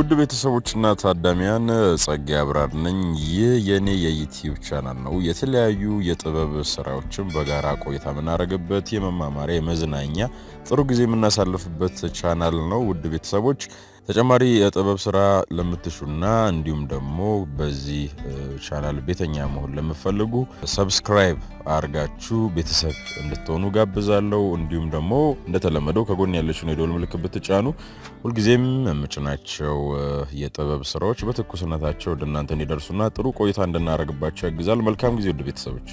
ውድ ቤተሰቦችና ታዳሚያን ጸጋ አብራር ነኝ። ይህ የእኔ የዩቲዩብ ቻናል ነው። የተለያዩ የጥበብ ስራዎችን በጋራ ቆይታ የምናደርግበት የመማማሪያ የመዝናኛ ጥሩ ጊዜ የምናሳልፍበት ቻናል ነው። ውድ ቤተሰቦች ተጨማሪ የጥበብ ስራ ለምትሹና እንዲሁም ደግሞ በዚህ ቻናል ቤተኛ መሆን ለምፈልጉ ሰብስክራይብ አርጋችሁ ቤተሰብ እንድትሆኑ ጋብዛለሁ። እንዲሁም ደግሞ እንደተለመደው ከጎን ያለችውን የደወል ምልክት ብትጫኑ ሁልጊዜም የምጭናቸው የጥበብ ስራዎች በትኩስነታቸው ወደ እናንተ እንዲደርሱና ጥሩ ቆይታ እንድናደርግባቸው ያግዛል። መልካም ጊዜ ውድ ቤተሰቦች።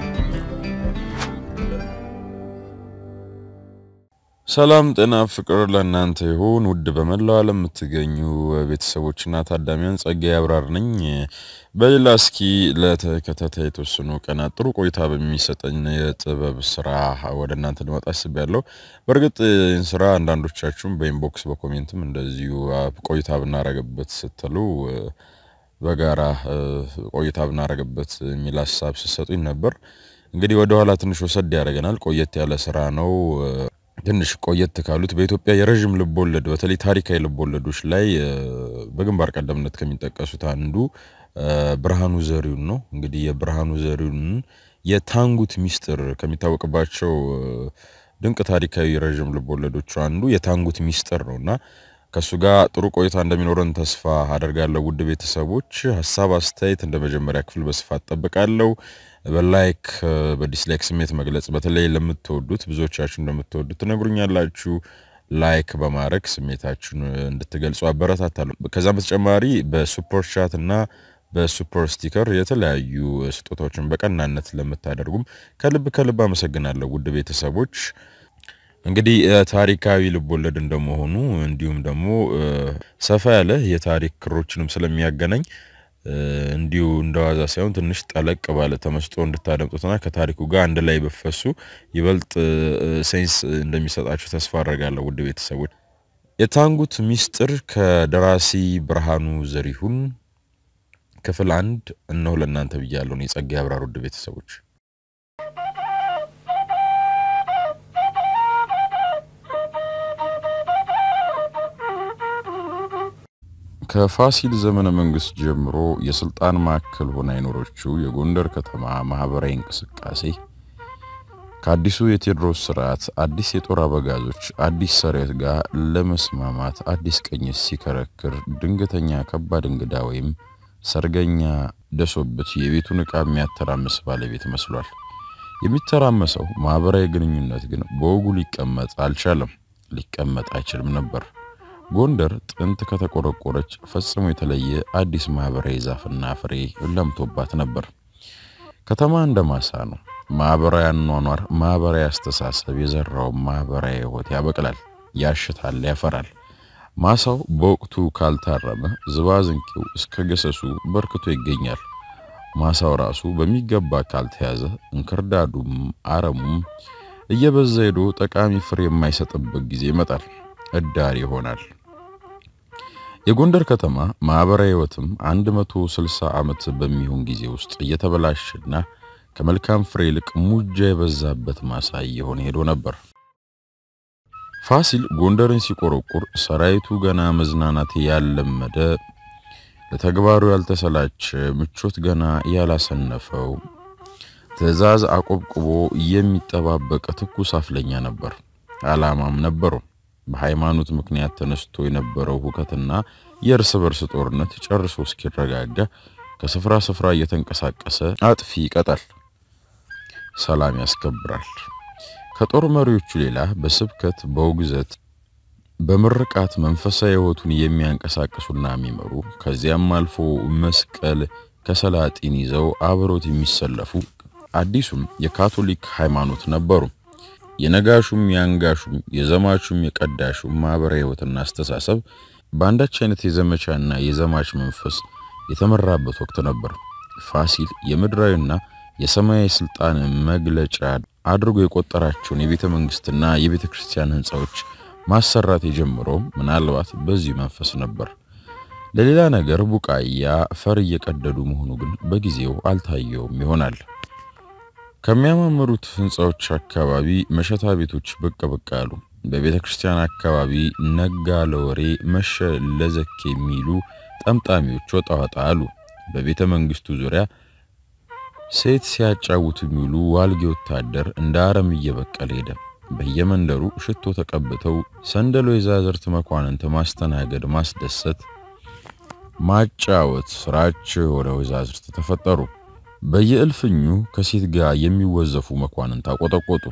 ሰላም ጤና ፍቅር ለእናንተ ይሁን። ውድ በመላው ዓለም የምትገኙ ቤተሰቦችና ታዳሚያን ጸጋዬ አብራር ነኝ። በሌላ እስኪ ለተከታታይ የተወሰኑ ቀናት ጥሩ ቆይታ በሚሰጠኝ የጥበብ ስራ ወደ እናንተ ልመጣ አስቤያለሁ። በእርግጥ ይህን ስራ አንዳንዶቻችሁም በኢንቦክስ በኮሜንትም እንደዚሁ ቆይታ ብናረግበት ስትሉ በጋራ ቆይታ ብናረግበት የሚል ሀሳብ ስትሰጡኝ ነበር። እንግዲህ ወደኋላ ትንሽ ወሰድ ያደርገናል። ቆየት ያለ ስራ ነው። ትንሽ ቆየት ካሉት በኢትዮጵያ የረዥም ልቦለድ በተለይ ታሪካዊ ልቦለዶች ላይ በግንባር ቀደምነት ከሚጠቀሱት አንዱ ብርሃኑ ዘሪሁን ነው። እንግዲህ የብርሃኑ ዘሪሁን የታንጉት ሚስጥር ከሚታወቅባቸው ድንቅ ታሪካዊ የረዥም ልቦለዶቹ አንዱ የታንጉት ሚስጥር ነው እና ከእሱ ጋር ጥሩ ቆይታ እንደሚኖረን ተስፋ አደርጋለሁ። ውድ ቤተሰቦች ሀሳብ አስተያየት እንደ መጀመሪያ ክፍል በስፋት ጠብቃለሁ። በላይክ በዲስላይክ ስሜት መግለጽ በተለይ ለምትወዱት ብዙዎቻችሁ እንደምትወዱት ትነግሩኛላችሁ። ላይክ በማድረግ ስሜታችሁን እንድትገልጹ አበረታታለሁ። ከዛም በተጨማሪ በሱፐር ቻት እና በሱፐር ስቲከር የተለያዩ ስጦታዎችን በቀናነት ለምታደርጉም ከልብ ከልብ አመሰግናለሁ። ውድ ቤተሰቦች እንግዲህ ታሪካዊ ልቦለድ እንደመሆኑ እንዲሁም ደግሞ ሰፋ ያለ የታሪክ ክሮችንም ስለሚያገናኝ እንዲሁ እንደዋዛ ሳይሆን ትንሽ ጠለቅ ባለ ተመስጦ እንድታደምጡትና ከታሪኩ ጋር አንድ ላይ በፈሱ ይበልጥ ሴንስ እንደሚሰጣችሁ ተስፋ አድርጋለሁ። ውድ ቤተሰቦች የታንጉት ሚስጥር ከደራሲ ብርሃኑ ዘሪሁን ክፍል አንድ እነሆ ለእናንተ ብያለሁ። የጸጋዬ አብራር ውድ ቤተሰቦች ከፋሲል ዘመነ መንግስት ጀምሮ የስልጣን ማዕከል ሆና የኖረችው የጎንደር ከተማ ማህበራዊ እንቅስቃሴ ከአዲሱ የቴዎድሮስ ስርዓት አዲስ የጦር አበጋዞች አዲስ ሰራዊት ጋር ለመስማማት አዲስ ቅኝት ሲከረክር ድንገተኛ ከባድ እንግዳ ወይም ሰርገኛ ደሶበት የቤቱን ዕቃ የሚያተራምስ ባለቤት መስሏል። የሚተራመሰው ማህበራዊ ግንኙነት ግን በወጉ ሊቀመጥ አልቻለም፣ ሊቀመጥ አይችልም ነበር። ጎንደር ጥንት ከተቆረቆረች ፈጽሞ የተለየ አዲስ ማህበራዊ ዛፍና ፍሬ ለምቶባት ነበር። ከተማ እንደ ማሳ ነው። ማህበራዊ አኗኗር፣ ማህበራዊ አስተሳሰብ የዘራው ማህበራዊ ሕይወት ያበቅላል፣ ያሽታል፣ ያፈራል። ማሳው በወቅቱ ካልታረመ ዝባዝንኬው እስከ ገሰሱ በርክቶ ይገኛል። ማሳው ራሱ በሚገባ ካልተያዘ እንክርዳዱም አረሙም እየበዛ ሄዶ ጠቃሚ ፍሬ የማይሰጥበት ጊዜ ይመጣል፣ እዳር ይሆናል። የጎንደር ከተማ ማህበራዊ ሕይወትም 160 ዓመት በሚሆን ጊዜ ውስጥ እየተበላሸና ከመልካም ፍሬ ይልቅ ሙጃ የበዛበት ማሳ እየሆነ ሄዶ ነበር። ፋሲል ጎንደርን ሲቆረቁር ሰራዊቱ ገና መዝናናት ያለመደ፣ ለተግባሩ ያልተሰላቸ፣ ምቾት ገና ያላሰነፈው፣ ትዕዛዝ አቆብቁቦ የሚጠባበቅ ትኩስ አፍለኛ ነበር። ዓላማም ነበረው። በሃይማኖት ምክንያት ተነስቶ የነበረው ሁከትና የእርስ በርስ ጦርነት ጨርሶ እስኪረጋጋ ከስፍራ ስፍራ እየተንቀሳቀሰ አጥፊ ይቀጣል፣ ሰላም ያስከብራል። ከጦር መሪዎቹ ሌላ በስብከት በውግዘት በምርቃት መንፈሳዊ ሕይወቱን የሚያንቀሳቅሱና የሚመሩ ከዚያም አልፎ መስቀል ከሰላጢን ይዘው አብሮት የሚሰለፉ አዲሱም የካቶሊክ ሃይማኖት ነበሩ። የነጋሹም የአንጋሹም የዘማቹም የቀዳሹም ማህበራዊ ሕይወትና አስተሳሰብ በአንዳች አይነት የዘመቻና የዘማች መንፈስ የተመራበት ወቅት ነበር። ፋሲል የምድራዊና የሰማያዊ ስልጣን መግለጫ አድርጎ የቆጠራቸውን የቤተ መንግስትና የቤተ ክርስቲያን ህንፃዎች ማሰራት የጀመረው ምናልባት በዚህ መንፈስ ነበር። ለሌላ ነገር ቡቃያ ፈር እየቀደዱ መሆኑ ግን በጊዜው አልታየውም ይሆናል። ከሚያማምሩት ህንፃዎች አካባቢ መሸታ ቤቶች ብቅ ብቅ አሉ። በቤተ ክርስቲያን አካባቢ ነጋ ለወሬ መሸ ለዘኬ የሚሉ ጠምጣሚዎች ወጣ ወጣ አሉ። በቤተ መንግስቱ ዙሪያ ሴት ሲያጫውቱ የሚውሉ ዋልጌ ወታደር እንደ አረም እየበቀለ ሄደ። በየመንደሩ ሽቶ ተቀብተው ሰንደሎ የዛዝርት መኳንንት ማስተናገድ፣ ማስደሰት፣ ማጫወት ስራቸው የሆነ ወይዛዝርት ተፈጠሩ። በየእልፍኙ ከሴት ጋር የሚወዘፉ መኳንንት አቆጠቆጡ።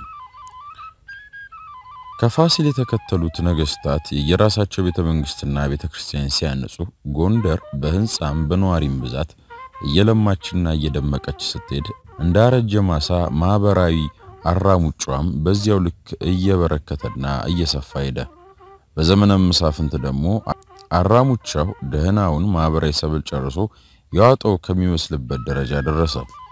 ከፋሲል የተከተሉት ነገስታት የየራሳቸው ቤተ መንግስትና ቤተ ክርስቲያን ሲያንጹ፣ ጎንደር በህንፃም በነዋሪም ብዛት እየለማችና እየደመቀች ስትሄድ እንዳረጀ ማሳ ማህበራዊ አራሙጫም በዚያው ልክ እየበረከተና እየሰፋ ሄደ። በዘመነ መሳፍንት ደግሞ አራሙቻው ደህናውን ማህበራዊ ሰብል ጨርሶ ያወጣው ከሚመስልበት ደረጃ ደረሰ።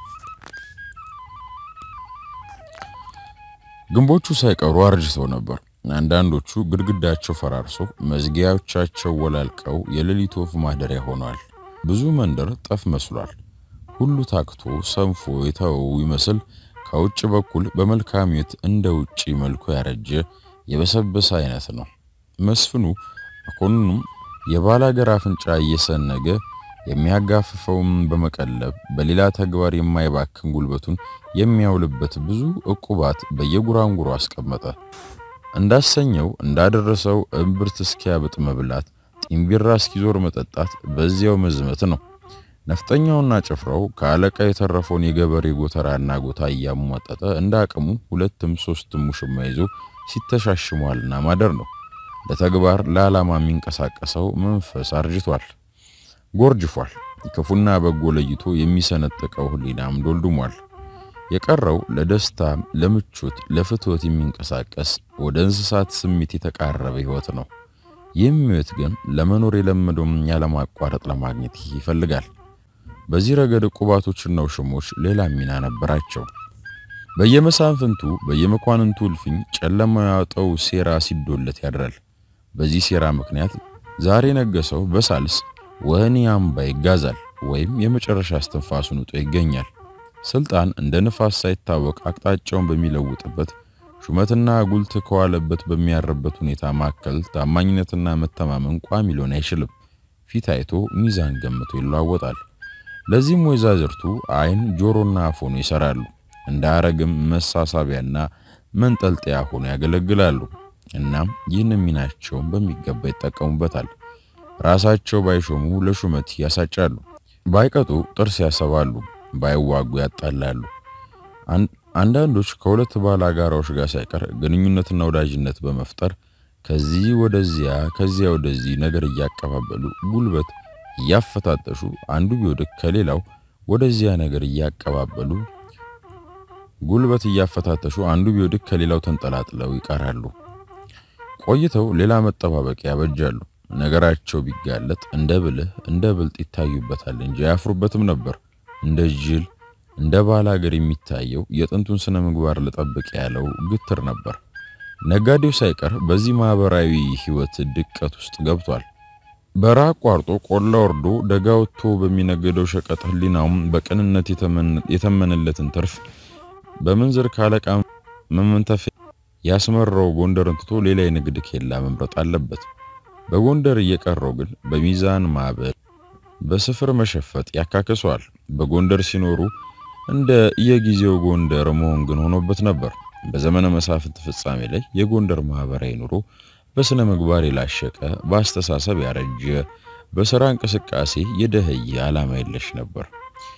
ግንቦቹ ሳይቀሩ አርጅተው ነበር። አንዳንዶቹ ግድግዳቸው ፈራርሶ መዝጊያዎቻቸው ወላልቀው የሌሊት ወፍ ማደሪያ ሆነዋል። ብዙ መንደር ጠፍ መስሏል። ሁሉ ታክቶ ሰንፎ የተወው ይመስል ከውጭ በኩል በመልካም ቤት እንደ ውጪ መልኩ ያረጀ የበሰበሰ አይነት ነው። መስፍኑ መኮንኑም የባላገር አፍንጫ እየሰነገ የሚያጋፍፈውም በመቀለብ በሌላ ተግባር የማይባክን ጉልበቱን የሚያውልበት ብዙ ዕቁባት በየጉራንጉሮ አስቀመጠ። እንዳሰኘው እንዳደረሰው እምብርት እስኪያብጥ መብላት፣ ጢምቢራ እስኪዞር መጠጣት፣ በዚያው መዝመት ነው። ነፍጠኛውና ጭፍራው ከአለቃ የተረፈውን የገበሬ ጎተራና ጎታ እያሟጠጠ እንደ አቅሙ ሁለትም ሶስትም ሙሽማ ይዞ ሲተሻሽሟልና ማደር ነው። ለተግባር ለዓላማ የሚንቀሳቀሰው መንፈስ አርጅቷል፣ ጎርጅፏል። ክፉና በጎ ለይቶ የሚሰነጥቀው ሕሊናም ዶልድሟል። የቀረው ለደስታ፣ ለምቾት፣ ለፍትወት የሚንቀሳቀስ ወደ እንስሳት ስሜት የተቃረበ ሕይወት ነው። ይህም ሕይወት ግን ለመኖር የለመደውም ያለማቋረጥ ለማግኘት ይፈልጋል። በዚህ ረገድ ዕቁባቶችና ውሽሞች ሌላ ሚና ነበራቸው። በየመሳፍንቱ በየመኳንንቱ እልፍኝ ጨለማ ያወጣው ሴራ ሲዶለት ያድራል። በዚህ ሴራ ምክንያት ዛሬ ነገሰው በሳልስ ወህኒ አምባ ይጋዛል ወይም የመጨረሻ እስትንፋሱን ውጦ ይገኛል። ስልጣን እንደ ንፋስ ሳይታወቅ አቅጣጫውን በሚለውጥበት ሹመትና ጉልት ከዋለበት በሚያርበት ሁኔታ መካከል ታማኝነትና መተማመን ቋሚ ሊሆን አይችልም። ፊት አይቶ ሚዛን ገምቶ ይለዋወጣል። ለዚህም ወይዛዝርቱ ዓይን ጆሮና አፍ ሆኖ ይሰራሉ። እንደ አረግም መሳሳቢያና መንጠልጠያ ሆኖ ያገለግላሉ። እናም ይህን ሚናቸውን በሚገባ ይጠቀሙበታል። ራሳቸው ባይሾሙ ለሹመት ያሳጫሉ፣ ባይቀጡ ጥርስ ያሰባሉ፣ ባይዋጉ ያጣላሉ። አንዳንዶች ከሁለት ባላጋራዎች ጋር ሳይቀር ግንኙነትና ወዳጅነት በመፍጠር ከዚህ ወደዚያ ከዚያ ወደዚህ ነገር እያቀባበሉ ጉልበት እያፈታተሹ አንዱ ቢወድቅ ከሌላው ወደዚያ ነገር እያቀባበሉ ጉልበት እያፈታተሹ አንዱ ቢወድቅ ከሌላው ተንጠላጥለው ይቀራሉ። ቆይተው ሌላ መጠባበቂያ ያበጃሉ። ነገራቸው ቢጋለጥ እንደ ብልህ እንደ ብልጥ ይታዩበታል እንጂ አያፍሩበትም ነበር። እንደ ጅል እንደ ባል ሀገር የሚታየው የጥንቱን ስነ ምግባር ልጠብቅ ያለው ግትር ነበር። ነጋዴው ሳይቀር በዚህ ማህበራዊ ሕይወት ድቀት ውስጥ ገብቷል። በረሃ አቋርጦ ቆላ ወርዶ ደጋ ወጥቶ በሚነገደው ሸቀጥ ሕሊናውም በቅንነት የተመነለትን ትርፍ በምንዝር ካለቃ መመንተፍ ያስመራው ጎንደርን ትቶ ሌላ የንግድ ኬላ መምረጥ አለበት። በጎንደር እየቀረው ግን በሚዛን ማዕበል በስፍር መሸፈጥ ያካክሰዋል። በጎንደር ሲኖሩ እንደ የጊዜው ጎንደር መሆን ግን ሆኖበት ነበር። በዘመነ መሳፍንት ፍጻሜ ላይ የጎንደር ማህበራዊ ኑሮ በስነ ምግባር የላሸቀ፣ በአስተሳሰብ ያረጀ፣ በሥራ እንቅስቃሴ የደህየ ዓላማ የለሽ ነበር።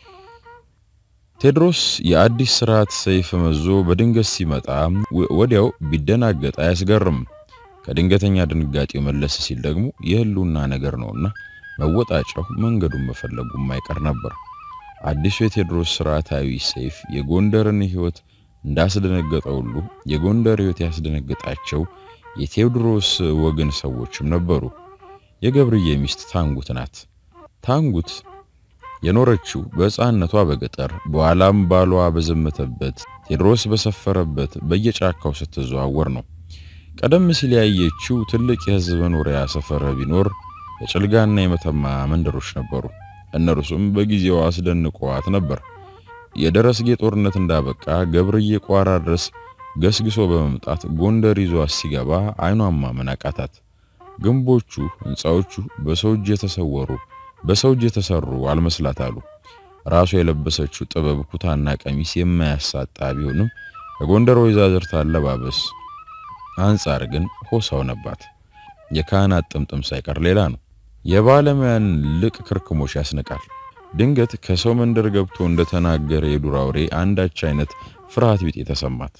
ቴዎድሮስ የአዲስ ስርዓት ሰይፍ መዞ በድንገት ሲመጣ ወዲያው ቢደናገጥ አያስገርም። ከድንገተኛ ድንጋጤው መለስ ሲል ደግሞ የህልውና ነገር ነውና መወጣጫው መንገዱን መፈለጉ የማይቀር ነበር። አዲሱ የቴዎድሮስ ስርዓታዊ ሰይፍ የጎንደርን ሕይወት እንዳስደነገጠው ሁሉ የጎንደር ሕይወት ያስደነገጣቸው የቴዎድሮስ ወገን ሰዎችም ነበሩ። የገብርዬ ሚስት ታንጉት ናት። ታንጉት የኖረችው በሕፃንነቷ በገጠር በኋላም ባሏ በዘመተበት ቴዎድሮስ በሰፈረበት በየጫካው ስትዘዋወር ነው። ቀደም ሲል ያየችው ትልቅ የሕዝብ መኖሪያ ሰፈር ቢኖር የጭልጋና የመተማ መንደሮች ነበሩ። እነርሱም በጊዜው አስደንቀዋት ነበር። የደረስጌ ጦርነት እንዳበቃ ገብርዬ ቋራ ድረስ ገስግሶ በመምጣት ጎንደር ይዟት ሲገባ አይኗን ማመን አቃታት። ግንቦቹ፣ ህንፃዎቹ በሰው እጅ የተሰወሩ በሰው እጅ የተሰሩ አልመስላት አሉ። ራሷ የለበሰችው ጥበብ ኩታና ቀሚስ የማያሳጣ ቢሆንም ከጎንደር ወይዛዝርት አለባበስ አንጻር ግን ሆሳው ነባት። የካህናት ጥምጥም ሳይቀር ሌላ ነው። የባለሙያን ልቅ ክርክሞሽ ያስንቃል። ድንገት ከሰው መንደር ገብቶ እንደተናገረ የዱር አውሬ አንዳች አይነት ፍርሃት ቢጤ ተሰማት።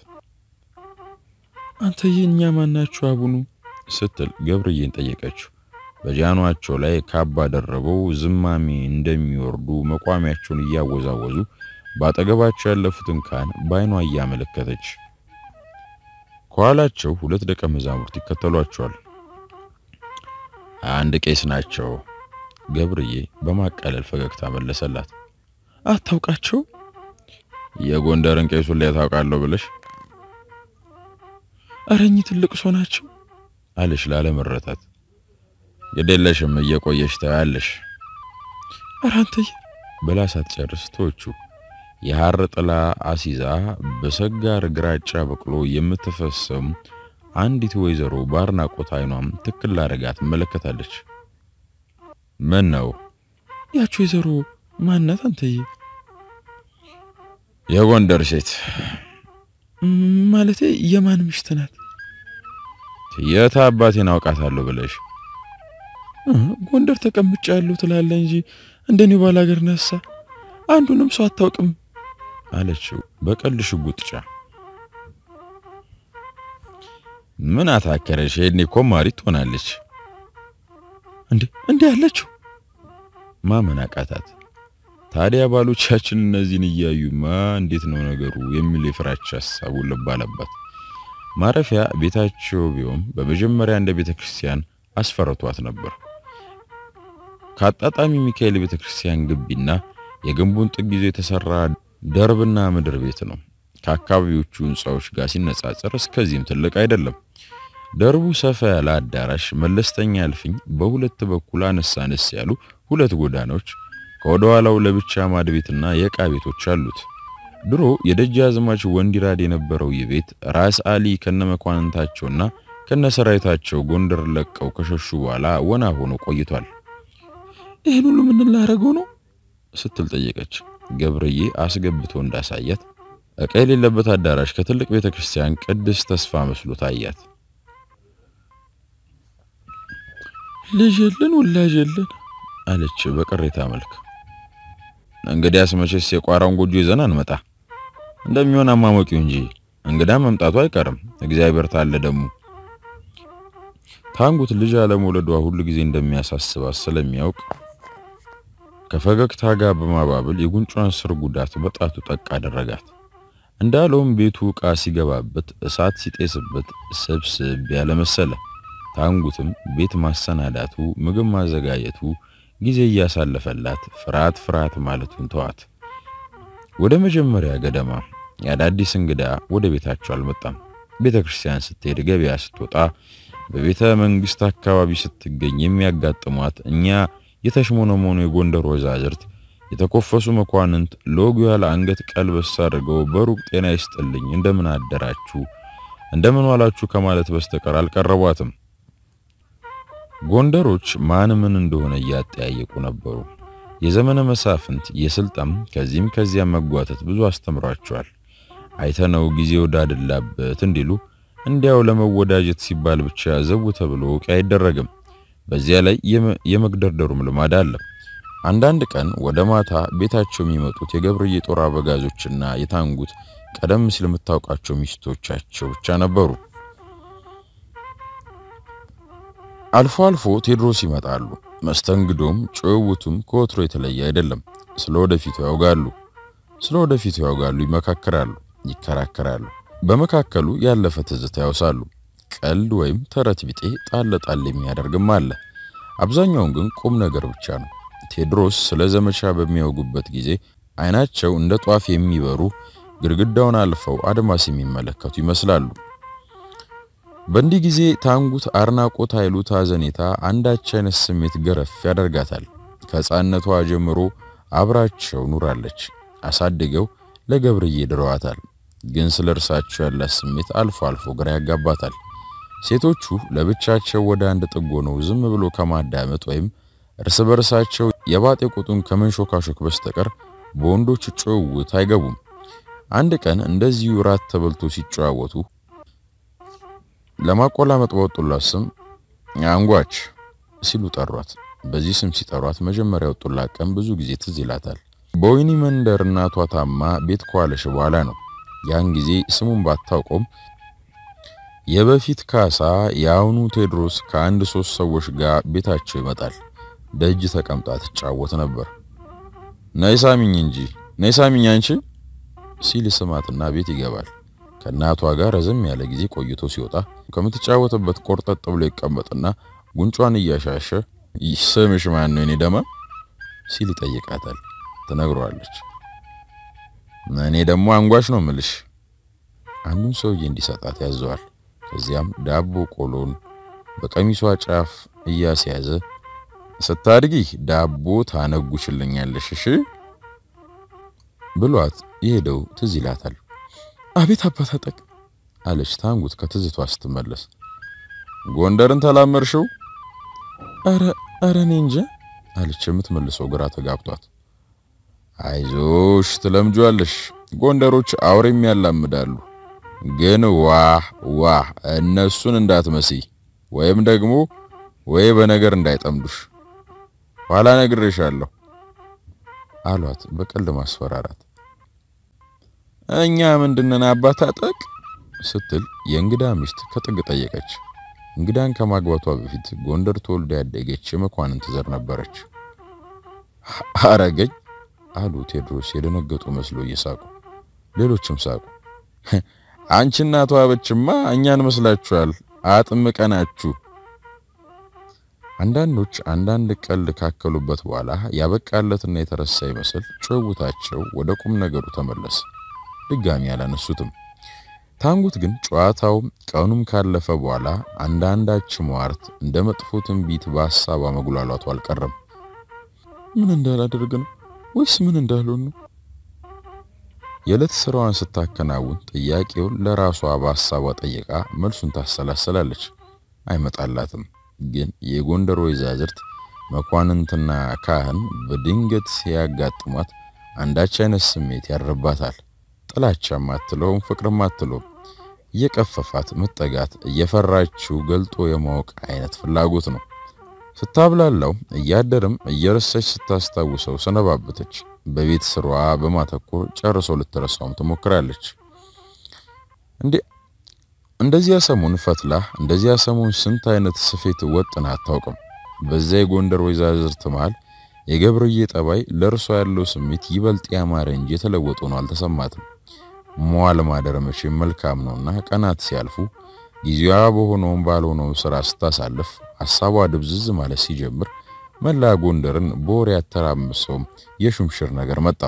አንተዬ እኛ ማናችሁ አቡኑ ስትል ገብርዬን ጠየቀችው። በጃኗቸው ላይ ካባ ደረበው ዝማሜ እንደሚወርዱ መቋሚያቸውን እያወዛወዙ በአጠገባቸው ያለፉትን ካህን በዓይኗ እያመለከተች ከኋላቸው ሁለት ደቀ መዛሙርት ይከተሏቸዋል። አንድ ቄስ ናቸው። ገብርዬ በማቃለል ፈገግታ መለሰላት። አታውቃቸው? የጎንደርን ቄሱን ላይ ታውቃለሁ ብለሽ አረኝ ትልቅ ሰው ናቸው አለሽ ላለመረታት። ግዴለሽም እየቆየሽ ታያለሽ ኧረ አንተዬ ብላ ሳትጨርስ ተወቹ። የሐር ጥላ አሲዛ በሰጋር ግራጫ በቅሎ የምትፈሰም አንዲት ወይዘሮ በአድናቆት አይኗም ትክክል አድርጋ ትመለከታለች። ምን ነው ያቸው ወይዘሮ ማናት አንተዬ? የጎንደር ሴት ማለቴ የማን ምሽት ናት? የት አባቴን አውቃታለሁ ብለሽ ጎንደር ተቀምጫ ያለው ትላለ እንጂ እንደኔው ባላገር ነሳ አንዱንም ሰው አታውቅም አለችው በቀልድ ሽጉጥጫ። ምን አታከረሽ? ሄድኔ እኮ ማሪት ትሆናለች እንዴ እንዴ ያለችው ማመን አቃታት። ታዲያ ባሎቻችን እነዚህን እያዩማ እንዴት ነው ነገሩ የሚል የፍራቻ ሐሳቡ ልብ አለባት። ማረፊያ ቤታቸው ቢሆን በመጀመሪያ እንደ ቤተ ክርስቲያን አስፈርቷት ነበር። ከአጣጣሚ ሚካኤል ቤተ ክርስቲያን ግቢና የግንቡን ጥግ ይዞ የተሰራ ደርብና ምድር ቤት ነው። ከአካባቢዎቹ ሕንፃዎች ጋር ሲነጻጸር እስከዚህም ትልቅ አይደለም። ደርቡ ሰፋ ያለ አዳራሽ፣ መለስተኛ እልፍኝ፣ በሁለት በኩል አነስ አነስ ያሉ ሁለት ጎዳናዎች፣ ከወደ ኋላው ለብቻ ማድ ቤትና የዕቃ ቤቶች አሉት። ድሮ የደጃዝማች ወንዲራድ የነበረው ይህ ቤት ራስ አሊ ከነመኳንንታቸውና ከነሰራዊታቸው ጎንደር ለቀው ከሸሹ በኋላ ወና ሆኖ ቆይቷል። ይህን ሁሉ ምን ላደርገው ነው ስትል ጠየቀች። ገብርዬ አስገብቶ እንዳሳያት ዕቃ የሌለበት አዳራሽ ከትልቅ ቤተ ክርስቲያን ቅድስት ተስፋ መስሎ ታያት። ልጅ የለን ወላጅ የለን አለች በቅሬታ መልክ። እንግዲያስ መቼስ የቋራውን ጎጆ ይዘን አንመጣ እንደሚሆን አማሞቂው እንጂ እንግዳ መምጣቱ አይቀርም። እግዚአብሔር ታለ ደግሞ ታንጉት ልጅ አለመውለዷ ሁሉ ጊዜ እንደሚያሳስባት ስለሚያውቅ ከፈገግታ ጋር በማባበል የጉንጯን ስር ጉዳት በጣቱ ጠቅ አደረጋት። እንዳለውም ቤቱ ዕቃ ሲገባበት እሳት ሲጤስበት ስብስብ ያለ መሰለ። ታንጉትም ቤት ማሰናዳቱ፣ ምግብ ማዘጋጀቱ ጊዜ እያሳለፈላት ፍርሃት ፍርሃት ማለቱን ተዋት። ወደ መጀመሪያ ገደማ የአዳዲስ እንግዳ ወደ ቤታቸው አልመጣም። ቤተ ክርስቲያን ስትሄድ፣ ገበያ ስትወጣ፣ በቤተ መንግስት አካባቢ ስትገኝ የሚያጋጥሟት እኛ የተሽሞነሞኑ የጎንደር ወዛዝርት የተኮፈሱ መኳንንት ለወጉ ያለ አንገት ቀልበስ አድርገው በሩቅ ጤና ይስጥልኝ እንደምን አደራችሁ እንደምን ዋላችሁ ከማለት በስተቀር አልቀረቧትም። ጎንደሮች ማን ምን እንደሆነ እያጠያየቁ ነበሩ። የዘመነ መሳፍንት የስልጣም ከዚህም ከዚያም መጓተት ብዙ አስተምሯቸዋል። አይተነው ጊዜ ወዳደላበት እንዲሉ እንዲያው ለመወዳጀት ሲባል ብቻ ዘው ተብሎ ዕቃ አይደረግም። በዚያ ላይ የመግደርደሩም ልማድ አለ። አንዳንድ ቀን ወደ ማታ ቤታቸው የሚመጡት የገብርዬ ጦር አበጋዞችና የታንጉት ቀደም ሲል የምታውቃቸው ሚስቶቻቸው ብቻ ነበሩ። አልፎ አልፎ ቴዎድሮስ ይመጣሉ። መስተንግዶም ጭውውቱም ከወትሮ የተለየ አይደለም። ስለ ወደፊቱ ያውጋሉ፣ ስለ ወደፊቱ ያውጋሉ፣ ይመካከራሉ፣ ይከራከራሉ። በመካከሉ ያለፈ ትዝታ ያውሳሉ። ቀልድ ወይም ተረት ቢጤ ጣል ጣል የሚያደርግም አለ። አብዛኛውን ግን ቁም ነገር ብቻ ነው። ቴዎድሮስ ስለ ዘመቻ በሚያወጉበት ጊዜ አይናቸው እንደ ጧፍ የሚበሩ ግድግዳውን አልፈው አድማስ የሚመለከቱ ይመስላሉ። በእንዲህ ጊዜ ታንጉት አድናቆት፣ ኃይሉ፣ ታዘኔታ አንዳች አይነት ስሜት ገረፍ ያደርጋታል። ከሕፃንነቷ ጀምሮ አብራቸው ኑራለች። አሳድገው ለገብርዬ ድረዋታል። ግን ስለ እርሳቸው ያላት ስሜት አልፎ አልፎ ግራ ያጋባታል። ሴቶቹ ለብቻቸው ወደ አንድ ጥግ ሆነው ዝም ብሎ ከማዳመጥ ወይም እርስ በርሳቸው የባጤ ቁጡን ከመንሾካሾክ በስተቀር በወንዶች ጭውውት አይገቡም። አንድ ቀን እንደዚሁ ራት ተበልቶ ሲጨዋወቱ ለማቆላመጥ በወጡላት ስም አንጓች ሲሉ ጠሯት። በዚህ ስም ሲጠሯት መጀመሪያ ወጡላት ቀን ብዙ ጊዜ ትዝ ይላታል። በወይኒ መንደር እናቷ ታማ ቤት ከዋለሽ በኋላ ነው። ያን ጊዜ ስሙን ባታውቀውም የበፊት ካሳ የአሁኑ ቴዎድሮስ ከአንድ ሶስት ሰዎች ጋር ቤታቸው ይመጣል። ደጅ ተቀምጣ ትጫወት ነበር። ነይ ሳሚኝ እንጂ ነይ ሳሚኝ አንቺ ሲል ስማትና ቤት ይገባል። ከእናቷ ጋር ረዘም ያለ ጊዜ ቆይቶ ሲወጣ ከምትጫወትበት ቆርጠጥ ብሎ ይቀመጥና ጉንጯን እያሻሸ ስምሽ ማን ነው? እኔ ደማ ሲል ይጠይቃታል። ትነግረዋለች። እኔ ደግሞ አንጓች ነው ምልሽ። አንዱን ሰውዬ እንዲሰጣት ያዘዋል። ከዚያም ዳቦ ቆሎን በቀሚሷ ጫፍ እያስያዘ ስታድጊ ዳቦ ታነጉሽልኛለሽ እሺ ብሏት የሄደው ትዝ ይላታል። አቤት አባታጠቅ አለች ታንጉት ከትዝቷ ስትመለስ። ጎንደርን ተላመርሽው? አረ አረ እኔ እንጃ አለች የምትመልሰው ግራ ተጋብቷት። አይዞሽ ትለምጇለሽ። ጎንደሮች አውሬም ያላምዳሉ። ግን ዋህ ዋህ እነሱን እንዳትመስይ ወይም ደግሞ ወይ በነገር እንዳይጠምዱሽ ኋላ ነግሬሻለሁ አሏት በቀልድ ማስፈራራት። እኛ ምንድነን አባታጠቅ ስትል የእንግዳ ሚስት ከጥግ ጠየቀች። እንግዳን ከማግባቷ በፊት ጎንደር ተወልዳ ያደገች የመኳንንት ዘር ነበረች። አረገኝ አሉ ቴዎድሮስ የደነገጡ መስሎ እየሳቁ ሌሎችም ሳቁ። አንቺ እናቷ አበችማ እኛን መስላችኋል፣ አጥምቀናችሁ። አንዳንዶች አንዳንድ ቀልድ ካከሉበት በኋላ ያበቃለትና የተረሳ ይመስል ጭውውታቸው ወደ ቁም ነገሩ ተመለሰ። ድጋሚ አላነሱትም። ታንጉት ግን ጨዋታው ቀኑም ካለፈ በኋላ አንዳንዳች ሟርት እንደ መጥፎ ትንቢት በሀሳቧ መጉላላቱ አልቀረም። ምን እንዳላደርግ ነው ወይስ ምን እንዳልሆን ነው? የዕለት ስራዋን ስታከናውን ጥያቄውን ለራሷ በሀሳቧ ጠይቃ መልሱን ታሰላሰላለች። አይመጣላትም። ግን የጎንደር ወይዛዝርት መኳንንትና ካህን በድንገት ሲያጋጥሟት አንዳች አይነት ስሜት ያድርባታል። ጥላቻም አትለውም፣ ፍቅርም አትለውም። እየቀፈፋት መጠጋት፣ እየፈራችው ገልጦ የማወቅ አይነት ፍላጎት ነው። ስታብላላው እያደርም እየረሳች ስታስታውሰው ሰነባበተች። በቤት ስሯ በማተኮር ጨርሶ ልትረሳውም ትሞክራለች። እንዴ እንደዚያ ሰሞን ፈትላ እንደዚያ ሰሞን ስንት አይነት ስፌት ወጥና አታውቅም። በዚያ የጎንደር ወይዛዝርት መሃል የገብርዬ ጠባይ ለእርሷ ያለው ስሜት ይበልጥ ያማረ እንጂ የተለወጠ ነው አልተሰማትም። መዋል ማደር መቼም መልካም ነውና ቀናት ሲያልፉ ጊዜዋ በሆነውም ባልሆነው ስራ ስታሳልፍ ሐሳቧ ድብዝዝ ማለት ሲጀምር መላ ጎንደርን በወሬ ያተራምሰው የሹምሽር ነገር መጣ።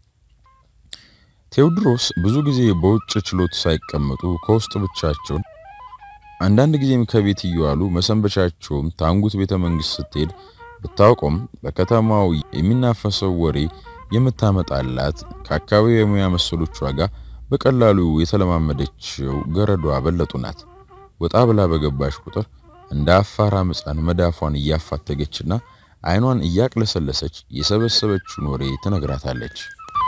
ቴዎድሮስ ብዙ ጊዜ በውጭ ችሎት ሳይቀመጡ ከውስጥ ብቻቸውን፣ አንዳንድ ጊዜም ከቤት እየዋሉ መሰንበቻቸውም ታንጉት ቤተ መንግስት ስትሄድ ብታውቆም በከተማው የሚናፈሰው ወሬ የምታመጣላት ከአካባቢው የሙያ መሰሎቿ ጋር በቀላሉ የተለማመደችው ገረዷ በለጡ ናት። ወጣ ብላ በገባሽ ቁጥር እንደ አፋር ሕፃን መዳፏን እያፋተገችና አይኗን እያቅለሰለሰች የሰበሰበችውን ወሬ ትነግራታለች።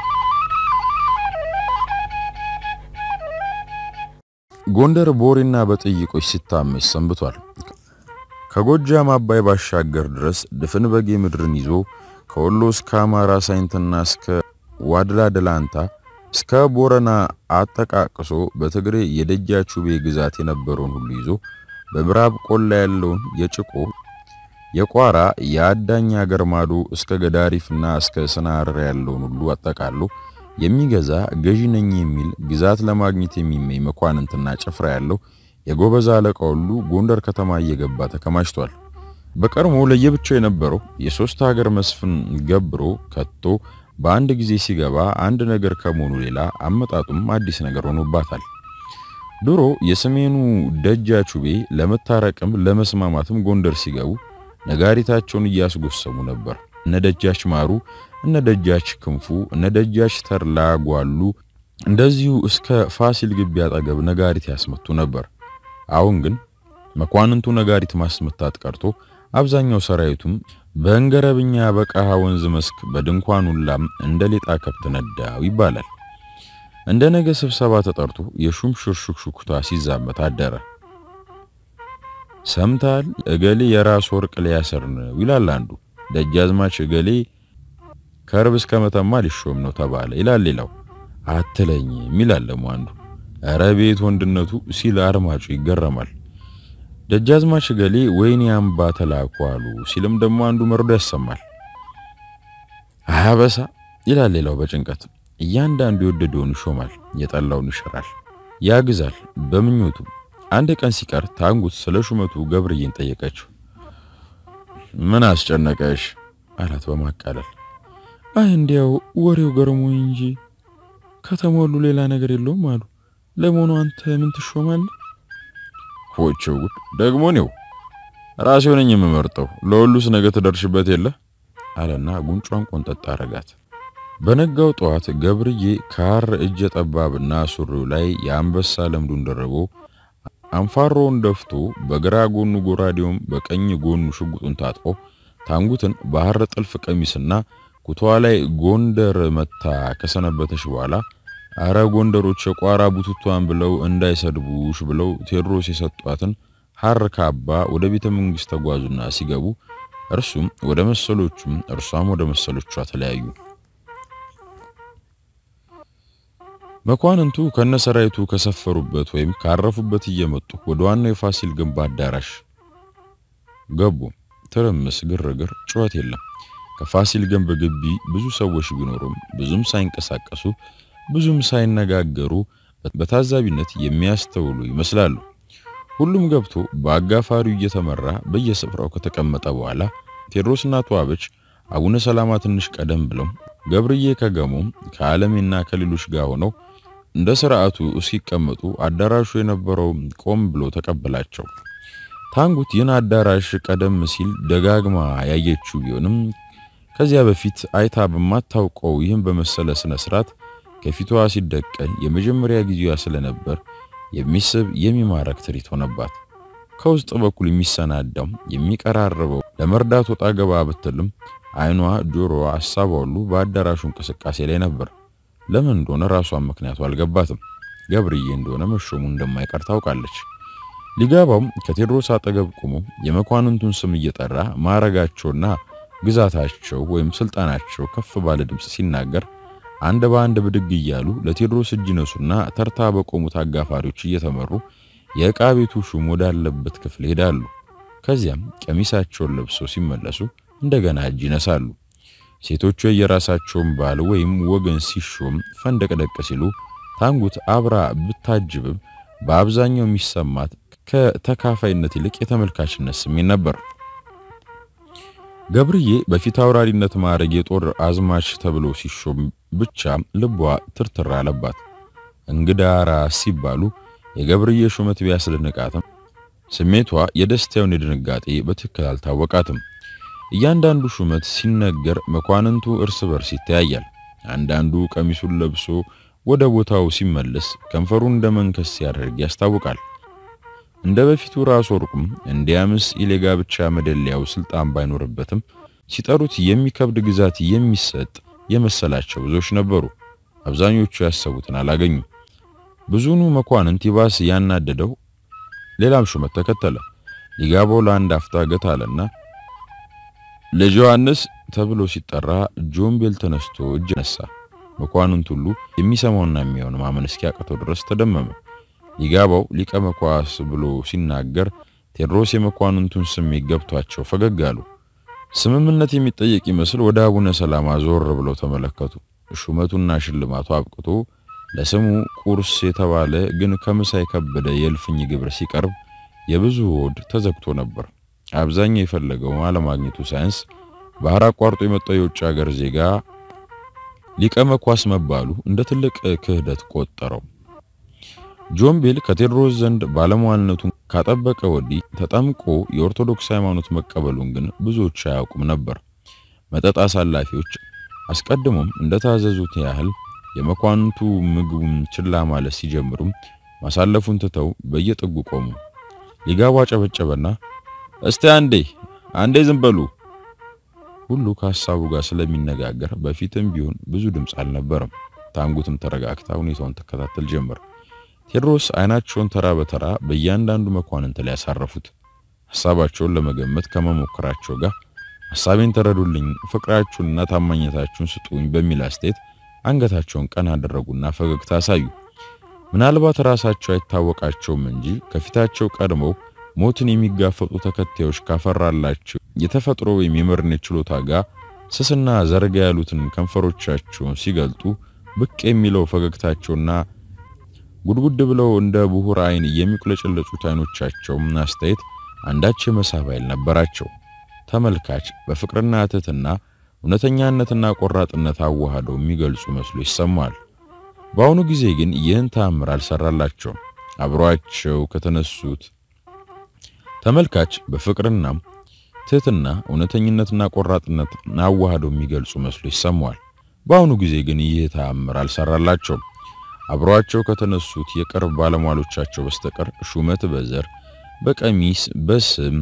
ጎንደር በወሬና በጥይቆች ሲታመስ ሰንብቷል። ከጎጃም አባይ ባሻገር ድረስ ድፍን በጌ ምድርን ይዞ ከወሎ እስከ አማራ ሳይንትና እስከ ዋድላ ደላንታ እስከ ቦረና አጠቃቅሶ በትግሬ የደጃቹቤ ግዛት የነበረውን ሁሉ ይዞ በምዕራብ ቆላ ያለውን የጭቆ የቋራ የአዳኝ አገር ማዶ እስከ ገዳሪፍና እስከ ስናር ያለውን ሁሉ አጠቃሎ የሚገዛ ገዢ ነኝ የሚል ግዛት ለማግኘት የሚመኝ መኳንንትና ጭፍራ ያለው የጎበዝ አለቃ ሁሉ ጎንደር ከተማ እየገባ ተከማችቷል። በቀድሞ ለየብቻው የነበረው የሶስት ሀገር መስፍን ገብሮ ከቶ በአንድ ጊዜ ሲገባ አንድ ነገር ከመሆኑ ሌላ አመጣጡም አዲስ ነገር ሆኖባታል። ድሮ የሰሜኑ ደጃቹቤ ለመታረቅም ለመስማማትም ጎንደር ሲገቡ ነጋሪታቸውን እያስጎሰሙ ነበር። እነ ደጃች ማሩ፣ እነ ደጃች ክንፉ፣ እነ ደጃች ተርላ ጓሉ እንደዚሁ እስከ ፋሲል ግቢ አጠገብ ነጋሪት ያስመቱ ነበር። አሁን ግን መኳንንቱ ነጋሪት ማስመታት ቀርቶ አብዛኛው ሰራዊቱም በእንገረብኛ በቀሃ ወንዝ መስክ በድንኳኑላም እንደ ሌጣ ከብት ነዳው ይባላል። እንደ ነገ ስብሰባ ተጠርቶ የሹም ሽርሽክሹክታ ሲዛመት አደረ። ሰምታል እገሌ የራስ ወርቅ ሊያሰር ነው ይላል አንዱ። ደጃዝማች እገሌ ከርብ እስከ መተማ ሊሾም ነው ተባለ ይላል ሌላው። አትለኝም ይላል ደግሞ አንዱ። ኧረ ቤት ወንድነቱ ሲል አድማጩ ይገረማል። ደጃዝማች እገሌ ወይኔ አምባ ተላኩ አሉ ሲልም ደግሞ አንዱ መርዶ ያሰማል። አያበሳ ይላል ሌላው በጭንቀት። እያንዳንዱ የወደደውን ይሾማል፣ የጠላውን ይሽራል፣ ያግዛል በምኞቱ። አንድ ቀን ሲቀር ታንጉት ስለ ሹመቱ ገብርዬን ጠየቀችው። ምን አስጨነቀሽ አላት በማቃለል። አይ እንዲያው ወሬው ገርሞኝ እንጂ ከተሞሉ ሌላ ነገር የለውም አሉ። ለመሆኑ አንተ ምን ትሾማለህ? ሆቸው ጉድ ደግሞ ነው ራሴው ነኝ የምመርጠው። ለሁሉስ ነገ ትደርሽበት የለ አለና ጉንጯን ቆንጠጥ አረጋት። በነጋው ጠዋት ገብርዬ ካር እጀ ጠባብና ሱሪው ላይ የአንበሳ ለምዱን ደርቦ አንፋሮውን ደፍቶ በግራ ጎኑ ጎራዴውም በቀኝ ጎኑ ሽጉጡን ታጥቆ ታንጉትን ባህር ጥልፍ ቀሚስና ኩቷ ላይ ጎንደር መታ ከሰነበተች በኋላ አረ ጎንደሮች የቋራ ቡቱቷን ብለው እንዳይሰድቡሽ ብለው ቴዎድሮስ የሰጧትን ሐር ካባ ወደ ቤተ መንግስት ተጓዙና ሲገቡ እርሱም ወደ መሰሎቹም እርሷም ወደ መሰሎቿ ተለያዩ። መኳንንቱ ከነሰራዊቱ ከሰፈሩበት ወይም ካረፉበት እየመጡ ወደ ዋናው የፋሲል ግንብ አዳራሽ ገቡ። ትርምስ፣ ግርግር፣ ጩኸት የለም። ከፋሲል ግንብ ግቢ ብዙ ሰዎች ቢኖሩም ብዙም ሳይንቀሳቀሱ ብዙም ሳይነጋገሩ በታዛቢነት የሚያስተውሉ ይመስላሉ። ሁሉም ገብቶ በአጋፋሪው እየተመራ በየስፍራው ከተቀመጠ በኋላ ቴዎድሮስና ተዋበች አቡነ ሰላማ ትንሽ ቀደም ብለው ገብርዬ ከገሞም ከዓለሜና ከሌሎች ጋር ሆነው እንደ ስርዓቱ እስኪቀመጡ አዳራሹ የነበረው ቆም ብሎ ተቀበላቸው። ታንጉት ይህን አዳራሽ ቀደም ሲል ደጋግማ ያየችው ቢሆንም ከዚያ በፊት አይታ በማታውቀው ይህን በመሰለ ስነ ስርዓት ከፊቷ ሲደቀን የመጀመሪያ ጊዜዋ ስለነበር የሚስብ የሚማረክ ትርኢት ሆነባት። ከውስጥ በኩል የሚሰናዳው የሚቀራረበው ለመርዳት ወጣ ገባ ብትልም አይኗ፣ ጆሮዋ፣ ሐሳቧ ሁሉ በአዳራሹ እንቅስቃሴ ላይ ነበር። ለምን እንደሆነ ራሷን ምክንያቱ አልገባትም። ገብርዬ እንደሆነ መሾሙ እንደማይቀር ታውቃለች። ሊገባውም ከቴዎድሮስ አጠገብ ቆሞ የመኳንንቱን ስም እየጠራ ማዕረጋቸውና ግዛታቸው ወይም ስልጣናቸው ከፍ ባለ ድምፅ ሲናገር አንድ በአንድ ብድግ እያሉ ለቴዎድሮስ እጅ ነሱና ተርታ በቆሙት አጋፋሪዎች እየተመሩ የዕቃ ቤቱ ሹም ወዳለበት ክፍል ሄዳሉ። ከዚያም ቀሚሳቸውን ለብሰው ሲመለሱ እንደገና እጅ ይነሳሉ። ሴቶቹ የየራሳቸውን ባል ወይም ወገን ሲሾም ፈንደቅደቅ ሲሉ ታንጉት አብራ ብታጅብም በአብዛኛው የሚሰማት ከተካፋይነት ይልቅ የተመልካችነት ስሜት ነበር። ገብርዬ በፊት አውራሪነት ማዕረግ የጦር አዝማች ተብሎ ሲሾም ብቻ ልቧ ትርትር አለባት። እንግዳ ራስ ሲባሉ የገብርዬ ሹመት ቢያስደንቃትም ስሜቷ የደስታውን የድንጋጤ በትክክል አልታወቃትም። እያንዳንዱ ሹመት ሲነገር መኳንንቱ እርስ በርስ ይተያያል። አንዳንዱ ቀሚሱን ለብሶ ወደ ቦታው ሲመለስ ከንፈሩን እንደ መንከስ ሲያደርግ ያስታውቃል። እንደ በፊቱ ራስ ወርቁም እንዲያምስ ኢሌጋ ብቻ መደለያው ስልጣን ባይኖርበትም ሲጠሩት የሚከብድ ግዛት የሚሰጥ የመሰላቸው ብዙዎች ነበሩ። አብዛኞቹ ያሰቡትን አላገኙም። ብዙኑ መኳንንት ይባስ ያናደደው ሌላም ሹመት ተከተለ። ሊጋባው ለአንድ አፍታ ገታ አለና ልጅ ዮሐንስ ተብሎ ሲጠራ ጆምቤል ተነስቶ እጅ ነሳ። መኳንንት ሁሉ የሚሰማውና የሚያውን ማመን እስኪያቅተው ድረስ ተደመመ። ሊጋባው ሊቀ መኳስ ብሎ ሲናገር ቴዎድሮስ የመኳንንቱን ስሜት ገብቷቸው ፈገግ አሉ። ስምምነት የሚጠየቅ ይመስል ወደ አቡነ ሰላማ ዞር ብለው ተመለከቱ። ሹመቱና ሽልማቱ አብቅቶ ለስሙ ቁርስ የተባለ ግን ከምሳ የከበደ የእልፍኝ ግብር ሲቀርብ የብዙ ሆድ ተዘግቶ ነበር። አብዛኛው የፈለገው አለማግኘቱ ሳያንስ ባህር አቋርጦ የመጣው የውጭ ሀገር ዜጋ ሊቀ መኳስ መባሉ እንደ ትልቅ ክህደት ቆጠረው። ጆምቤል ከቴዎድሮስ ዘንድ ባለሟልነቱን ካጠበቀ ወዲህ ተጠምቆ የኦርቶዶክስ ሃይማኖት መቀበሉን ግን ብዙዎች አያውቁም ነበር። መጠጥ አሳላፊዎች አስቀድሞም እንደታዘዙት ያህል የመኳንንቱ ምግቡን ችላ ማለት ሲጀምሩም ማሳለፉን ትተው በየጥጉ ቆሙ። ሊጋቡ አጨበጨበና እስቲ አንዴ አንዴ ዝም በሉ ሁሉ ከሀሳቡ ጋር ስለሚነጋገር በፊትም ቢሆን ብዙ ድምፅ አልነበረም። ታንጉትም ተረጋግታ ሁኔታውን ተከታተል ጀመር። ቴዎድሮስ አይናቸውን ተራ በተራ በእያንዳንዱ መኳንንት ላይ ያሳረፉት። ሐሳባቸውን ለመገመት ከመሞከራቸው ጋር ሐሳቤን ተረዱልኝ፣ ፍቅራችሁንና ታማኝነታችሁን ስጡኝ በሚል አስተያየት አንገታቸውን ቀና አደረጉና ፈገግታ አሳዩ። ምናልባት ራሳቸው አይታወቃቸውም እንጂ ከፊታቸው ቀድመው ሞትን የሚጋፈጡ ተከታዮች ካፈራላቸው የተፈጥሮ ወይም የመሪነት ችሎታ ጋር ስስና ዘርጋ ያሉትን ከንፈሮቻቸውን ሲገልጡ ብቅ የሚለው ፈገግታቸውና ጉድጉድ ብለው እንደ ብሁር አይን የሚቁለጨለጩት አይኖቻቸው አስተያየት አንዳች የመሳብ ኃይል ነበራቸው። ተመልካች በፍቅርና ትህትና እውነተኛነትና ቆራጥነት አዋህደው የሚገልጹ መስሎ ይሰማል። በአሁኑ ጊዜ ግን ይህን ተአምር አልሰራላቸውም። አብሯቸው ከተነሱት ተመልካች በፍቅርና ትህትና እውነተኝነትና ቆራጥነት አዋህደው የሚገልጹ መስሎ ይሰማዋል። በአሁኑ ጊዜ ግን ይህ ተአምር አልሰራላቸውም። አብሯቸው ከተነሱት የቅርብ ባለሟሎቻቸው በስተቀር ሹመት በዘር በቀሚስ በስም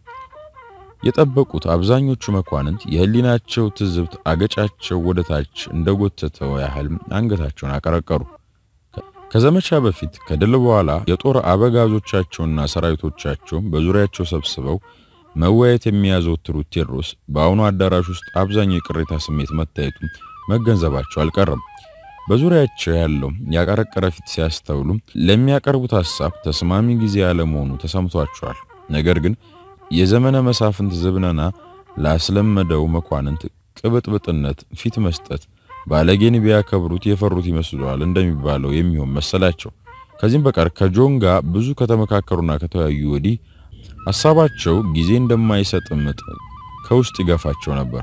የጠበቁት አብዛኞቹ መኳንንት የህሊናቸው ትዝብት አገጫቸው ወደ ታች እንደጎተተው ያህል አንገታቸውን አቀረቀሩ። ከዘመቻ በፊት ከድል በኋላ የጦር አበጋዞቻቸውና ሰራዊቶቻቸውን በዙሪያቸው ሰብስበው መወያየት የሚያዘወትሩት ቴዎድሮስ በአሁኑ አዳራሽ ውስጥ አብዛኛው የቅሬታ ስሜት መታየቱ መገንዘባቸው አልቀረም። በዙሪያቸው ያለው ያቀረቀረ ፊት ሲያስተውሉ ለሚያቀርቡት ሐሳብ ተስማሚ ጊዜ ያለመሆኑ ተሰምቷቸዋል። ነገር ግን የዘመነ መሳፍንት ዝብነና ላስለመደው መኳንንት ቅብጥብጥነት ፊት መስጠት ባለጌን ቢያከብሩት የፈሩት ይመስለዋል እንደሚባለው የሚሆን መሰላቸው። ከዚህም በቀር ከጆን ጋር ብዙ ከተመካከሩና ከተወያዩ ወዲህ ሐሳባቸው ጊዜ እንደማይሰጥ ምጥ ከውስጥ ይገፋቸው ነበር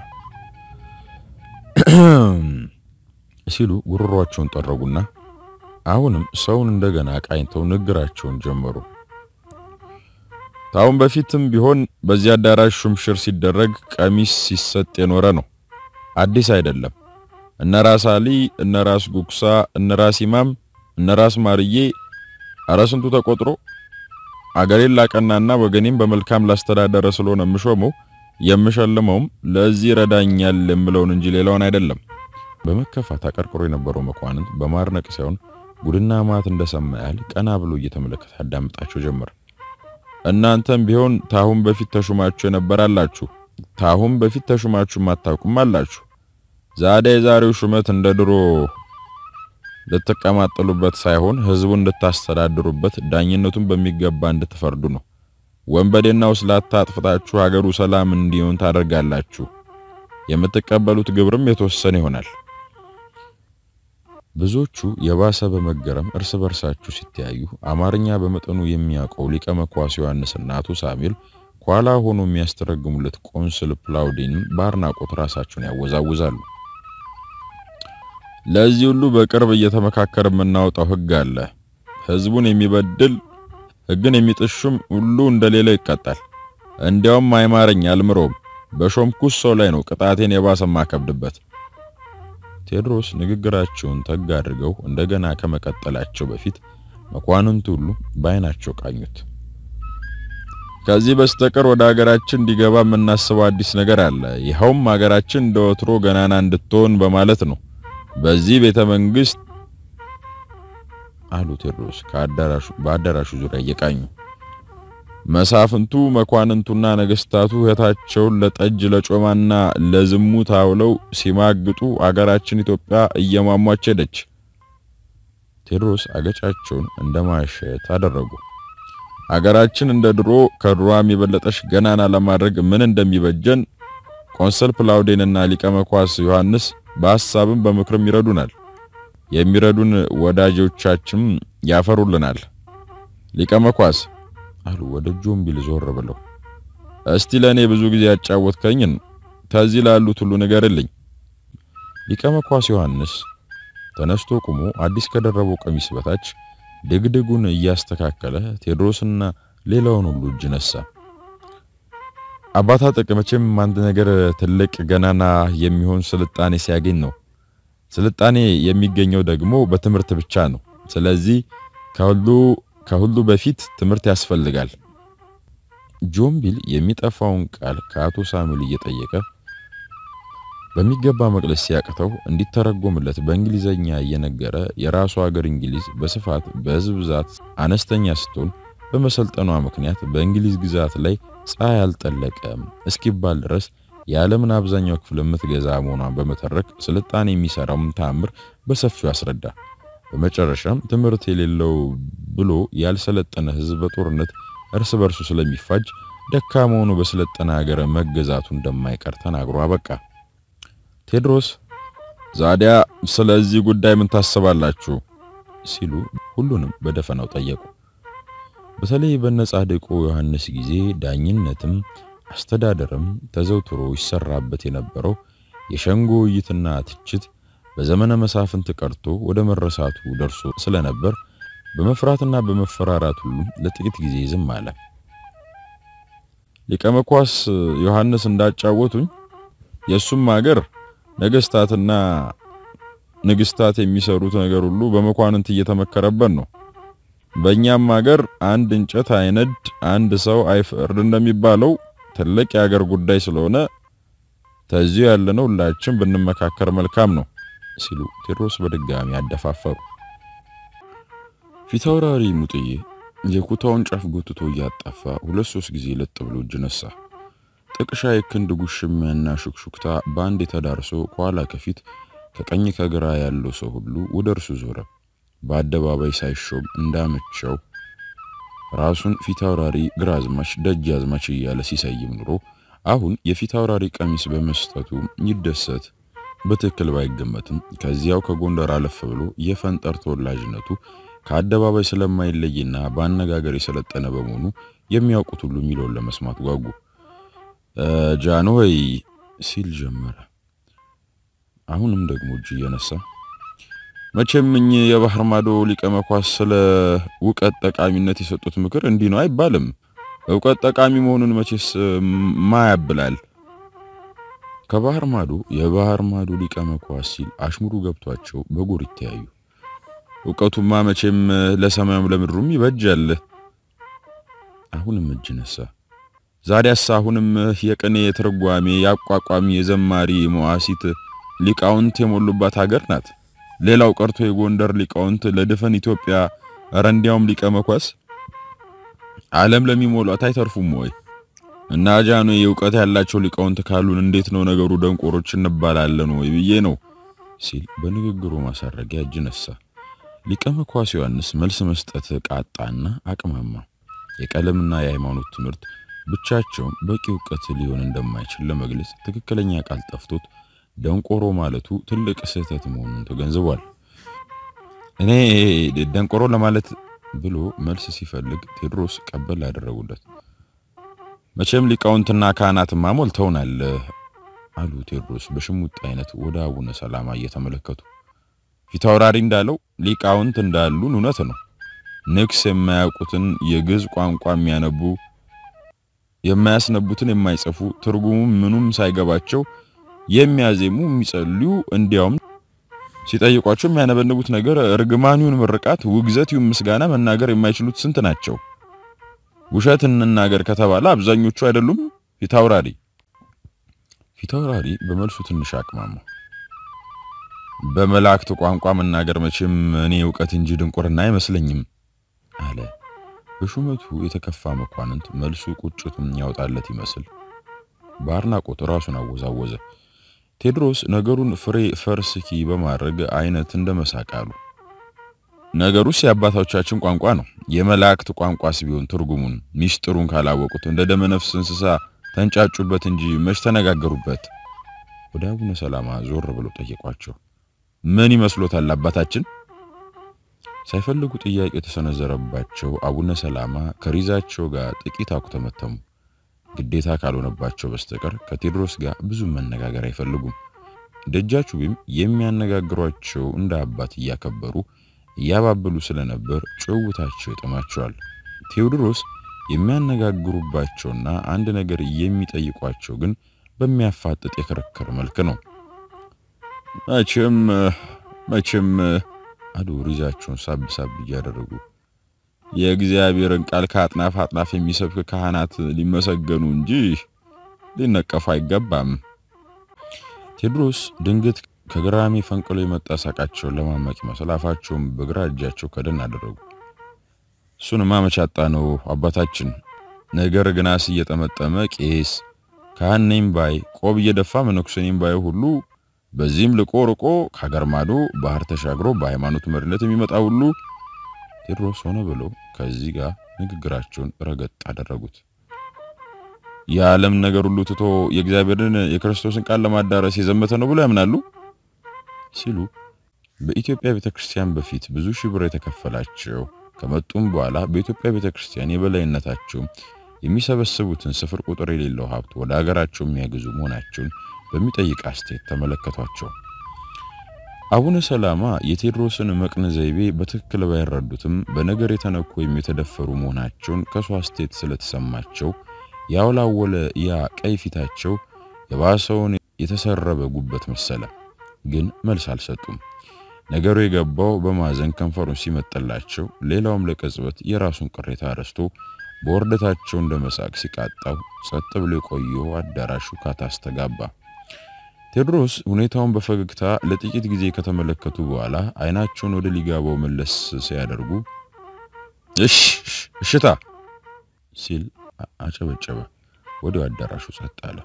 ሲሉ ጉሮሯቸውን ጠረጉና አሁንም ሰውን እንደገና ቃኝተው ንግግራቸውን ጀመሩ። ታውን በፊትም ቢሆን በዚህ አዳራሽ ሹምሽር ሲደረግ ቀሚስ ሲሰጥ የኖረ ነው። አዲስ አይደለም። እነ ራስ አሊ፣ እነ ራስ ጉክሳ፣ እነ ራስ ኢማም፣ እነ ራስ ማርዬ ኧረ ስንቱ ተቆጥሮ አገሬን ላቀናና ወገኔም በመልካም ላስተዳደረ ስለሆነ የምሾመው የምሸልመውም ለዚህ ረዳኛል የምለውን እንጂ ሌላውን አይደለም። በመከፋት አቀርቅሮ የነበረው መኳንንት በማርነቅ ሳይሆን ጉድና ማት እንደሰማ ያህል ቀና ብሎ እየተመለከተ አዳምጣቸው ጀመር። እናንተም ቢሆን ታሁን በፊት ተሹማችሁ የነበራላችሁ፣ ታሁን በፊት ተሹማችሁ ማታውቁም አላችሁ። ዛሬ የዛሬው ሹመት እንደ ድሮ ልትቀማጠሉበት ሳይሆን ሕዝቡን እንድታስተዳድሩበት ዳኝነቱን በሚገባ እንድትፈርዱ ነው። ወንበዴና ውስላታ አጥፍታችሁ ሀገሩ ሰላም እንዲሆን ታደርጋላችሁ። የምትቀበሉት ግብርም የተወሰነ ይሆናል። ብዙዎቹ የባሰ በመገረም እርስ በርሳችሁ ሲተያዩ አማርኛ በመጠኑ የሚያውቀው ሊቀ መኳስ ዮሐንስና አቶ ሳሙኤል ኋላ ሆኖ የሚያስተረግሙለት ቆንስል ፕላውዲን በአድናቆት ራሳቸውን ያወዛውዛሉ። ለዚህ ሁሉ በቅርብ እየተመካከር የምናወጣው ሕግ አለ። ሕዝቡን የሚበድል ሕግን የሚጥሹም ሁሉ እንደሌለው ይቀጣል። እንዲያውም አይማረኝ አልምሮም በሾምኩት ሰው ላይ ነው ቅጣቴን የባሰ ማከብድበት። ቴዎድሮስ ንግግራቸውን ተጋ አድርገው እንደገና ከመቀጠላቸው በፊት መኳንንቱ ሁሉ በዓይናቸው ቃኙት። ከዚህ በስተቀር ወደ ሀገራችን እንዲገባ የምናስበው አዲስ ነገር አለ። ይኸውም ሀገራችን እንደ ወትሮ ገናና እንድትሆን በማለት ነው። በዚህ ቤተ መንግስት አሉ ቴዎድሮስ ከአዳራሹ በአዳራሹ ዙሪያ እየቃኙ መሳፍንቱ መኳንንቱና ነገስታቱ እህታቸውን ለጠጅ ለጮማና ለዝሙት አውለው ሲማግጡ አገራችን ኢትዮጵያ እየሟሟች ሄደች። ቴዎድሮስ አገጫቸውን እንደማሸት አደረጉ። አገራችን እንደ ድሮ ከድሮም የበለጠሽ ገናና ለማድረግ ምን እንደሚበጀን ቆንሰል ፕላውዴንና ሊቀ መኳስ ዮሐንስ በሐሳብም በምክርም ይረዱናል። የሚረዱን ወዳጆቻችን ያፈሩልናል። ሊቀ መኳስ አሉ ወደ ጆምቢል ዞር ብለው። እስቲ ለኔ ብዙ ጊዜ ያጫወትከኝን ተዚህ ላሉት ሁሉ ንገርልኝ። ሊቀ መኳስ ዮሐንስ ተነስቶ ቆሞ አዲስ ከደረበው ቀሚስ በታች ድግድጉን እያስተካከለ ቴዎድሮስና ሌላውን ሁሉ እጅ ነሳ። አባታ ጠቀመችም አንድ ነገር ትልቅ ገናና የሚሆን ስልጣኔ ሲያገኝ ነው። ስልጣኔ የሚገኘው ደግሞ በትምህርት ብቻ ነው። ስለዚህ ከሁሉ ከሁሉ በፊት ትምህርት ያስፈልጋል። ጆምቢል የሚጠፋውን ቃል ከአቶ ሳሙኤል እየጠየቀ በሚገባ መቅለስ ሲያቅተው እንዲተረጎምለት በእንግሊዘኛ እየነገረ የራሱ ሀገር እንግሊዝ በስፋት በሕዝብ ብዛት አነስተኛ ስትሆን በመሰልጠኗ ምክንያት በእንግሊዝ ግዛት ላይ ፀሐይ አልጠለቀም እስኪባል ድረስ የዓለምን አብዛኛው ክፍል የምትገዛ መሆኗን በመተረክ ስልጣኔ የሚሰራውን ተአምር በሰፊው አስረዳ። በመጨረሻም ትምህርት የሌለው ብሎ ያልሰለጠነ ሕዝብ በጦርነት እርስ በርሱ ስለሚፋጅ ደካማ ሆኖ በሰለጠነ ሀገር መገዛቱ እንደማይቀር ተናግሮ አበቃ። ቴዎድሮስ ዛዲያ ስለዚህ ጉዳይ ምን ታስባላችሁ? ሲሉ ሁሉንም በደፈናው ጠየቁ። በተለይ በነጻድቁ ዮሐንስ ጊዜ ዳኝነትም አስተዳደርም ተዘውትሮ ይሰራበት የነበረው የሸንጎ ውይይትና ትችት በዘመነ መሳፍንት ቀርቶ ወደ መረሳቱ ደርሶ ስለነበር በመፍራትና በመፈራራት ሁሉም ለጥቂት ጊዜ ዝም አለ። ሊቀ መኳስ ዮሐንስ እንዳጫወቱኝ የሱም ሀገር ነገስታትና ንግስታት የሚሰሩት ነገር ሁሉ በመኳንንት እየተመከረበት ነው። በእኛም ሀገር አንድ እንጨት አይነድ አንድ ሰው አይፈርድ እንደሚባለው ትልቅ የሀገር ጉዳይ ስለሆነ ተዚሁ ያለነው ሁላችን ብንመካከር መልካም ነው ሲሉ ቴዎድሮስ በድጋሚ አደፋፈሩ። ፊታውራሪ ሙጥዬ የኩታውን ጫፍ ጎትቶ እያጣፋ ሁለት ሶስት ጊዜ ለጥ ብሎ እጅ ነሳ። ጥቅሻ የክንድ ጉሽሚያና ሹክሹክታ በአንድ የተዳርሶ ከኋላ ከፊት ከቀኝ ከግራ ያለው ሰው ሁሉ ወደ እርሱ ዞረ። በአደባባይ ሳይሾም እንዳመቸው ራሱን ፊታውራሪ ግራዝማች ደጃዝማች እያለ ሲሰይም ኑሮ አሁን የፊታውራሪ ቀሚስ በመስጠቱ ይደሰት በትክክል ባይገመትም ከዚያው ከጎንደር አለፍ ብሎ የፈንጠር ተወላጅነቱ ከአደባባይ ስለማይለይና በአነጋገር የሰለጠነ በመሆኑ የሚያውቁት ሁሉ የሚለውን ለመስማት ጓጉ። ጃንሆይ ሲል ጀመረ። አሁንም ደግሞ እጅ እየነሳ መቼም እኚህ የባህር ማዶ ሊቀ መኳስ ስለ እውቀት ጠቃሚነት የሰጡት ምክር እንዲህ ነው አይባልም። እውቀት ጠቃሚ መሆኑን መቼስ ማያብላል። ከባህር ማዶ የባህር ማዶ ሊቀ መኳስ ሲል አሽሙሩ ገብቷቸው በጎር ይተያዩ። እውቀቱማ መቼም ለሰማዩም ለምድሩም ይበጃል። አሁንም እጅ ነሳ። ዛዲያስ አሁንም የቅኔ የትርጓሜ የአቋቋሚ የዘማሪ መዋሲት ሊቃውንት የሞሉባት ሀገር ናት። ሌላው ቀርቶ የጎንደር ሊቃውንት ለድፈን ኢትዮጵያ ኧረ እንዲያውም ሊቀ መኳስ ዓለም ለሚሞሏት አይተርፉም ወይ? እና ጃኖ የእውቀት ያላቸው ሊቃውንት ካሉን እንዴት ነው ነገሩ? ደንቆሮች እንባላለን ወይ ብዬ ነው ሲል በንግግሩ ማሳረጊያ እጅ ነሳ። ሊቀ መኳስ ዮሐንስ መልስ መስጠት ቃጣና አቅማማ። የቀለምና የሃይማኖት ትምህርት ብቻቸውን በቂ እውቀት ሊሆን እንደማይችል ለመግለጽ ትክክለኛ ቃል ጠፍቶት ደንቆሮ ማለቱ ትልቅ ስህተት መሆኑን ተገንዝቧል። እኔ ደንቆሮ ለማለት ብሎ መልስ ሲፈልግ ቴዎድሮስ ቀበል ያደረጉለት። መቼም ሊቃውንትና ካህናትማ ሞልተውናል አሉ ቴዎድሮስ በሽሙጥ አይነት ወደ አቡነ ሰላማ እየተመለከቱ። ፊታውራሪ እንዳለው ሊቃውንት እንዳሉን እውነት ነው። ንግስ የማያውቁትን የግዕዝ ቋንቋ የሚያነቡ የማያስነቡትን የማይጽፉ ትርጉሙም ምኑም ሳይገባቸው የሚያዜሙ የሚጸልዩ እንዲያውም ሲጠይቋቸው የሚያነበንቡት ነገር እርግማኒውን ምርቃት፣ ውግዘቲውን ምስጋና መናገር የማይችሉት ስንት ናቸው? ውሸት እንናገር ከተባለ አብዛኞቹ አይደሉም? ፊታውራሪ ፊታውራሪ በመልሱ ትንሽ አቅማማ። በመላእክት ቋንቋ መናገር መቼም እኔ እውቀት እንጂ ድንቁርና አይመስለኝም አለ። በሹመቱ የተከፋ መኳንንት መልሱ ቁጭቱን ያወጣለት ይመስል በአድናቆት ራሱን አወዛወዘ። ቴዎድሮስ ነገሩን ፍሬ ፈርስኪ በማድረግ አይነት እንደመሳቅ አሉ። ነገሩስ የአባቶቻችን ቋንቋ ነው። የመላእክት ቋንቋስ ቢሆን ትርጉሙን ሚስጥሩን ካላወቁት እንደ ደመነፍስ እንስሳ ተንጫጩበት እንጂ መች ተነጋገሩበት። ወደ አቡነ ሰላማ ዞር ብሎ ጠየቋቸው። ምን ይመስሎታል አባታችን? ሳይፈልጉ ጥያቄ የተሰነዘረባቸው አቡነ ሰላማ ከሪዛቸው ጋር ጥቂት አኩተመተሙ። ግዴታ ካልሆነባቸው በስተቀር ከቴዎድሮስ ጋር ብዙ መነጋገር አይፈልጉም። ደጃቹቤም የሚያነጋግሯቸው እንደ አባት እያከበሩ እያባበሉ ስለነበር ጭውውታቸው ይጥማቸዋል። ቴዎድሮስ የሚያነጋግሩባቸውና አንድ ነገር የሚጠይቋቸው ግን በሚያፋጥጥ የክርክር መልክ ነው። መቼም መቼም አሉ ሪዛቸውን ሳብ ሳብ እያደረጉ የእግዚአብሔርን ቃል ከአጥናፍ አጥናፍ የሚሰብክ ካህናት ሊመሰገኑ እንጂ ሊነቀፉ አይገባም። ቴዎድሮስ ድንገት ከግራሚ ፈንቅሎ የመጣ ሳቃቸውን ለማመቅ ይመስል አፋቸውን በግራ እጃቸው ከደን አደረጉ። እሱንማ መች አጣ ነው አባታችን። ነገር ግናስ እየጠመጠመ ቄስ ካህን ነኝ ባይ ቆብ እየደፋ መነኩሴ ነኝ ባይ ሁሉ በዚህም ልቆ ርቆ ከሀገር ማዶ ባህር ተሻግሮ በሃይማኖት መሪነት የሚመጣ ሁሉ ቴዎድሮስ ሆነ ብሎ ከዚህ ጋር ንግግራቸውን ረገጥ አደረጉት። የዓለም ነገር ሁሉ ትቶ የእግዚአብሔርን የክርስቶስን ቃል ለማዳረስ የዘመተ ነው ብሎ ያምናሉ ሲሉ በኢትዮጵያ ቤተክርስቲያን በፊት ብዙ ሺህ ብር የተከፈላቸው ከመጡም በኋላ በኢትዮጵያ ቤተክርስቲያን የበላይነታቸው የሚሰበስቡትን ስፍር ቁጥር የሌለው ሀብት ወደ ሀገራቸው የሚያግዙ መሆናቸውን በሚጠይቅ አስተያየት ተመለከቷቸው። አቡነ ሰላማ የቴዎድሮስን መቅነ ዘይቤ በትክክል ባይረዱትም በነገር የተነኩ ወይም የተደፈሩ መሆናቸውን ከሱ አስተያየት ስለተሰማቸው ያውላወለ ያ ቀይ ፊታቸው የባሰውን የተሰረበ ጉበት መሰለ። ግን መልስ አልሰጡም። ነገሩ የገባው በማዘን ከንፈሩን ሲመጥላቸው፣ ሌላውም ለቅጽበት የራሱን ቅሬታ ረስቶ በወርደታቸው እንደ መሳቅ ሲቃጣው ጸጥ ብሎ የቆየው አዳራሹ ካታ አስተጋባ። ቴዎድሮስ ሁኔታውን በፈገግታ ለጥቂት ጊዜ ከተመለከቱ በኋላ አይናቸውን ወደ ሊጋባው መለስ ሲያደርጉ እሽ እሽታ ሲል አጨበጨበ። ወዲያው አዳራሹ ጸጥ አለ።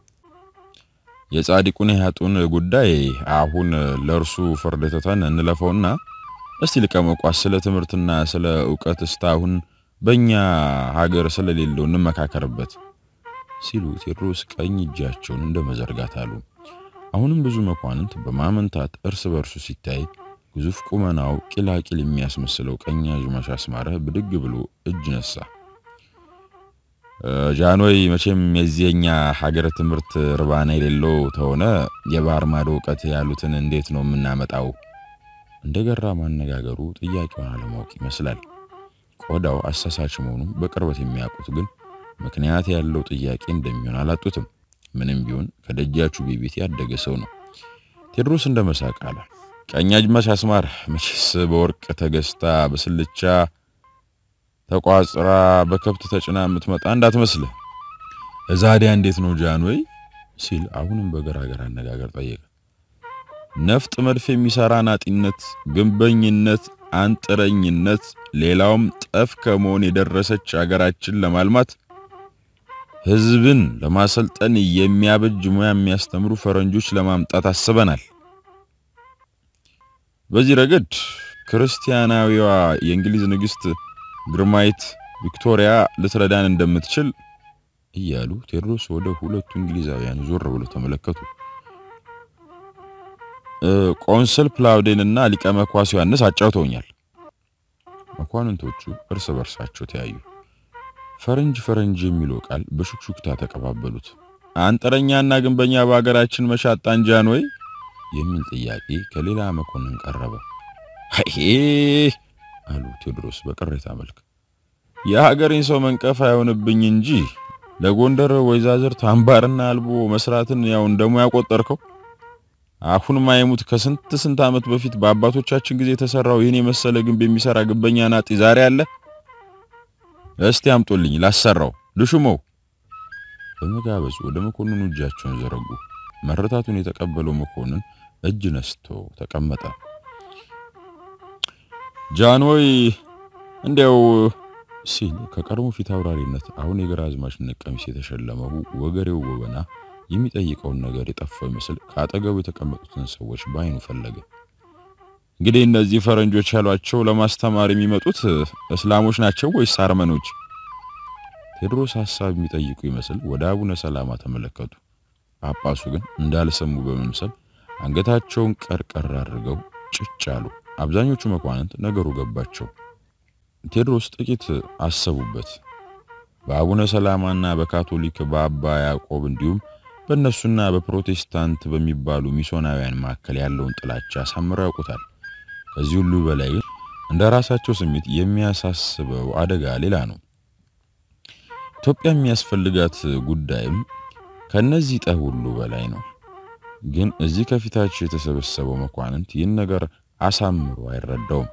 የጻድቁን የሀጡን ጉዳይ አሁን ለእርሱ ፍርድ ትተን እንለፈውና እስቲ ልቀመቋስ ስለ ትምህርትና ስለ እውቀት እስካሁን በእኛ ሀገር ስለሌለው እንመካከርበት ሲሉ ቴዎድሮስ ቀኝ እጃቸውን እንደ መዘርጋት አሉ። አሁንም ብዙ መኳንንት በማመንታት እርስ በርሱ ሲታይ ግዙፍ ቁመናው ቂላቂል የሚያስመስለው ቀኛዝማች አስማረ ብድግ ብሎ እጅ ነሳ። ጃንሆይ መቼም የዚህኛ ሀገር ትምህርት ርባና የሌለው ተሆነ የባህር ማዶ እውቀት ያሉትን እንዴት ነው የምናመጣው? እንደገራ ማነጋገሩ ጥያቄውን አለማወቅ ይመስላል። ቆዳው አሳሳች መሆኑን በቅርበት የሚያውቁት ግን ምክንያት ያለው ጥያቄ እንደሚሆን አላጡትም። ምንም ቢሆን ከደጃችሁ ቤት ያደገ ሰው ነው። ቴዎድሮስ እንደ መሳቅ አለ። ቀኛዝማች አስማር መቼስ በወርቅ ተገዝታ በስልቻ ተቋጽራ በከብት ተጭና የምትመጣ እንዳትመስልህ። እዛዲያ እንዴት ነው ጃንሆይ ሲል አሁንም በገራገር አነጋገር ጠየቀ። ነፍጥ መድፍ የሚሰራ ናጢነት፣ ግንበኝነት፣ አንጥረኝነት ሌላውም ጠፍ ከመሆን የደረሰች አገራችን ለማልማት ሕዝብን ለማሰልጠን የሚያበጅ ሙያ የሚያስተምሩ ፈረንጆች ለማምጣት አስበናል። በዚህ ረገድ ክርስቲያናዊዋ የእንግሊዝ ንግሥት ግርማዊት ቪክቶሪያ ልትረዳን እንደምትችል እያሉ ቴዎድሮስ ወደ ሁለቱ እንግሊዛውያን ዞር ብሎ ተመለከቱ። ቆንስል ፕላውዴንና ሊቀ መኳስ ዮሐንስ አጫውተውኛል። መኳንንቶቹ እርስ በርሳቸው ተያዩ። ፈረንጅ ፈረንጅ የሚለው ቃል በሹክሹክታ ተቀባበሉት። አንጥረኛና ግንበኛ በሀገራችን መሻጣን ጃንሆይ የሚል ጥያቄ ከሌላ መኮንን ቀረበ። አይ አሉ ቴዎድሮስ በቅሬታ መልክ። የሀገሬን ሰው መንቀፍ አይሆንብኝ እንጂ ለጎንደር ወይዛዝርት አምባርና አልቦ መስራትን ያው እንደሞ ያቆጠርከው አሁን ማይሙት ከስንት ስንት ዓመት በፊት በአባቶቻችን ጊዜ የተሰራው ይህን የመሰለ ግንብ የሚሰራ ግንበኛ ናጢ ዛሬ አለ? እስቲ አምጦልኝ ላሰራው ልሹመው። በመጋበዙ ወደ መኮንኑ እጃቸውን ዘረጉ። መረታቱን የተቀበለው መኮንን እጅ ነስቶ ተቀመጠ። ጃንሆይ እንዲያው ሲል ከቀድሞ ፊት አውራሪነት አሁን የግራዝማችነት ቀሚስ የተሸለመው ወገሬው ጎበና የሚጠይቀውን ነገር የጠፋው ይመስል ከአጠገቡ የተቀመጡትን ሰዎች በአይኑ ፈለገ። እንግዲህ እነዚህ ፈረንጆች ያሏቸው ለማስተማር የሚመጡት እስላሞች ናቸው ወይስ አርመኖች? ቴዎድሮስ ሐሳብ የሚጠይቁ ይመስል ወደ አቡነ ሰላማ ተመለከቱ። ጳጳሱ ግን እንዳልሰሙ በመምሰል አንገታቸውን ቀርቀር አድርገው ጭጭ አሉ። አብዛኞቹ መኳንንት ነገሩ ገባቸው። ቴዎድሮስ ጥቂት አሰቡበት። በአቡነ ሰላማና በካቶሊክ በአባ ያዕቆብ እንዲሁም በእነሱና በፕሮቴስታንት በሚባሉ ሚስዮናውያን መካከል ያለውን ጥላቻ አሳምረው ያውቁታል። ከዚህ ሁሉ በላይ እንደ ራሳቸው ስሜት የሚያሳስበው አደጋ ሌላ ነው። ኢትዮጵያ የሚያስፈልጋት ጉዳይም ከነዚህ ጠብ ሁሉ በላይ ነው። ግን እዚህ ከፊታቸው የተሰበሰበው መኳንንት ይህን ነገር አሳምሮ አይረዳውም።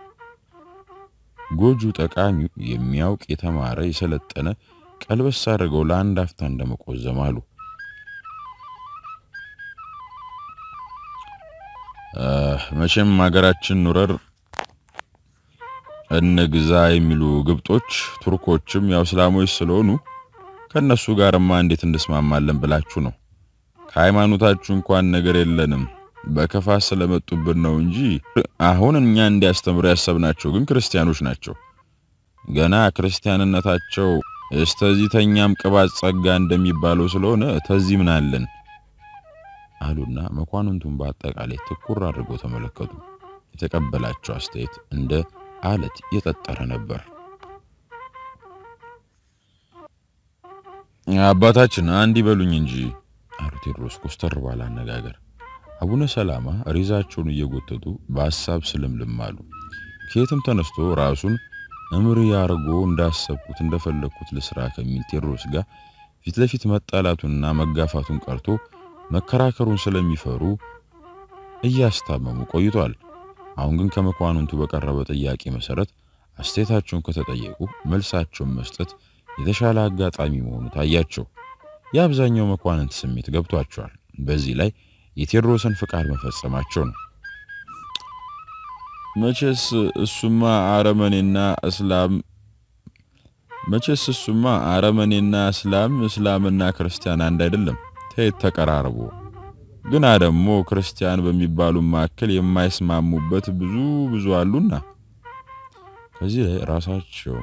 ጎጁ ጠቃሚው የሚያውቅ የተማረ የሰለጠነ ቀልበስ አድርገው ለአንድ አፍታ እንደመቆዘም አሉ። መቼም ሀገራችን ኑረር እንግዛ የሚሉ ግብጦች ቱርኮችም ያው እስላሞች ስለሆኑ ከነሱ ጋርማ እንዴት እንስማማለን ብላችሁ ነው? ከሃይማኖታችሁ እንኳን ነገር የለንም በከፋ ስለመጡብን ነው እንጂ አሁን እኛ እንዲያስተምሩ ያሰብናቸው ግን ክርስቲያኖች ናቸው። ገና ክርስቲያንነታቸው እስተዚህ ተኛም ቅባት ጸጋ እንደሚባለው ስለሆነ ተዚህ ምን አለን አሉና መኳንንቱን በአጠቃላይ ትኩር አድርገው ተመለከቱ። የተቀበላቸው አስተያየት እንደ አለት የጠጠረ ነበር። አባታችን አንድ ይበሉኝ እንጂ አሉ ቴዎድሮስ ኮስተር ባለ አነጋገር። አቡነ ሰላማ ሪዛቸውን እየጎተቱ በሐሳብ ስልምልም አሉ። ከየትም ተነስቶ ራሱን እምሪ አርጎ እንዳሰብኩት እንደፈለግኩት ልስራ ከሚል ቴዎድሮስ ጋር ፊት ለፊት መጣላቱንና መጋፋቱን ቀርቶ መከራከሩን ስለሚፈሩ እያስታመሙ ቆይቷል። አሁን ግን ከመኳንንቱ በቀረበ ጥያቄ መሰረት አስተያየታቸውን ከተጠየቁ መልሳቸውን መስጠት የተሻለ አጋጣሚ መሆኑ ታያቸው። የአብዛኛው መኳንንት ስሜት ገብቷቸዋል። በዚህ ላይ የቴዎድሮስን ፍቃድ መፈጸማቸው ነው። መቼስ እሱማ አረመኔና እስላም መቼስ እሱማ አረመኔና እስላም እስላምና ክርስቲያን አንድ አይደለም። ተየት ተቀራርቦ ግና ደግሞ ክርስቲያን በሚባሉ መካከል የማይስማሙበት ብዙ ብዙ አሉና ከዚህ ላይ ራሳቸው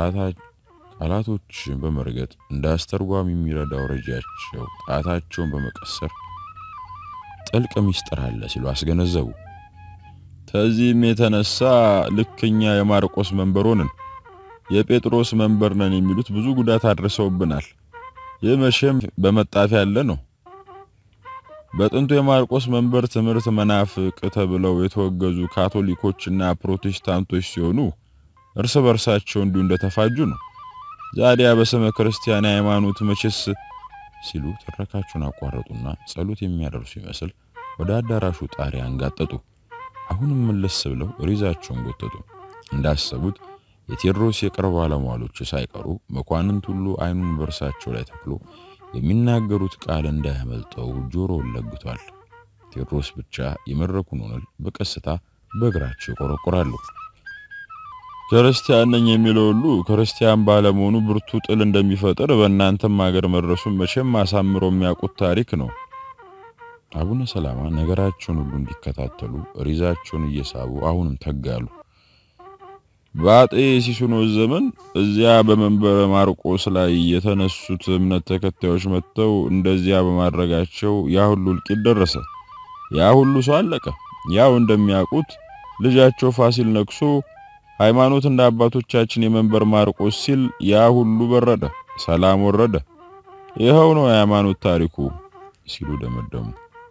ቃላቶችን በመርገጥ እንደ አስተርጓሚ የሚረዳው ረጃቸው ጣታቸውን በመቀሰር ጥልቅ ምስጢር አለ ሲሉ አስገነዘቡ። ከዚህም የተነሳ ልክኛ የማርቆስ መንበር ሆንን፣ የጴጥሮስ መንበር ነን የሚሉት ብዙ ጉዳት አድርሰውብናል። ይህ መቼም በመጣፊያ ያለ ነው። በጥንቱ የማርቆስ መንበር ትምህርት መናፍቅ ተብለው የተወገዙ ካቶሊኮችና ፕሮቴስታንቶች ሲሆኑ እርስ በርሳቸው እንዲሁ እንደተፋጁ ነው። ዛዲያ በስመ ክርስቲያን ሃይማኖት መቼስ ሲሉ ትረካቸውን አቋረጡና ጸሎት የሚያደርሱ ይመስል ወደ አዳራሹ ጣሪያ አንጋጠጡ። አሁንም መለስ ብለው ሪዛቸውን ጎተቱ። እንዳሰቡት የቴዎድሮስ የቅርብ ባለሟሎች ሳይቀሩ መኳንንት ሁሉ አይኑን በእርሳቸው ላይ ተክሎ የሚናገሩት ቃል እንዳያመልጠው ጆሮውን ለግቷል። ቴዎድሮስ ብቻ የመድረኩን ወለል በቀስታ በእግራቸው ይቆረቆራሉ። ክርስቲያን ነኝ የሚለው ሁሉ ክርስቲያን ባለመሆኑ ብርቱ ጥል እንደሚፈጥር በእናንተም ሀገር መድረሱን መቼም አሳምሮ የሚያውቁት ታሪክ ነው። አቡነ ሰላማ ነገራቸውን ሁሉ እንዲከታተሉ ሪዛቸውን እየሳቡ አሁንም ተጋሉ። በአጤ ሲሱኖስ ዘመን እዚያ በመንበረ ማርቆስ ላይ የተነሱት እምነት ተከታዮች መጥተው እንደዚያ በማድረጋቸው ያ ሁሉ እልቂት ደረሰ። ያ ሁሉ ሰው አለቀ። ያው እንደሚያውቁት ልጃቸው ፋሲል ነግሶ ሃይማኖት እንደ አባቶቻችን የመንበር ማርቆስ ሲል ያ ሁሉ በረደ፣ ሰላም ወረደ። ይኸው ነው የሃይማኖት ታሪኩ ሲሉ ደመደሙ።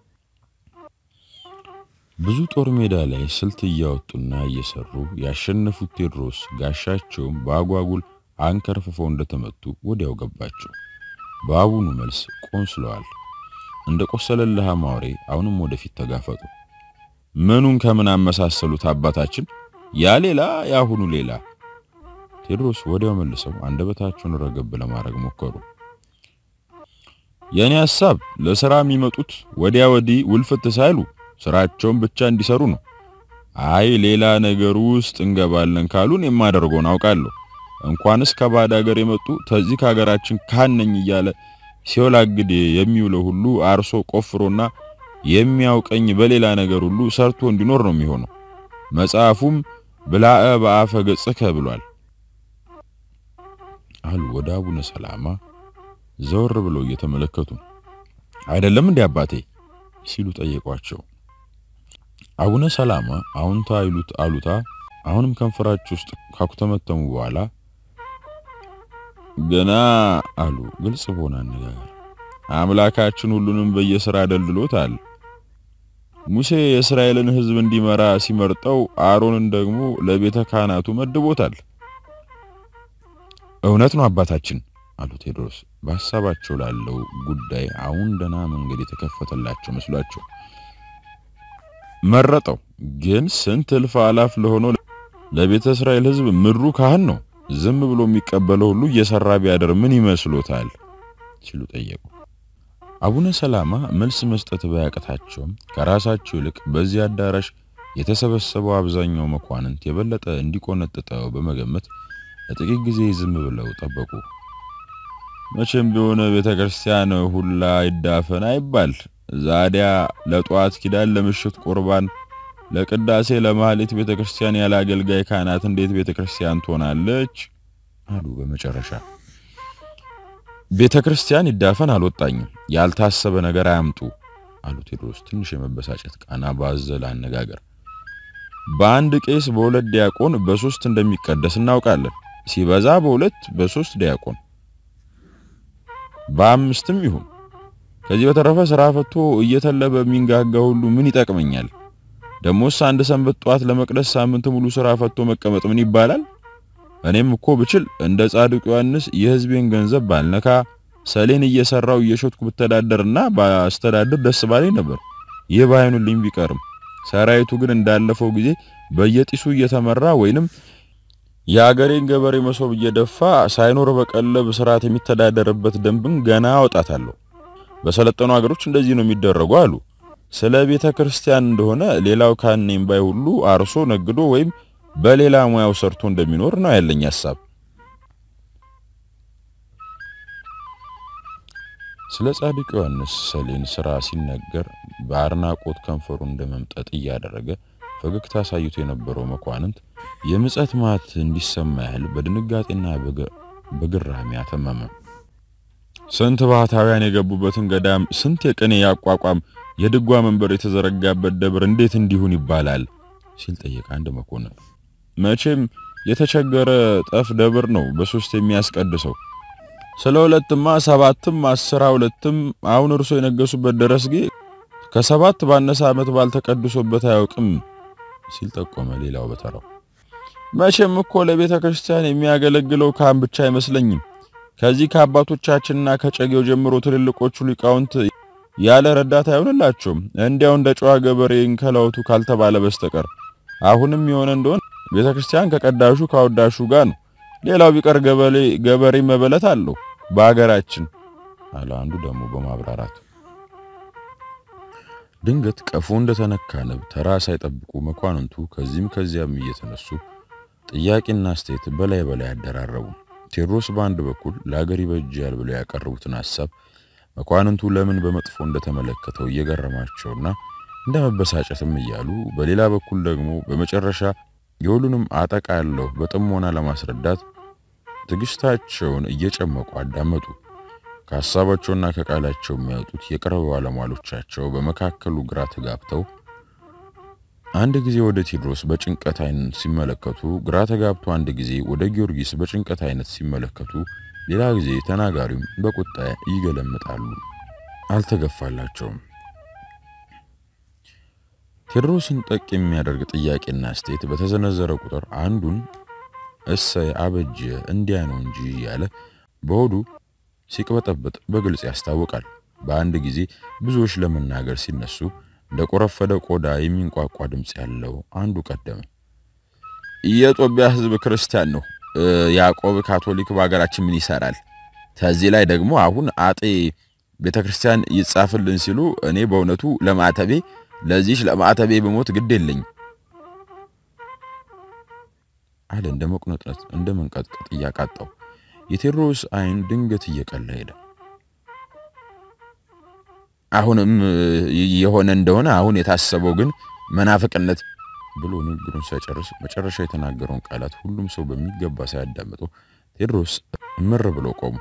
ብዙ ጦር ሜዳ ላይ ስልት እያወጡና እየሰሩ ያሸነፉት ቴዎድሮስ ጋሻቸውም በአጓጉል አንከርፍፈው እንደተመቱ ወዲያው ገባቸው። በአቡኑ መልስ ቆንስለዋል። እንደ ቆሰለልህ ማውሬ አሁንም ወደፊት ተጋፈጡ። ምኑን ከምን አመሳሰሉት አባታችን? ያ ሌላ ያሁኑ ሌላ። ቴዎድሮስ ወዲያው መልሰው አንደበታቸውን ረገብ ለማድረግ ሞከሩ። የኔ ሐሳብ ለሥራ የሚመጡት ወዲያ ወዲህ ውልፍት ሳይሉ ስራቸውን ብቻ እንዲሰሩ ነው። አይ ሌላ ነገር ውስጥ እንገባለን ካሉን የማደርገውን አውቃለሁ። እንኳንስ ከባዕድ ሀገር የመጡ ተዚህ ከሀገራችን ካነኝ እያለ ሲወላግድ የሚውለው ሁሉ አርሶ ቆፍሮና የሚያውቀኝ በሌላ ነገር ሁሉ ሰርቶ እንዲኖር ነው የሚሆነው። መጽሐፉም ብላዕ በአፈ ገጽከ ብሏል አሉ ወደ አቡነ ሰላማ ዘወር ብለው እየተመለከቱ። አይደለም እንዴ አባቴ ሲሉ ጠየቋቸው። አቡነ ሰላማ አሁንታ ይሉት አሉታ አሁንም ከንፈራቸው ውስጥ ካኩተመተሙ በኋላ ገና አሉ ግልጽ በሆነ አነጋገር አምላካችን ሁሉንም በየሥራ ደልድሎታል። ሙሴ የእስራኤልን ሕዝብ እንዲመራ ሲመርጠው አሮንን ደግሞ ለቤተ ካህናቱ መድቦታል። እውነት ነው አባታችን አሉ ቴዎድሮስ በሀሳባቸው ላለው ጉዳይ አሁን ደህና መንገድ የተከፈተላቸው መስሏቸው መረጠው። ግን ስንት እልፍ አላፍ ለሆነው ለቤተ እስራኤል ሕዝብ ምድሩ ካህን ነው። ዝም ብሎ የሚቀበለው ሁሉ እየሰራ ቢያደር ምን ይመስሎታል? ሲሉ ጠየቁ። አቡነ ሰላማ መልስ መስጠት ባያቅታቸውም ከራሳቸው ይልቅ በዚህ አዳራሽ የተሰበሰበው አብዛኛው መኳንንት የበለጠ እንዲቆነጥጠው በመገመት ለጥቂት ጊዜ ዝም ብለው ጠበቁ። መቼም ቢሆን ቤተ ክርስቲያን ሁላ ይዳፈን አይባል። ዛዲያ ለጧት ኪዳን፣ ለምሽት ቁርባን፣ ለቅዳሴ፣ ለማህሌት ቤተ ክርስቲያን ያለ አገልጋይ ካህናት እንዴት ቤተ ክርስቲያን ትሆናለች? አሉ በመጨረሻ። ቤተ ክርስቲያን ይዳፈን አልወጣኝም፣ ያልታሰበ ነገር አያምጡ አሉ ቴዎድሮስ ትንሽ የመበሳጨት ቃና ባዘለ አነጋገር። በአንድ ቄስ በሁለት ዲያቆን በሶስት እንደሚቀደስ እናውቃለን። ሲበዛ በሁለት በሶስት ዲያቆን በአምስትም ይሁን። ከዚህ በተረፈ ስራ ፈቶ እየተለበ የሚንጋጋ ሁሉ ምን ይጠቅመኛል? ደሞስ አንድ ሰንበት ጧት ለመቅደስ ሳምንት ሙሉ ስራ ፈቶ መቀመጥ ምን ይባላል? እኔም እኮ ብችል እንደ ጻድቁ ዮሐንስ የሕዝቤን ገንዘብ ባልነካ ሰሌን እየሰራው እየሾትኩ ብተዳደርና ባስተዳድር ደስ ባለኝ ነበር። ይህ ባይሆንልኝ ቢቀርም ሰራዊቱ ግን እንዳለፈው ጊዜ በየጢሱ እየተመራ ወይንም የአገሬን ገበሬ መሶብ እየደፋ ሳይኖር በቀለብ ስርዓት የሚተዳደርበት ደንብን ገና አወጣታለሁ። በሰለጠኑ ሀገሮች እንደዚህ ነው የሚደረጉ አሉ። ስለ ቤተ ክርስቲያን እንደሆነ ሌላው ካህኔም ባይ ሁሉ አርሶ ነግዶ ወይም በሌላ ሙያው ሰርቶ እንደሚኖር ነው ያለኝ ሐሳብ። ስለ ጻድቅ ዮሐንስ ሰሌን ስራ ሲነገር በአድናቆት ከንፈሩ እንደመምጠጥ እያደረገ ፈገግታ አሳይቶ የነበረው መኳንንት የምጸት ማት እንዲሰማ ያህል በድንጋጤና በግራሚ አተመመ። ስንት ባህታውያን የገቡበትን ገዳም፣ ስንት የቅኔ ያቋቋም የድጓ መንበር የተዘረጋበት ደብር እንዴት እንዲሁን ይባላል ሲል ጠየቀ አንድ መኮንን። መቼም የተቸገረ ጠፍ ደብር ነው በሶስት የሚያስቀድሰው። ስለ ሁለትማ ሰባትም አስራ ሁለትም አሁን እርሶ የነገሱበት ደረስጌ ከሰባት ባነሰ ዓመት ባልተቀድሶበት አያውቅም ሲል ጠቆመ። ሌላው በተራው መቼም እኮ ለቤተ ክርስቲያን የሚያገለግለው ካህን ብቻ አይመስለኝም። ከዚህ ከአባቶቻችንና ከጨጌው ጀምሮ ትልልቆቹ ሊቃውንት ያለ ረዳት አይሆንላቸውም። እንዲያው እንደ ጨዋ ገበሬ እንከላውቱ ካልተባለ በስተቀር አሁንም የሆነ እንደሆነ ቤተ ክርስቲያን ከቀዳሹ ካወዳሹ ጋር ነው። ሌላው ቢቀር ገበሬ ገበሬ መበለት አለው በአገራችን አለ አንዱ ደግሞ በማብራራት ድንገት ቀፎ እንደተነካ ንብ ተራ ሳይጠብቁ መኳንንቱ ከዚህም ከዚያም እየተነሱ ጥያቄና አስተያየት በላይ በላይ አደራረቡ። ቴዎድሮስ በአንድ በኩል ለአገር ይበጃል ብለው ያቀረቡትን ሐሳብ መኳንንቱ ለምን በመጥፎ እንደተመለከተው እየገረማቸውና እንደ መበሳጨትም እያሉ፣ በሌላ በኩል ደግሞ በመጨረሻ የሁሉንም አጠቃለሁ በጥሞና ለማስረዳት ትዕግስታቸውን እየጨመቁ አዳመጡ። ከሐሳባቸውና ከቃላቸው የሚያወጡት የቅርብ ባለሟሎቻቸው በመካከሉ ግራ ተጋብተው አንድ ጊዜ ወደ ቴዎድሮስ በጭንቀት አይነት ሲመለከቱ፣ ግራ ተጋብቶ አንድ ጊዜ ወደ ጊዮርጊስ በጭንቀት አይነት ሲመለከቱ፣ ሌላ ጊዜ ተናጋሪውም በቁጣ ይገለምጣሉ። አልተገፋላቸውም። ቴዎድሮስን ጠቅ የሚያደርግ ጥያቄና አስተያየት በተዘነዘረ ቁጥር አንዱን እሰይ አበጀ እንዲያ ነው እንጂ ያለ በሆዱ ሲቅበጠበጥ በግልጽ ያስታውቃል። በአንድ ጊዜ ብዙዎች ለመናገር ሲነሱ እንደ ቆረፈደ ቆዳ የሚንቋቋ ድምፅ ያለው አንዱ ቀደመ። የጦቢያ ሕዝብ ክርስቲያን ነው። ያዕቆብ ካቶሊክ በሀገራችን ምን ይሰራል? ከዚህ ላይ ደግሞ አሁን አጤ ቤተ ክርስቲያን ይጻፍልን ሲሉ እኔ በእውነቱ ለማዕተቤ ለዚች ለማዕተቤ በሞት ግድ የለኝ አለ እንደ መቁነጥነት እንደ መንቀጥቀጥ እያቃጣው። የቴዎድሮስ አይን ድንገት እየቀላ ሄደ። አሁንም የሆነ እንደሆነ አሁን የታሰበው ግን መናፍቅነት ብሎ ንግግሩን ሳይጨርስ መጨረሻ የተናገረውን ቃላት ሁሉም ሰው በሚገባ ሳያዳምጠው ቴዎድሮስ እምር ብሎ ቆሙ።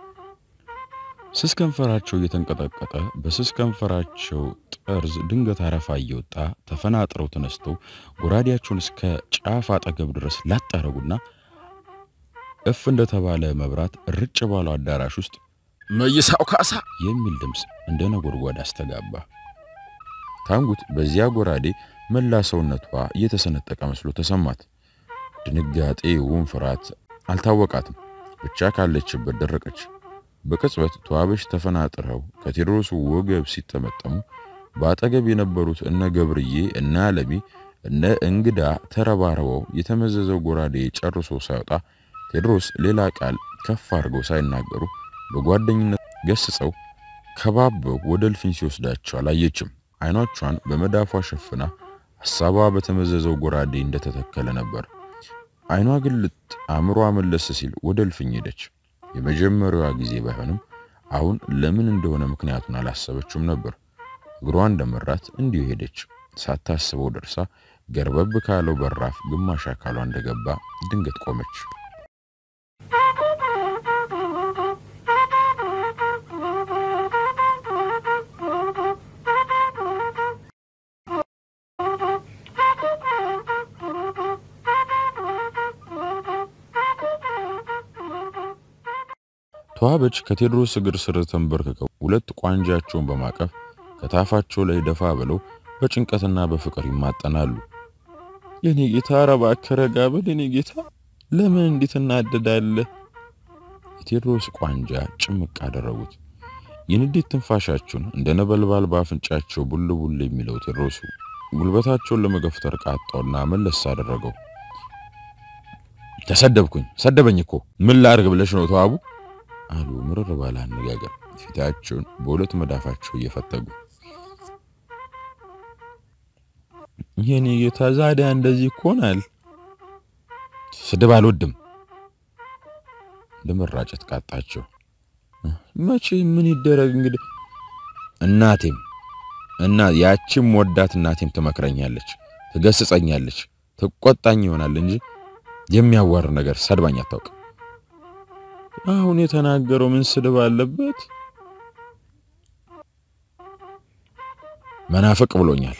ስስ ከንፈራቸው እየተንቀጠቀጠ በስስ ከንፈራቸው ጠርዝ ድንገት አረፋ እየወጣ ተፈናጥረው ተነስተው ጎራዴያቸውን እስከ ጫፍ አጠገብ ድረስ ላጣረጉና እፍ እንደተባለ መብራት ርጭ ባለው አዳራሽ ውስጥ መይሳው ካሳ የሚል ድምፅ እንደ ነጎድጓድ አስተጋባ። ታንጉት በዚያ ጎራዴ መላ ሰውነቷ እየተሰነጠቀ መስሎ ተሰማት። ድንጋጤ፣ ውም ፍርሃት አልታወቃትም። ብቻ ካለችበት ደረቀች። በቅጽበት ተዋበች ተፈናጥረው ከቴዎድሮስ ወገብ ሲጠመጠሙ በአጠገብ የነበሩት እነ ገብርዬ እነ አለሚ እነ እንግዳ ተረባርበው የተመዘዘው ጎራዴ ጨርሶ ሳይወጣ ቴዎድሮስ ሌላ ቃል ከፍ አድርገው ሳይናገሩ በጓደኝነት ገስጸው ከባበው ወደ እልፍኝ ሲወስዳቸው አላየችም። አይኖቿን በመዳፏ ሸፍና ሐሳቧ በተመዘዘው ጎራዴ እንደተተከለ ነበር። አይኗ ግልጥ አእምሯ መለስ ሲል ወደ እልፍኝ ሄደች። የመጀመሪያዋ ጊዜ ባይሆንም አሁን ለምን እንደሆነ ምክንያቱን አላሰበችውም ነበር። እግሯ እንደመራት እንዲሁ ሄደች። ሳታስበው ደርሳ ገርበብ ካለው በራፍ ግማሽ አካሏ እንደገባ ድንገት ቆመች። ተዋበች ከቴዎድሮስ እግር ስር ተንበርክከው ሁለት ቋንጃቸውን በማቀፍ ከታፋቸው ላይ ደፋ ብለው በጭንቀትና በፍቅር ይማጠናሉ። የኔ ጌታ ኧረ እባክህ ረጋ በል የኔ ጌታ፣ ለምን እንዴት እናደዳለህ? የቴዎድሮስ ቋንጃ ጭምቅ አደረጉት። የንዴት ትንፋሻቸውን እንደ ነበልባል በአፍንጫቸው ቡል ቡል የሚለው ቴዎድሮሱ ጉልበታቸውን ለመገፍተር ቃጣውና መለስ አደረገው። ተሰደብኩኝ፣ ሰደበኝ እኮ ምን ላድርግ ብለሽ ነው ተዋቡ አሉ ምርር ባለ አነጋገር ፊታቸውን በሁለት መዳፋቸው እየፈተጉ። የኔ ጌታ ዛዲያ እንደዚህ ይኮናል? ስድብ አልወድም። ለመራጨት ቃጣቸው። መቼ ምን ይደረግ እንግዲህ። እናቴም እና ያቺም ወዳት እናቴም ትመክረኛለች፣ ትገስጸኛለች፣ ትቆጣኝ ይሆናል እንጂ የሚያዋር ነገር ሰድባኝ አታውቅም። አሁን የተናገረው ምን ስድብ አለበት? መናፍቅ ብሎኛል።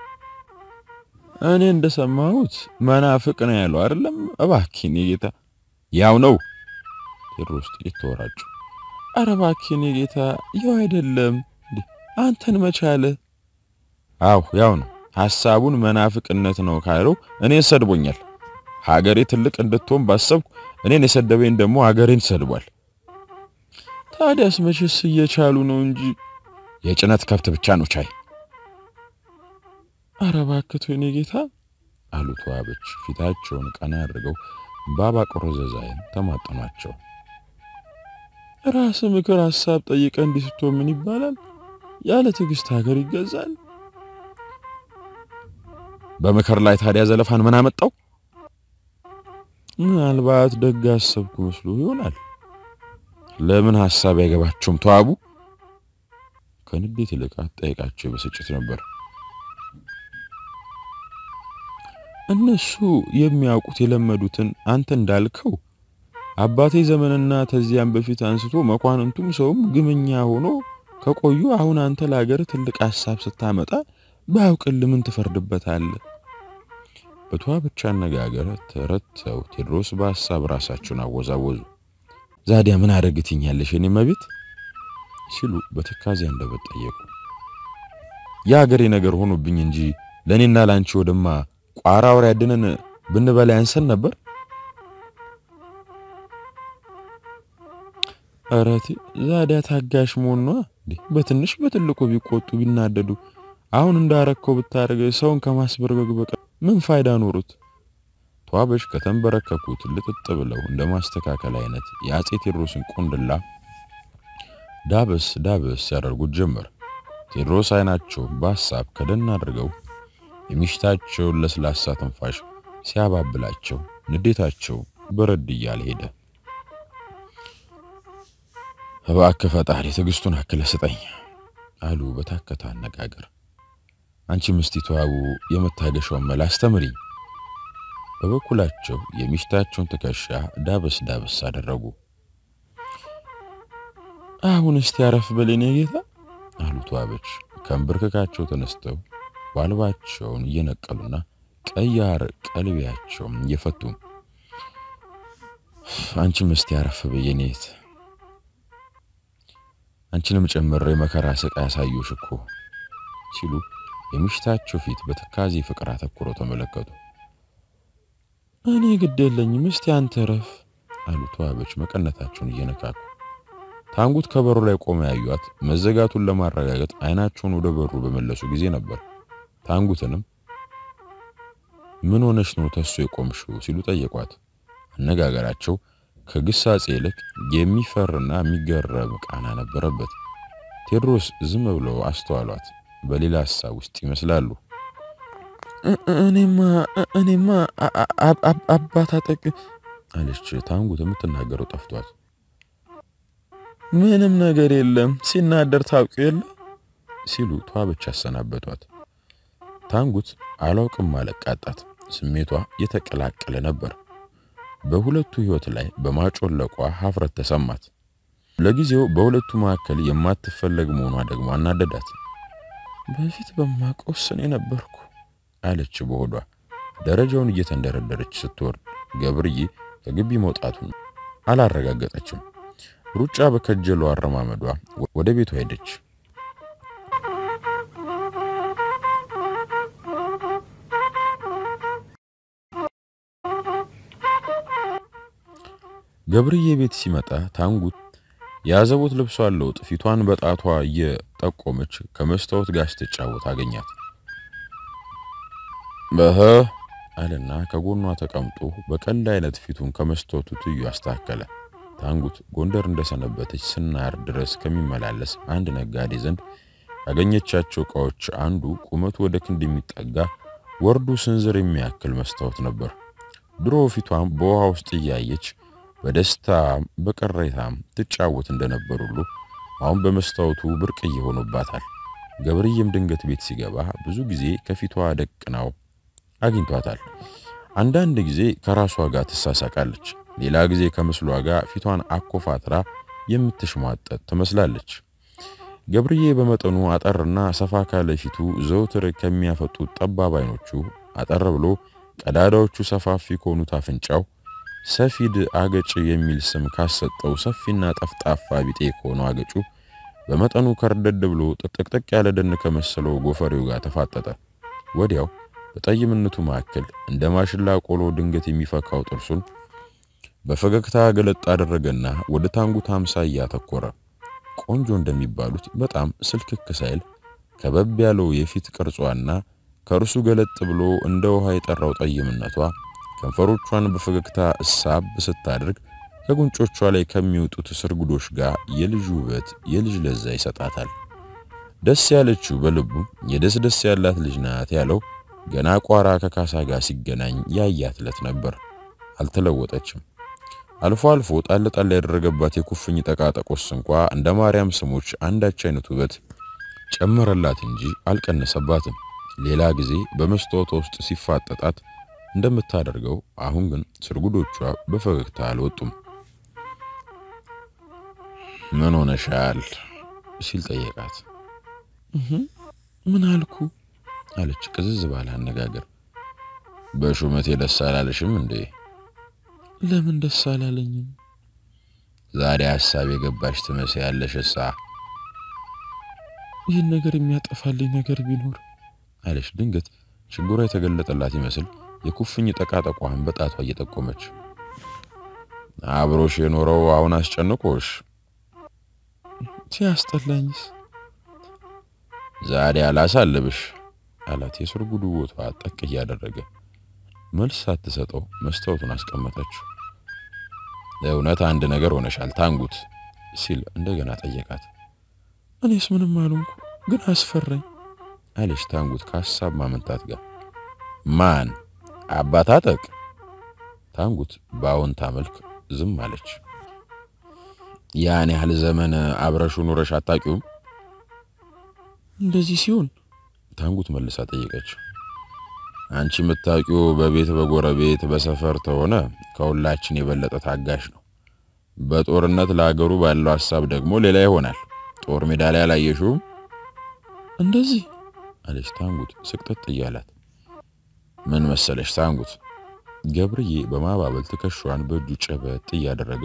እኔ እንደሰማሁት መናፍቅ ነው ያለው አይደለም? እባክህን የጌታ ያው ነው። ቴዎድሮስ ጥቂት ተወራጩ። አረ እባክህን የጌታ ያው አይደለም እንዴ አንተን መቻለ። አው ያው ነው። ሐሳቡን መናፍቅነት ነው ካለው እኔ ሰድቦኛል። ሀገሬ ትልቅ እንድትሆን ባሰብኩ እኔን የሰደበኝ ደግሞ ሀገሬን ሰድቧል። ታዲያስ መቼስ እየቻሉ ነው እንጂ የጭነት ከብት ብቻ ነው ቻይ። አረ እባክህ የኔ ጌታ አሉ ተዋበች ፊታቸውን ቀና አድርገው ባባ ቆረዘዛይን ተማጠኗቸው። ራስ ምክር ሐሳብ ጠይቀ እንዲህ ስትሆን ምን ይባላል? ያለ ትዕግስት ሀገር ይገዛል። በምክር ላይ ታዲያ ዘለፋን ምን አመጣው? ምናልባት ደግ አሰብኩ መስሎ ይሆናል። ለምን ሐሳብ አይገባቸውም ተዋቡ? ከንዴት ይልቅ አጠያየቃቸው በስጭት ነበር። እነሱ የሚያውቁት የለመዱትን አንተ እንዳልከው አባቴ ዘመንና ተዚያም በፊት አንስቶ መኳንንቱም ሰውም ግመኛ ሆኖ ከቆዩ አሁን አንተ ለሀገር ትልቅ ሐሳብ ስታመጣ ባያውቅል ምን ትፈርድበታለህ? በተዋበች አነጋገር ተረተው ቴዎድሮስ በሐሳብ ራሳቸውን አወዛወዙ። ዛዲያ ምን አደርግትኛለሽ የኔ መቤት ሲሉ በትካዜ አንደበት ጠየቁ። የሀገሬ ነገር ሆኖብኝ እንጂ ለእኔና ላንቺ ወደማ ቋራ ወር ያድነን ብንበላ ያንሰን ነበር። አረቲ ዛዲያ ታጋሽ መሆን ነው። በትንሽ በትልቁ ቢቆጡ ቢናደዱ አሁን እንዳረከው ብታደርገ ሰውን ከማስበርገግ በቀር ምን ፋይዳ ኖሩት? ተዋበች ከተንበረከኩት ልጥጥ ብለው እንደ ማስተካከል አይነት የአጼ ቴዎድሮስን ቆንድላ ዳበስ ዳበስ ያደርጉት ጀመር። ቴዎድሮስ አይናቸው በሐሳብ ከደን አድርገው የሚሽታቸውን ለስላሳ ትንፋሽ ሲያባብላቸው ንዴታቸው በረድ እያለ ሄደ። እባክህ ፈጣሪ ትዕግስቱን አክለ ስጠኝ አሉ በታከተ አነጋገር። አንቺ ምስቲ ተዋቡ የመታገሻውን መላ አስተምሪኝ። በበኩላቸው የሚሽታቸውን ትከሻ ዳበስ ዳበስ አደረጉ። አሁን እስቲ አረፍ በለኝ ጌታ አሉ ተዋበች ከንብርክካቸው ተነስተው ዋልባቸውን እየነቀሉና ቀያር ቀልቢያቸውን እየፈቱ አንቺም እስቲ አረፍ በየኔት አንቺንም ጨምሬ መከራ ስቃይ ያሳዩሽ እኮ ሲሉ የሚሽታቸው ፊት በትካዜ ፍቅር አተኩረው ተመለከቱ። እኔ ግድ የለኝም እስቲ አንተ ረፍ አሉ ተዋበች መቀነታቸውን እየነካኩ። ታንጉት ከበሩ ላይ ቆመ ያዩት መዘጋቱን ለማረጋገጥ አይናቸውን ወደ በሩ በመለሱ ጊዜ ነበር። ታንጉትንም ምን ሆነሽ ነው ተሱ የቆምሽው ሲሉ ጠየቋት። አነጋገራቸው ከግሳጼ ይልቅ የሚፈርና የሚገረም ቃና ነበረበት። ቴዎድሮስ ዝም ብለው አስተዋሏት። በሌላ ሀሳብ ውስጥ ይመስላሉ። እኔማ እኔማ አባት አጠቅ አለች ታንጉት። የምትናገረው ጠፍቷት ምንም ነገር የለም ሲናደር ታውቁ የለ ሲሉ ተዋበች አሰናበቷት። ታንጉት አላውቅም ማለቃጣት ስሜቷ የተቀላቀለ ነበር። በሁለቱ ሕይወት ላይ በማጮለቋ ሀፍረት ተሰማት። ለጊዜው በሁለቱ መካከል የማትፈለግ መሆኗ ደግሞ አናደዳት። በፊት በማቆስን የነበርኩ አለች በሆዷ ደረጃውን እየተንደረደረች ስትወርድ ገብርዬ ከግቢ መውጣቱን አላረጋገጠችም። ሩጫ በከጀሉ አረማመዷ ወደ ቤቷ ሄደች። ገብርዬ ቤት ሲመጣ ታንጉት የአዘቦት ልብሷን ለውጥ ፊቷን በጣቷ እየጠቆመች ከመስታወት ጋር ስትጫወት አገኛት። በህ አለና ከጎኗ ተቀምጦ በቀልድ አይነት ፊቱን ከመስታወቱ ትዩ አስተካከለ። ታንጉት ጎንደር እንደሰነበተች ስናር ድረስ ከሚመላለስ አንድ ነጋዴ ዘንድ ያገኘቻቸው ዕቃዎች አንዱ ቁመቱ ወደ ክንድ የሚጠጋ ወርዱ ስንዝር የሚያክል መስታወት ነበር። ድሮ ፊቷን በውሃ ውስጥ እያየች በደስታም በቅሬታም ትጫወት እንደነበር ሁሉ አሁን በመስታወቱ ብርቅዬ ሆኖባታል። ገብርዬም ድንገት ቤት ሲገባ ብዙ ጊዜ ከፊቷ ደቅናው አግኝቷታል። አንዳንድ ጊዜ ከራሷ ጋር ትሳሳቃለች፣ ሌላ ጊዜ ከምስሏ ጋር ፊቷን አኮፋትራ የምትሽሟጠጥ ትመስላለች። ገብርዬ በመጠኑ አጠርና ሰፋ ካለ ፊቱ ዘውትር ከሚያፈጡት ጠባብ አይኖቹ አጠር ብሎ ቀዳዳዎቹ ሰፋፊ ከሆኑት አፍንጫው ሰፊድ አገጭ የሚል ስም ካሰጠው ሰፊና ጠፍጣፋ ቢጤ ከሆነው አገጩ በመጠኑ ከርደድ ብሎ ጥቅጥቅ ያለ ደን ከመሰለው ጎፈሬው ጋር ተፋጠጠ። ወዲያው በጠይምነቱ መካከል እንደ ማሽላ ቆሎ ድንገት የሚፈካው ጥርሱን በፈገግታ ገለጥ አደረገና ወደ ታንጉት አምሳያ አተኮረ። ቆንጆ እንደሚባሉት በጣም ስልክክ ሳይል ከበብ ያለው የፊት ቅርጿና ከእርሱ ገለጥ ብሎ እንደ ውሃ የጠራው ጠይምነቷ ከንፈሮቿን በፈገግታ እሳብ ስታደርግ ከጉንጮቿ ላይ ከሚወጡት ስርጉዶች ጋር የልጅ ውበት የልጅ ለዛ ይሰጣታል። ደስ ያለችው በልቡ የደስ ደስ ያላት ልጅ ናት ያለው ገና ቋራ ከካሳ ጋር ሲገናኝ ያያት ዕለት ነበር። አልተለወጠችም። አልፎ አልፎ ጣል ጣል ያደረገባት የኩፍኝ ጠቃጠቆስ እንኳ እንደ ማርያም ስሞች አንዳች አይነት ውበት ጨመረላት እንጂ አልቀነሰባትም። ሌላ ጊዜ በመስታወቷ ውስጥ ሲፋጠጣት እንደምታደርገው አሁን ግን ስርጉዶቿ በፈገግታ አልወጡም። ምን ሆነሻል ሲል ጠየቃት። ምን አልኩ አለች ቅዝዝ ባለ አነጋገር። በሹመቴ ደስ አላለሽም እንዴ? ለምን ደስ አላለኝም? ዛሬ ሀሳብ የገባሽ ትመስያለሽ። እሳ ይህን ነገር የሚያጠፋልኝ ነገር ቢኖር አለች ድንገት ችግሯ የተገለጠላት ይመስል የኩፍኝ ጠቃጠቋን በጣቷ እየጠቆመች አብሮሽ የኖረው አሁን አስጨንቆሽ ሲያስጠላኝስ ዛሬ አላሳልብሽ አላት የስርጉዱ ቦታ ጠቅ እያደረገ መልስ ሳትሰጠው መስታወቱን አስቀመጠችው ለእውነት አንድ ነገር ሆነሻል ታንጉት ሲል እንደገና ጠየቃት እኔስ ምንም አልሆንኩ ግን አስፈራኝ አለች ታንጉት ከሀሳብ ማመንታት ጋር ማን አባታጠቅ ታንጉት በአዎንታ መልክ ዝም አለች ያን ያህል ዘመን አብረሹ ኑረሽ አታውቂውም እንደዚህ ሲሆን ታንጉት መልሳ ጠየቀች አንቺ የምታውቂው በቤት በጎረቤት በሰፈር ተሆነ ከሁላችን የበለጠ ታጋሽ ነው በጦርነት ለአገሩ ባለው ሀሳብ ደግሞ ሌላ ይሆናል ጦር ሜዳ ላይ አላየሽውም እንደዚህ አለች ታንጉት ስቅጥጥ እያላት ምን መሰለሽ ታንጉት ገብርዬ በማባበል ትከሻዋን በእጁ ጨበጥ እያደረገ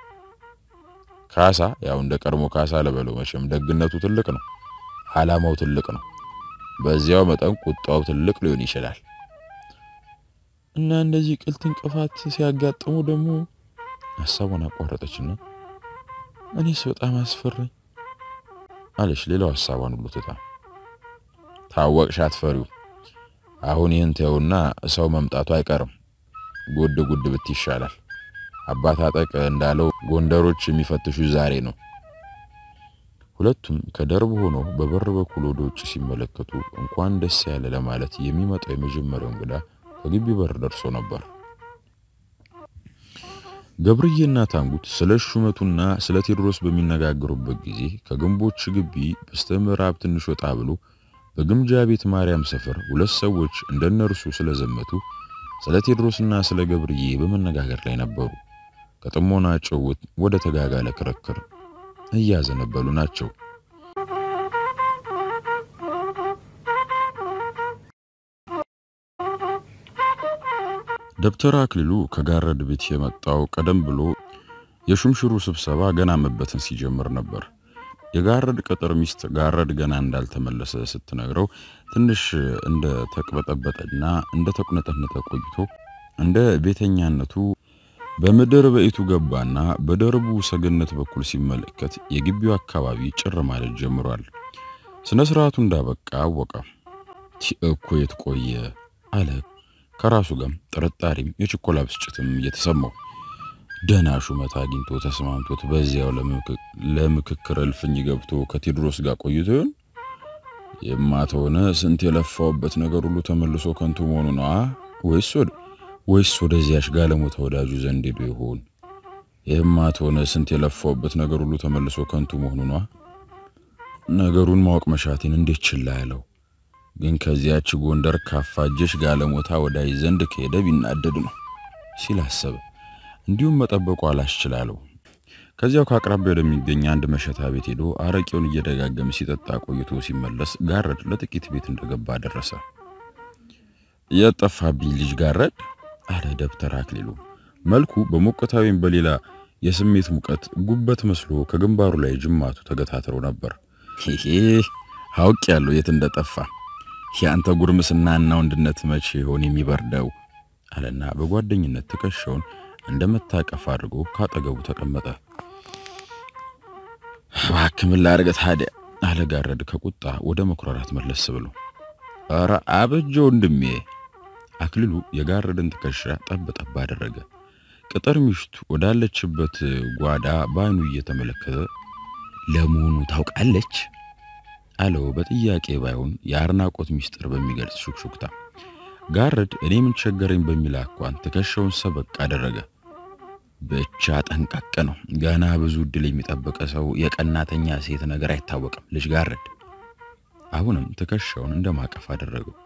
ካሳ ያው እንደ ቀድሞ ካሳ ለበለው መቼም ደግነቱ ትልቅ ነው ዓላማው ትልቅ ነው በዚያው መጠን ቁጣው ትልቅ ሊሆን ይችላል እና እንደዚህ ቅልት እንቅፋት ሲያጋጥሙ ደግሞ ሀሳቧን አቋረጠችና እኔስ በጣም አስፈራኝ አለች ሌላው ሀሳቧን ሁሉ ትታ። ታወቅሽ አትፈሪው። አሁን ይህን ተውና ሰው መምጣቱ አይቀርም። ጉድ ጉድ ብት ይሻላል። አባት አጠቅ እንዳለው ጎንደሮች የሚፈትሹ ዛሬ ነው። ሁለቱም ከደርብ ሆነው በበር በኩል ወደ ውጭ ሲመለከቱ እንኳን ደስ ያለ ለማለት የሚመጣው የመጀመሪያው እንግዳ ከግቢ በር ደርሶ ነበር። ገብርዬና ታንጉት ስለ ሹመቱና ስለ ቴዎድሮስ በሚነጋገሩበት ጊዜ ከግንቦች ግቢ በስተምዕራብ ትንሽ ወጣ ብሎ በግምጃ ቤት ማርያም ሰፈር ሁለት ሰዎች እንደነርሱ ስለዘመቱ ስለ ቴዎድሮስና ስለ ገብርዬ በመነጋገር ላይ ነበሩ። ከጥሞና ጭውውት ወደ ተጋጋለ ክርክር እያዘነበሉ ናቸው። ደብተር አክሊሉ ከጋረድ ቤት የመጣው ቀደም ብሎ የሹምሽሩ ስብሰባ ገና መበተን ሲጀምር ነበር። የጋረድ ቅጥር ሚስት ጋረድ ገና እንዳልተመለሰ ስትነግረው ትንሽ እንደ ተቅበጠበጠና እንደ ተቁነጠነጠ ቆይቶ እንደ ቤተኛነቱ በምድር በኢቱ ገባና በደርቡ ሰገነት በኩል ሲመለከት የግቢው አካባቢ ጭር ማለት ጀምሯል። ስነ ስርዓቱ እንዳበቃ አወቀ። እኮ የት ቆየ አለ ከራሱ ጋር ጥርጣሬም የችኮላ ብስጭትም እየተሰማው ደህና ሹመት አግኝቶ ተስማምቶት በዚያው ለምክክር እልፍኝ ገብቶ ከቴዎድሮስ ጋር ቆይቶ ይሆን? የማተሆነ ስንት የለፋውበት ነገር ሁሉ ተመልሶ ከንቱ መሆኑ ነው ወይስ ወደ ወይስ ወደዚያሽ ጋለሞታ ወዳጁ ዘንድ ሄዶ ይሆን? የማተሆነ ስንት የለፋውበት ነገር ሁሉ ተመልሶ ከንቱ መሆኑ ነው። ነገሩን ማወቅ መሻቴን እንዴት ችላ ያለው ግን ከዚያች ጎንደር ካፋጀሽ ጋለሞታ ወዳጅ ዘንድ ከሄደ ቢናደድ ነው ሲል አሰበ። እንዲሁም መጠበቁ አላስችላለው። ከዚያው ከአቅራቢያ ወደሚገኝ አንድ መሸታ ቤት ሄዶ አረቄውን እየደጋገመ ሲጠጣ ቆይቶ ሲመለስ ጋረድ ለጥቂት ቤት እንደገባ ደረሰ። የጠፋብኝ ልጅ ጋረድ አለ ደብተር አክሊሉ። መልኩ በሞቀታ ወይም በሌላ የስሜት ሙቀት ጉበት መስሎ ከግንባሩ ላይ ጅማቱ ተገታትሮ ነበር። ይሄ አውቅ ያለው የት እንደጠፋ የአንተ ጉርምስናና ወንድነት መቼ ይሆን የሚበርደው? አለና በጓደኝነት ትከሻውን እንደ መታቀፍ አድርጎ ካጠገቡ ተቀመጠ። እባክህ ምን ላድርግ ታዲያ አለ ጋረድ ከቁጣ ወደ መኩራራት መለስ ብሎ። ኧረ አበጀ ወንድሜ። አክሊሉ የጋረድን ትከሻ ጠብ ጠብ አደረገ። ቅጥር ሚስቱ ወዳለችበት ጓዳ በዓይኑ እየተመለከተ ለመሆኑ ታውቃለች አለው በጥያቄ ባይሆን የአድናቆት ሚስጥር በሚገልጽ ሹክሹክታ። ጋረድ እኔ ምን ቸገረኝ በሚል አኳን ትከሻውን ሰበቅ አደረገ። ብቻ ጠንቀቅ ነው። ገና ብዙ እድል የሚጠብቀ ሰው የቀናተኛ ሴት ነገር አይታወቅም። ልጅ ጋረድ አሁንም ትከሻውን እንደማቀፍ አደረገው።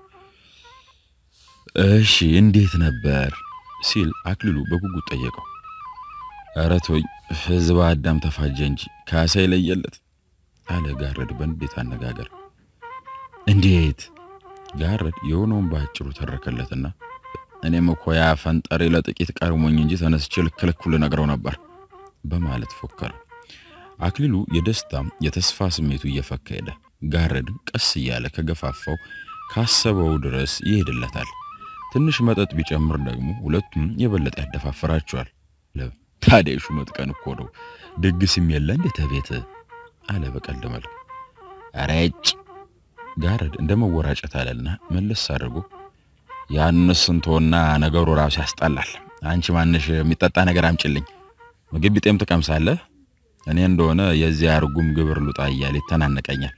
እሺ እንዴት ነበር ሲል አክሊሉ በጉጉት ጠየቀው። ኧረ ተወኝ፣ ህዝብ አዳም ተፋጀ እንጂ ካሳ ይለየለት አለ ጋረድ በንዴት አነጋገር። እንዴት ጋረድ የሆነውን በአጭሩ ተረከለትና እኔም እኮ ያ ፈንጠሬ ለጥቂት ቀርሞኝ እንጂ ተነስቼ ልክልኩ ልነግረው ነበር በማለት ፎከረ። አክሊሉ የደስታም የተስፋ ስሜቱ እየፈካ ሄደ። ጋረድ ቀስ እያለ ከገፋፋው ካሰበው ድረስ ይሄድለታል። ትንሽ መጠጥ ቢጨምር ደግሞ ሁለቱም የበለጠ ያደፋፍራቸዋል። ታዲያ ሹመት ቀን እኮ ነው፣ ድግስም የለ እንዴ ተቤት አለ በቀልድ መልክ። ረጭ ጋረድ እንደ መወራጨት አለና መለስ አድርጎ ያንስ እንተውና ነገሩ ራሱ ያስጠላል። አንቺ ማንሽ የሚጠጣ ነገር አምጭልኝ፣ ምግብ ቢጤም ትቀምሳለህ። እኔ እንደሆነ የዚያ እርጉም ግብር ሉጣ እያለ ይተናነቀኛል።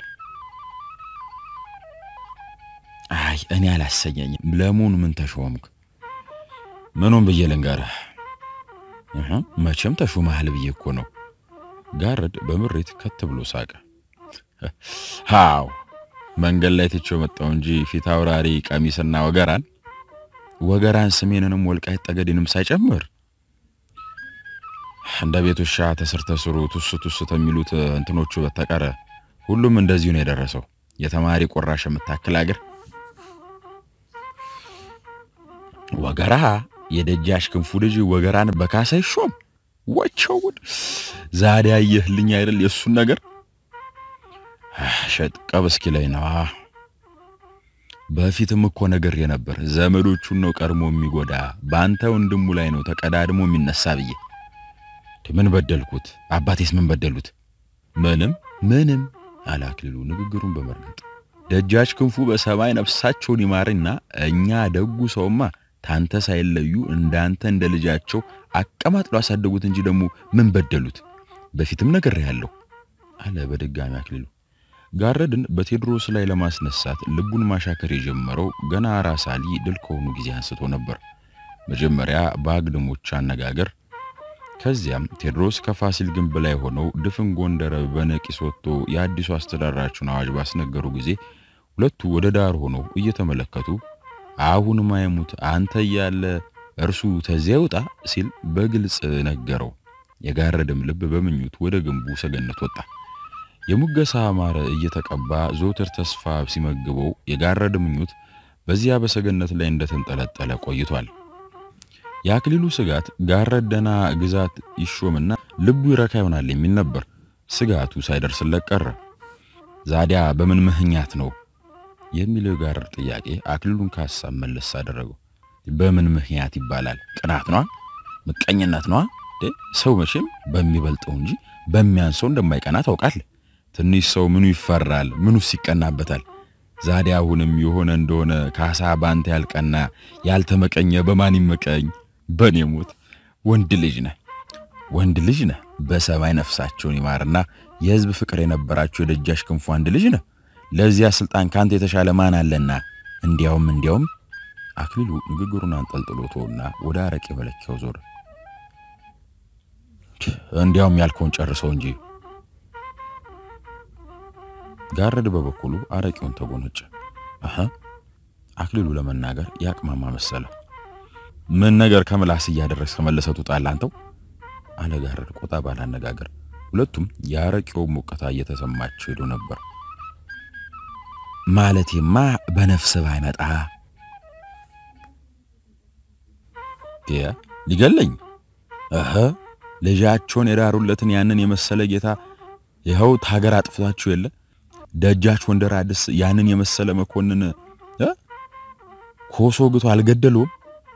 አይ እኔ አላሰኘኝም። ለመሆኑ ምን ተሾምክ? ምኑን ብዬ ልንገርህ? መቼም ተሾመሃል ብዬ እኮ ነው። ጋረድ በምሬት ከት ብሎ ሳቀ። ሃው መንገድ ላይ ትቼው መጣሁ እንጂ ፊት አውራሪ ቀሚስና ወገራን ወገራን ስሜንንም ወልቃይት ጠገዴንም ሳይጨምር እንደ ቤት ውሻ ተስር ተስሩ ቱስ ቱስ የሚሉት እንትኖቹ በተቀረ ሁሉም እንደዚሁ ነው የደረሰው። የተማሪ ቁራሽ የምታክል አገር ወገራ የደጃሽ ክንፉ ልጅ ወገራን በካሳ ይሾም ወቸውን ዛሬ አየህልኝ አይደል የእሱን ነገር ሸጥቀብ እስኪ ላይ ነዋ። በፊትም እኮ ነገር የነበር ዘመዶቹን ነው ቀድሞ የሚጎዳ በአንተ ወንድሙ ላይ ነው ተቀዳድሞ የሚነሳ ብዬ ምን በደልኩት? አባቴስ ምን በደሉት? ምንም ምንም አለ አክሊሉ ንግግሩን በመርገጥ ደጃች ክንፉ በሰማይ ነፍሳቸውን ይማርና እኛ ደጉ ሰውማ ታንተ ሳይለዩ እንዳንተ እንደ ልጃቸው አቀማጥሎ አሳደጉት እንጂ ደግሞ ምን በደሉት? በፊትም ነግሬሃለሁ አለ በድጋሚ አክሊሉ። ጋረድን በቴዎድሮስ ላይ ለማስነሳት ልቡን ማሻከር የጀመረው ገና ራስ አሊ ድል ከሆኑ ጊዜ አንስቶ ነበር። መጀመሪያ በአግድሞች አነጋገር፣ ከዚያም ቴዎድሮስ ከፋሲል ግንብ ላይ ሆነው ድፍን ጎንደር በነቂስ ወጥቶ የአዲሱ አስተዳደራቸውን አዋጅ ባስነገሩ ጊዜ ሁለቱ ወደ ዳር ሆነው እየተመለከቱ አሁን ማይሙት አንተ እያለ እርሱ ተዚያ ይውጣ ሲል በግልጽ ነገረው። የጋረድም ልብ በምኞት ወደ ግንቡ ሰገነት ወጣ። የሙገሳ ማረ እየተቀባ ዘወትር ተስፋ ሲመግበው የጋረድ ምኞት በዚያ በሰገነት ላይ እንደተንጠለጠለ ቆይቷል። የአክሊሉ ስጋት ጋረድ ደና ግዛት ይሾምና ልቡ ይረካ ይሆናል የሚል ነበር። ስጋቱ ሳይደርስለት ቀረ። ዛዲያ በምን ምክንያት ነው የሚለው የጋረድ ጥያቄ አክሊሉን ከሀሳብ መለስ አደረገው። በምን ምክንያት ይባላል? ቅናት ነዋ፣ ምቀኝነት ነዋ። ሰው መቼም በሚበልጠው እንጂ በሚያንሰው እንደማይቀና ታውቃለህ። ትንሽ ሰው ምኑ ይፈራል? ምኑስ ይቀናበታል? ዛዲያ አሁንም የሆነ እንደሆነ ካሳ ባንተ ያልቀና ያልተመቀኘ በማን ይመቀኝ? በኔ ሞት ወንድ ልጅ ነህ፣ ወንድ ልጅ ነህ። በሰማይ ነፍሳቸውን ይማርና የሕዝብ ፍቅር የነበራቸው የደጃች ክንፉ አንድ ልጅ ነህ። ለዚያ ስልጣን ካንተ የተሻለ ማን አለና? እንዲያውም እንዲያውም አክሊሉ ንግግሩን አንጠልጥሎ ተወና ወደ አረቄ መለኪያው ዞረ። እንዲያውም ያልከውን ጨርሰው እንጂ ጋረድ በበኩሉ አረቄውን ተጎነጨ። አሃ አክሊሉ ለመናገር ያቅማማ መሰለ። ምን ነገር ከምላስ እያደረስ ከመለሰቱ ጣል አንተው አለ ጋረድ ቆጣ ባለ አነጋገር። ሁለቱም የአረቄው ሞቀታ እየተሰማቸው ሄዶ ነበር። ማለቴማ በነፍስ ባይመጣ ሊገለኝ እህ ልጃቸውን የዳሩለትን ያንን የመሰለ ጌታ ይኸው ታገር አጥፍታችሁ የለ ደጃች ወንደር አዲስ ያንን የመሰለ መኮንን ኮሶ ግቶ አልገደሉም።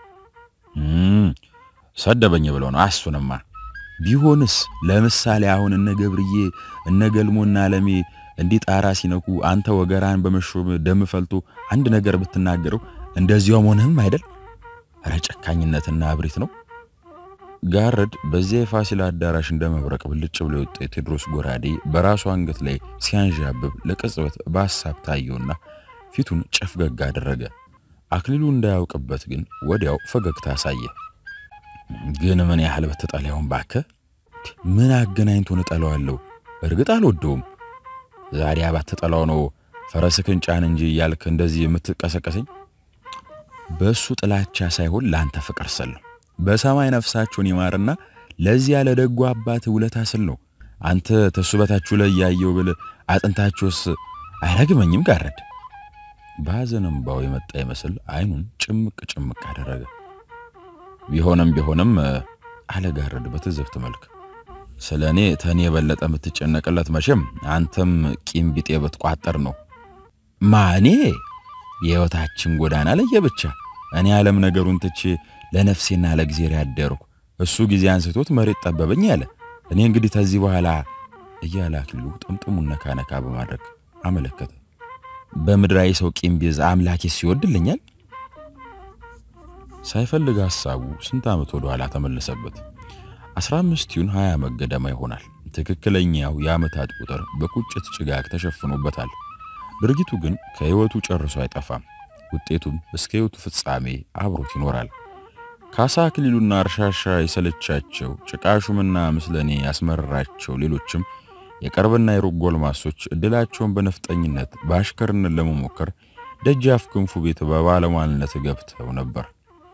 ሰደበኝ ብለው ነው። አሱንማ ቢሆንስ ለምሳሌ አሁን እነ ገብርዬ እነ ገልሞና አለሜ እንዲህ ጣራ ሲነኩ አንተ ወገራን በመሾም ደም ፈልቶ አንድ ነገር ብትናገረው እንደዚያው ሆነህም አይደል? ኧረ ጨካኝነትና እብሪት ነው። ጋረድ በዚያ የፋሲል አዳራሽ እንደ መብረቅ ብልጭ ብሎ የወጣ የቴዎድሮስ ጎራዴ በራሱ አንገት ላይ ሲያንዣብብ ለቅጽበት በሐሳብ ታየውና ፊቱን ጨፍገግ አደረገ። አክሊሉ እንዳያውቅበት ግን ወዲያው ፈገግታ አሳየ። ግን ምን ያህል በተጠላውን ባከ ምን አገናኝቶን እጠላዋለሁ? እርግጥ አልወደውም። ዛዲያ ባትጠላው ነው ፈረስክን ጫን እንጂ እያልክ እንደዚህ የምትቀሰቀሰኝ? በእሱ ጥላቻ ሳይሆን ለአንተ ፍቅር ስል ነው። በሰማይ ነፍሳቸውን ይማርና ለዚያ ለደጉ አባት ውለታ ስል ነው። አንተ ተሱ በታችሁ ላይ ያየው ብል አጥንታችሁስ አይረግመኝም? ጋረድ በሐዘን እምባው የመጣ ይመስል አይኑን ጭምቅ ጭምቅ አደረገ። ቢሆንም ቢሆንም አለ ጋረድ በትዝብት መልክ ስለ እኔ ተኔ የበለጠ የምትጨነቅለት መቼም አንተም ቂም ቢጤ ብትቋጠር ነው። ማኔ የሕይወታችን ጎዳና ለየ ብቻ እኔ ዓለም ነገሩን ትቼ ለነፍሴና ለእግዚአብሔር ያደርኩ እሱ ጊዜ አንስቶት መሬት ጠበበኝ ያለ እኔ እንግዲህ ተዚህ በኋላ እያለ አክሊሉ ጥምጥሙን ነካ ነካ በማድረግ አመለከተ። በምድራዊ ሰው ቂም ቢይዝ አምላኬ ሲወድልኛል። ሳይፈልግ ሐሳቡ ስንት ዓመት ወደ ኋላ ተመለሰበት። አስራ አምስት ይሁን ሀያ ዓመት ገደማ ይሆናል። ትክክለኛው የዓመታት ቁጥር በቁጭት ጭጋግ ተሸፍኖበታል። ድርጊቱ ግን ከሕይወቱ ጨርሶ አይጠፋም። ውጤቱም እስከ ሕይወቱ ፍጻሜ አብሮት ይኖራል። ካሳ አክሊሉና እርሻሻ የሰለቻቸው ጭቃሹምና ምስለኔ ያስመረራቸው ሌሎችም የቅርብና የሩቅ ጎልማሶች እድላቸውን በነፍጠኝነት በአሽከርነት ለመሞከር ደጃፍ ክንፉ ቤት በባለሟልነት ገብተው ነበር።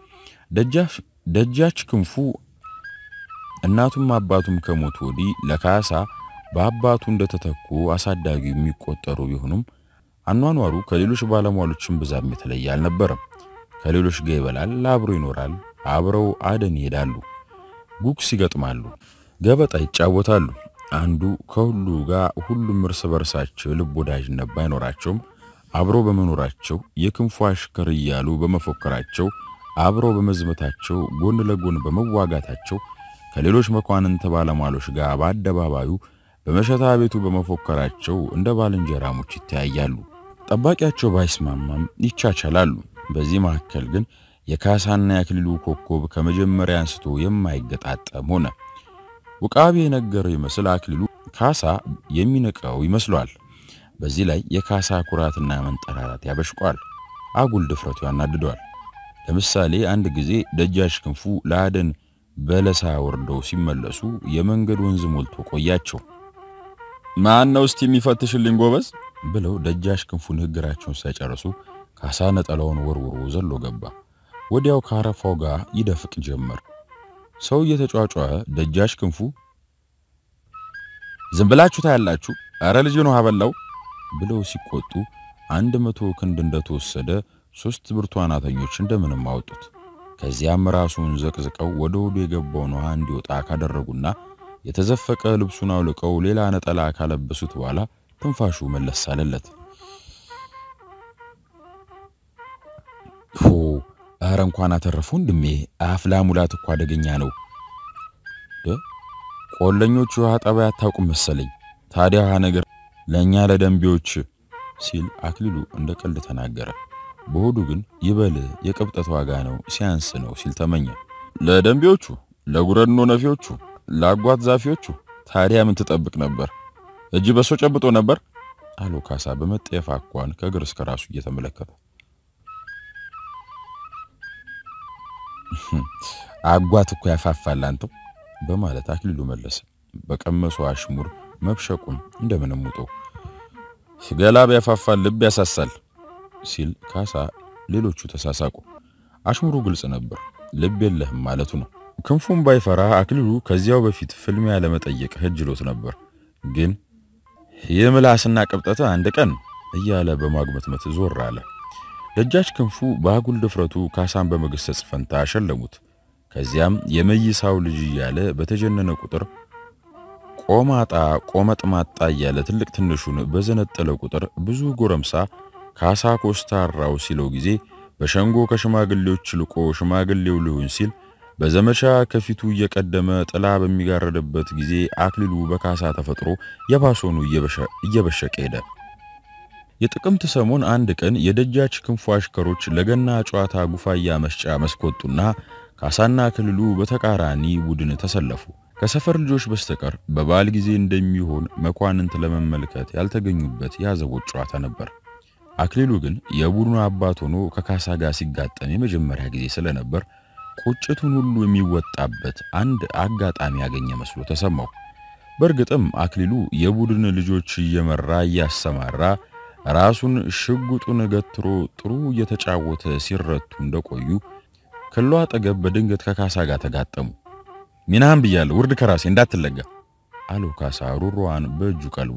ደጃች ክንፉ እናቱም አባቱም ከሞቱ ወዲህ ለካሳ በአባቱ እንደተተኩ አሳዳጊው የሚቆጠሩ ቢሆኑም አኗኗሩ ከሌሎች ባለሟሎችም ብዛም የተለየ አልነበረም። ከሌሎች ጋር ይበላል፣ አብሮ ይኖራል፣ አብረው አደን ይሄዳሉ፣ ጉግስ ይገጥማሉ፣ ገበጣ ይጫወታሉ። አንዱ ከሁሉ ጋር ሁሉም እርስ በርሳቸው ልብ ወዳጅነት ባይኖራቸውም አብረው በመኖራቸው የክንፉ አሽከር እያሉ በመፎከራቸው አብረው በመዝመታቸው ጎን ለጎን በመዋጋታቸው ከሌሎች መኳንንት ባለሟሎች ጋር በአደባባዩ በመሸታ ቤቱ በመፎከራቸው እንደ ባልንጀራሞች ይተያያሉ። ጠባቂያቸው ባይስማማም ይቻቻላሉ። በዚህ መካከል ግን የካሳና የአክሊሉ ኮከብ ከመጀመሪያ አንስቶ የማይገጣጠም ሆነ። ውቃቢ የነገረው ይመስል አክሊሉ ካሳ የሚንቀው ይመስሏል። በዚህ ላይ የካሳ ኩራትና መንጠራራት ያበሽቋል። አጉል ድፍረቱ ያናድደዋል። ለምሳሌ አንድ ጊዜ ደጃች ክንፉ ለአደን በለሳ ወርደው ሲመለሱ የመንገድ ወንዝ ሞልቶ ቆያቸው። ማን ነው እስቲ የሚፈትሽልኝ ጎበዝ? ብለው ደጃች ክንፉ ንግግራቸውን ሳይጨርሱ ካሳ ነጠላውን ወርውሮ ዘሎ ገባ። ወዲያው ከአረፋው ጋር ይደፍቅ ጀመር። ሰው እየተጫጫኸ ደጃች ክንፉ ዝም ብላችሁ ታያላችሁ፣ አረ ልጅ ነው አበላው ብለው ሲቆጡ አንድ መቶ ክንድ እንደተወሰደ ሶስት ብርቱ አናተኞች እንደምንም አወጡት። ከዚያም ራሱን ዘቅዝቀው ወደ ሆዱ የገባውን ውሃ እንዲወጣ ካደረጉና የተዘፈቀ ልብሱን አውልቀው ሌላ ነጠላ ካለበሱት በኋላ ትንፋሹ መለስ አለለት። ሆ አረ እንኳን አተረፉ ወንድሜ፣ አፍላ ሙላት እኮ አደገኛ ነው። ቆለኞቹ ውሃ ጠባይ አታውቁም መሰለኝ። ታዲያ ውሃ ነገር ለእኛ ለደንቢዎች ሲል አክሊሉ እንደ ቀልድ ተናገረ። በሆዱ ግን ይበል የቅብጠት ዋጋ ነው ሲያንስ ነው ሲል ተመኘ። ለደንቢዎቹ፣ ለጉረድኖ ነፊዎቹ፣ ለአጓት ዛፊዎቹ ታዲያ ምን ትጠብቅ ነበር? እጅ በሶ ጨብጦ ነበር አሎ ካሳ በመጠየፍ አኳን ከእግር እስከ ራሱ እየተመለከተ አጓት እኮ ያፋፋል አንተው በማለት አክሊሉ መለሰ። በቀመሱ አሽሙር መብሸቁን እንደምንም ውጦ ገላ ቢያፋፋል ልብ ያሳሳል ሲል ካሳ ሌሎቹ ተሳሳቁ። አሽሙሩ ግልጽ ነበር፣ ልብ የለህም ማለቱ ነው። ክንፉን ባይፈራ አክሊሉ ከዚያው በፊት ፍልሚያ ለመጠየቅ ህጅሎት ነበር። ግን የምላስና ቅብጠት አንድ ቀን እያለ በማጉመትመት ዞር አለ። ደጃች ክንፉ በአጉል ድፍረቱ ካሳን በመገሰጽ ፈንታ አሸለሙት። ከዚያም የመይሳው ልጅ እያለ በተጀነነ ቁጥር ቆማጣ ቆመጥማጣ እያለ ትልቅ ትንሹን በዘነጠለ ቁጥር ብዙ ጎረምሳ ካሳ ኮስታራው ሲለው ጊዜ በሸንጎ ከሽማግሌዎች ልቆ ሽማግሌው ልሁን ሲል በዘመቻ ከፊቱ እየቀደመ ጥላ በሚጋረድበት ጊዜ አክሊሉ በካሳ ተፈጥሮ የባሶኑ እየበሸቀ ሄደ። የጥቅምት ሰሞን አንድ ቀን የደጃች ክንፉ አሽከሮች ለገና ጨዋታ ጉፋያ መስጫ መስኮጡና ካሳና አክሊሉ በተቃራኒ ቡድን ተሰለፉ። ከሰፈር ልጆች በስተቀር በበዓል ጊዜ እንደሚሆን መኳንንት ለመመልከት ያልተገኙበት የአዘቦት ጨዋታ ነበር። አክሊሉ ግን የቡድኑ አባት ሆኖ ከካሳ ጋር ሲጋጠም የመጀመሪያ ጊዜ ስለነበር ቁጭቱን ሁሉ የሚወጣበት አንድ አጋጣሚ ያገኘ መስሎ ተሰማው። በእርግጥም አክሊሉ የቡድን ልጆች እየመራ እያሰማራ ራሱን ሽጉጡን ገትሮ ጥሩ እየተጫወተ ሲረቱ እንደቆዩ ክሎ አጠገብ በድንገት ከካሳ ጋር ተጋጠሙ። ሚናህን ብያለሁ፣ ውርድ ከራሴ እንዳትለጋ አለው ካሳ ሩሯን በእጁ ቀልቦ።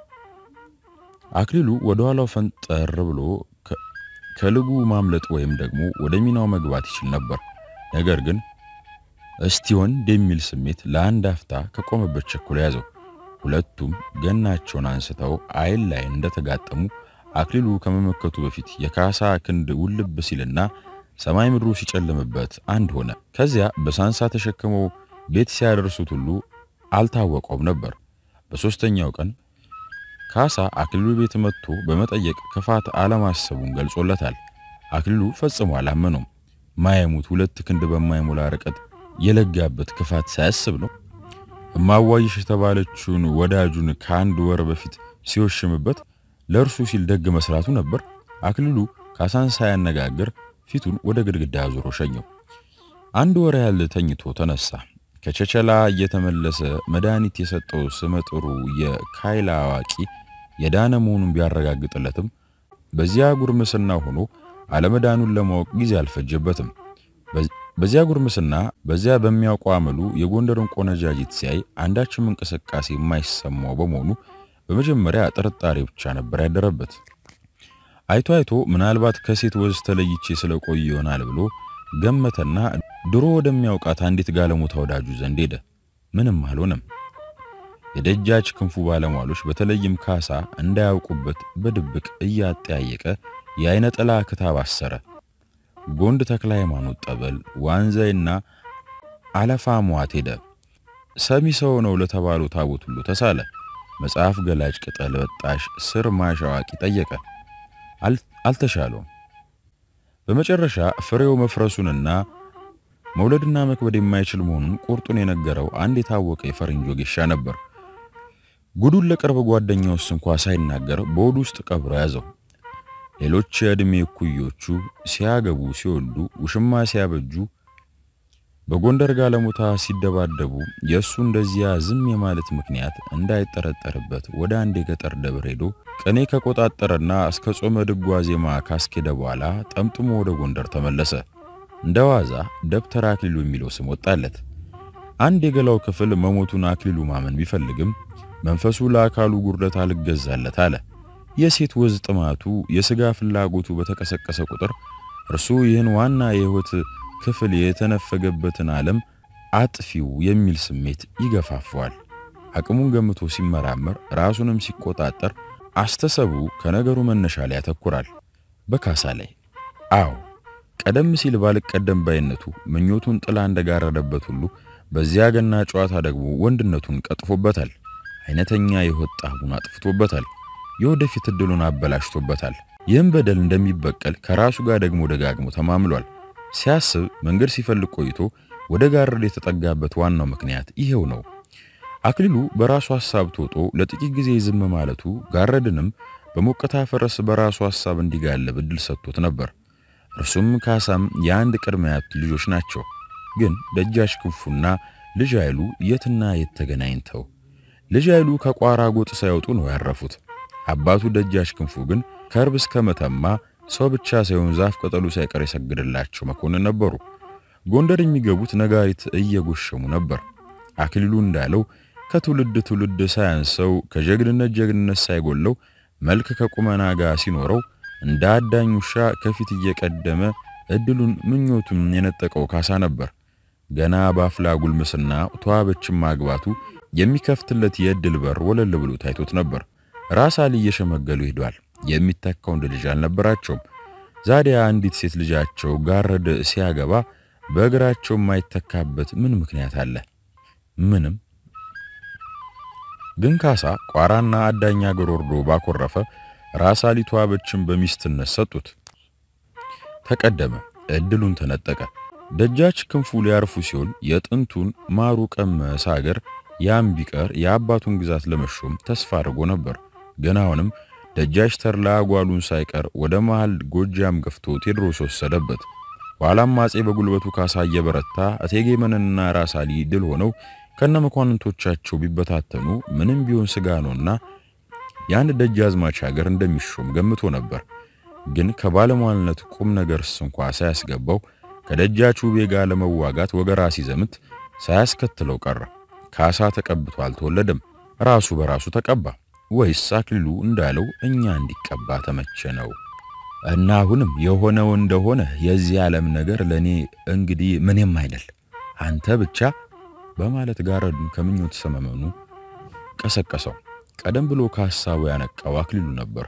አክሊሉ ወደ ኋላው ፈንጠር ብሎ ከልጉ ማምለጥ ወይም ደግሞ ወደ ሚናው መግባት ይችል ነበር። ነገር ግን እስቲ ወንድ የሚል ስሜት ለአንድ አፍታ ከቆመበት ቸኩሎ ያዘው። ሁለቱም ገናቸውን አንስተው አይን ላይ እንደተጋጠሙ አክሊሉ ከመመከቱ በፊት የካሳ ክንድ ውልብ ሲልና ሰማይ ምድሩ ሲጨልምበት አንድ ሆነ። ከዚያ በሳንሳ ተሸክመው ቤት ሲያደርሱት ሁሉ አልታወቀውም ነበር። በሦስተኛው ቀን ካሳ አክሊሉ ቤት መጥቶ በመጠየቅ ክፋት አለማሰቡን ገልጾለታል። አክሊሉ ፈጽሞ አላመነውም። ማየሙት ሁለት ክንድ በማይሞላ ርቀት የለጋበት ክፋት ሳያስብ ነው። እማዋይሽ የተባለችውን ወዳጁን ከአንድ ወር በፊት ሲወሽምበት ለእርሱ ሲል ደግ መስራቱ ነበር። አክሊሉ ካሳን ሳያነጋግር ፊቱን ወደ ግድግዳ አዙሮ ሸኘው። አንድ ወር ያህል ተኝቶ ተነሳ። ከቸቸላ እየተመለሰ መድኃኒት የሰጠው ስመጥሩ የካይላ አዋቂ የዳነ መሆኑን ቢያረጋግጥለትም በዚያ ጉርምስና ሆኖ አለመዳኑን ለማወቅ ጊዜ አልፈጀበትም። በዚያ ጉርምስና በዚያ በሚያውቀው አመሉ የጎንደርን ቆነጃጅት ሲያይ አንዳችም እንቅስቃሴ የማይሰማው በመሆኑ በመጀመሪያ ጥርጣሬ ብቻ ነበር ያደረበት። አይቶ አይቶ ምናልባት ከሴት ወዝ ተለይቼ ስለቆየ ይሆናል ብሎ ገመተና ድሮ ወደሚያውቃት አንዲት ጋለሞታ ወዳጁ ዘንድ ሄደ። ምንም አልሆነም። የደጃች ክንፉ ባለሟሎች በተለይም ካሳ እንዳያውቁበት በድብቅ እያጠያየቀ የአይነ ጥላ ክታብ አሰረ። ጎንድ ተክለ ሃይማኖት ጠበል፣ ዋንዛይና አለፋ ሟት ሄደ። ሰሚ ሰው ነው ለተባለው ታቦት ሁሉ ተሳለ። መጽሐፍ ገላጭ፣ ቅጠል በጣሽ፣ ስር ማሽ አዋቂ ጠየቀ። አልተሻለውም። በመጨረሻ ፍሬው መፍረሱንና መውለድና መክበድ የማይችል መሆኑን ቁርጡን የነገረው አንድ የታወቀ የፈረንጅ ወጌሻ ነበር። ጉዱን ለቅርብ ጓደኛውስ እንኳ ሳይናገር በሆዱ ውስጥ ቀብሮ ያዘው። ሌሎች የዕድሜ እኩዮቹ ሲያገቡ፣ ሲወልዱ፣ ውሽማ ሲያበጁ፣ በጎንደር ጋለሞታ ሲደባደቡ የእሱ እንደዚያ ዝም የማለት ምክንያት እንዳይጠረጠርበት ወደ አንድ የገጠር ደብር ሄዶ ቅኔ ከቆጣጠረና እስከ ጾመ ድጓ ዜማ ካስኬደ በኋላ ጠምጥሞ ወደ ጎንደር ተመለሰ። እንደ ዋዛ ደብተር አክሊሉ የሚለው ስም ወጣለት። አንድ የገላው ክፍል መሞቱን አክሊሉ ማመን ቢፈልግም መንፈሱ ለአካሉ ጉርደት አልገዛለት አለ። የሴት ወዝ ጥማቱ፣ የሥጋ ፍላጎቱ በተቀሰቀሰ ቁጥር እርሱ ይህን ዋና የሕይወት ክፍል የተነፈገበትን ዓለም አጥፊው የሚል ስሜት ይገፋፈዋል። አቅሙን ገምቶ ሲመራመር፣ ራሱንም ሲቆጣጠር አስተሰቡ ከነገሩ መነሻ ላይ ያተኩራል። በካሳ ላይ አዎ ቀደም ሲል ባልቀደም ባይነቱ ምኞቱን ጥላ እንደጋረደበት ሁሉ በዚያ ገና ጨዋታ ደግሞ ወንድነቱን ቀጥፎበታል። አይነተኛ የሕይወት ጣዕሙን አጥፍቶበታል። የወደፊት እድሉን አበላሽቶበታል። ይህም በደል እንደሚበቀል ከራሱ ጋር ደግሞ ደጋግሞ ተማምሏል። ሲያስብ መንገድ ሲፈልግ ቆይቶ ወደ ጋረድ የተጠጋበት ዋናው ምክንያት ይሄው ነው። አክሊሉ በራሱ ሐሳብ ተውጦ ለጥቂት ጊዜ ዝም ማለቱ ጋረድንም በሞቀታ ፈረስ በራሱ ሐሳብ እንዲጋለብ እድል ሰጥቶት ነበር። እርሱም ካሳም የአንድ ቅድመ አያት ልጆች ናቸው። ግን ደጃች ክንፉና ልጅ ኃይሉ የትና የት ተገናኝተው ልጅ ኃይሉ ከቋራ ጎጥ ሳይወጡ ነው ያረፉት። አባቱ ደጃች ክንፉ ግን ከርብ እስከ መተማ ሰው ብቻ ሳይሆን ዛፍ ቅጠሉ ሳይቀር የሰግድላቸው መኮንን ነበሩ። ጎንደር የሚገቡት ነጋሪት እየጎሸሙ ነበር። አክሊሉ እንዳለው ከትውልድ ትውልድ ሳያንሰው ከጀግንነት ጀግንነት ሳይጎለው መልክ ከቁመና ጋር ሲኖረው እንደ አዳኝ ውሻ ከፊት እየቀደመ እድሉን ምኞቱን የነጠቀው ካሳ ነበር። ገና በአፍላ ጉልምስና ተዋበችን ማግባቱ የሚከፍትለት የእድል በር ወለል ብሎ ታይቶት ነበር። ራስ አሊ እየሸመገሉ ሄዷል። የሚተካ ወንድ ልጅ አልነበራቸውም። ዛዲያ አንዲት ሴት ልጃቸው ጋረድ ሲያገባ በእግራቸው የማይተካበት ምን ምክንያት አለ? ምንም። ግን ካሳ ቋራና አዳኝ አገር ወርዶ ባኮረፈ ራስ አሊ ተዋበችን በሚስትነት ሰጡት። ተቀደመ፣ እድሉን ተነጠቀ። ደጃች ክንፉ ሊያርፉ ሲሆን የጥንቱን ማሩ ቀመስ አገር ያም ቢቀር የአባቱን ግዛት ለመሾም ተስፋ አድርጎ ነበር። ግን አሁንም ደጃች ተድላ ጓሉን ሳይቀር ወደ መሃል ጎጃም ገፍቶ ቴዎድሮስ ወሰደበት። ኋላም አጼ በጉልበቱ ካሳ እየበረታ እቴጌ መነንና ራስ አሊ ድል ሆነው ከነ መኳንንቶቻቸው ቢበታተኑ ምንም ቢሆን ስጋ ነውና የአንድ ደጃዝማች ሀገር እንደሚሾም ገምቶ ነበር። ግን ከባለሟልነት ቁም ነገርስ እንኳ ሳያስገባው ከደጃች ውቤ ጋር ለመዋጋት ወገራ ሲዘምት ሳያስከትለው ቀረ። ካሳ ተቀብቶ አልተወለደም፣ ራሱ በራሱ ተቀባ። ወይስ አክሊሉ እንዳለው እኛ እንዲቀባ ተመቸ ነው? እና አሁንም የሆነው እንደሆነ የዚህ ዓለም ነገር ለኔ እንግዲህ ምንም አይደል፣ አንተ ብቻ በማለት ጋረዱን ከምኞት ሰመመኑ ቀሰቀሰው። ቀደም ብሎ ከሐሳቡ ያነቃው አክሊሉ ነበር።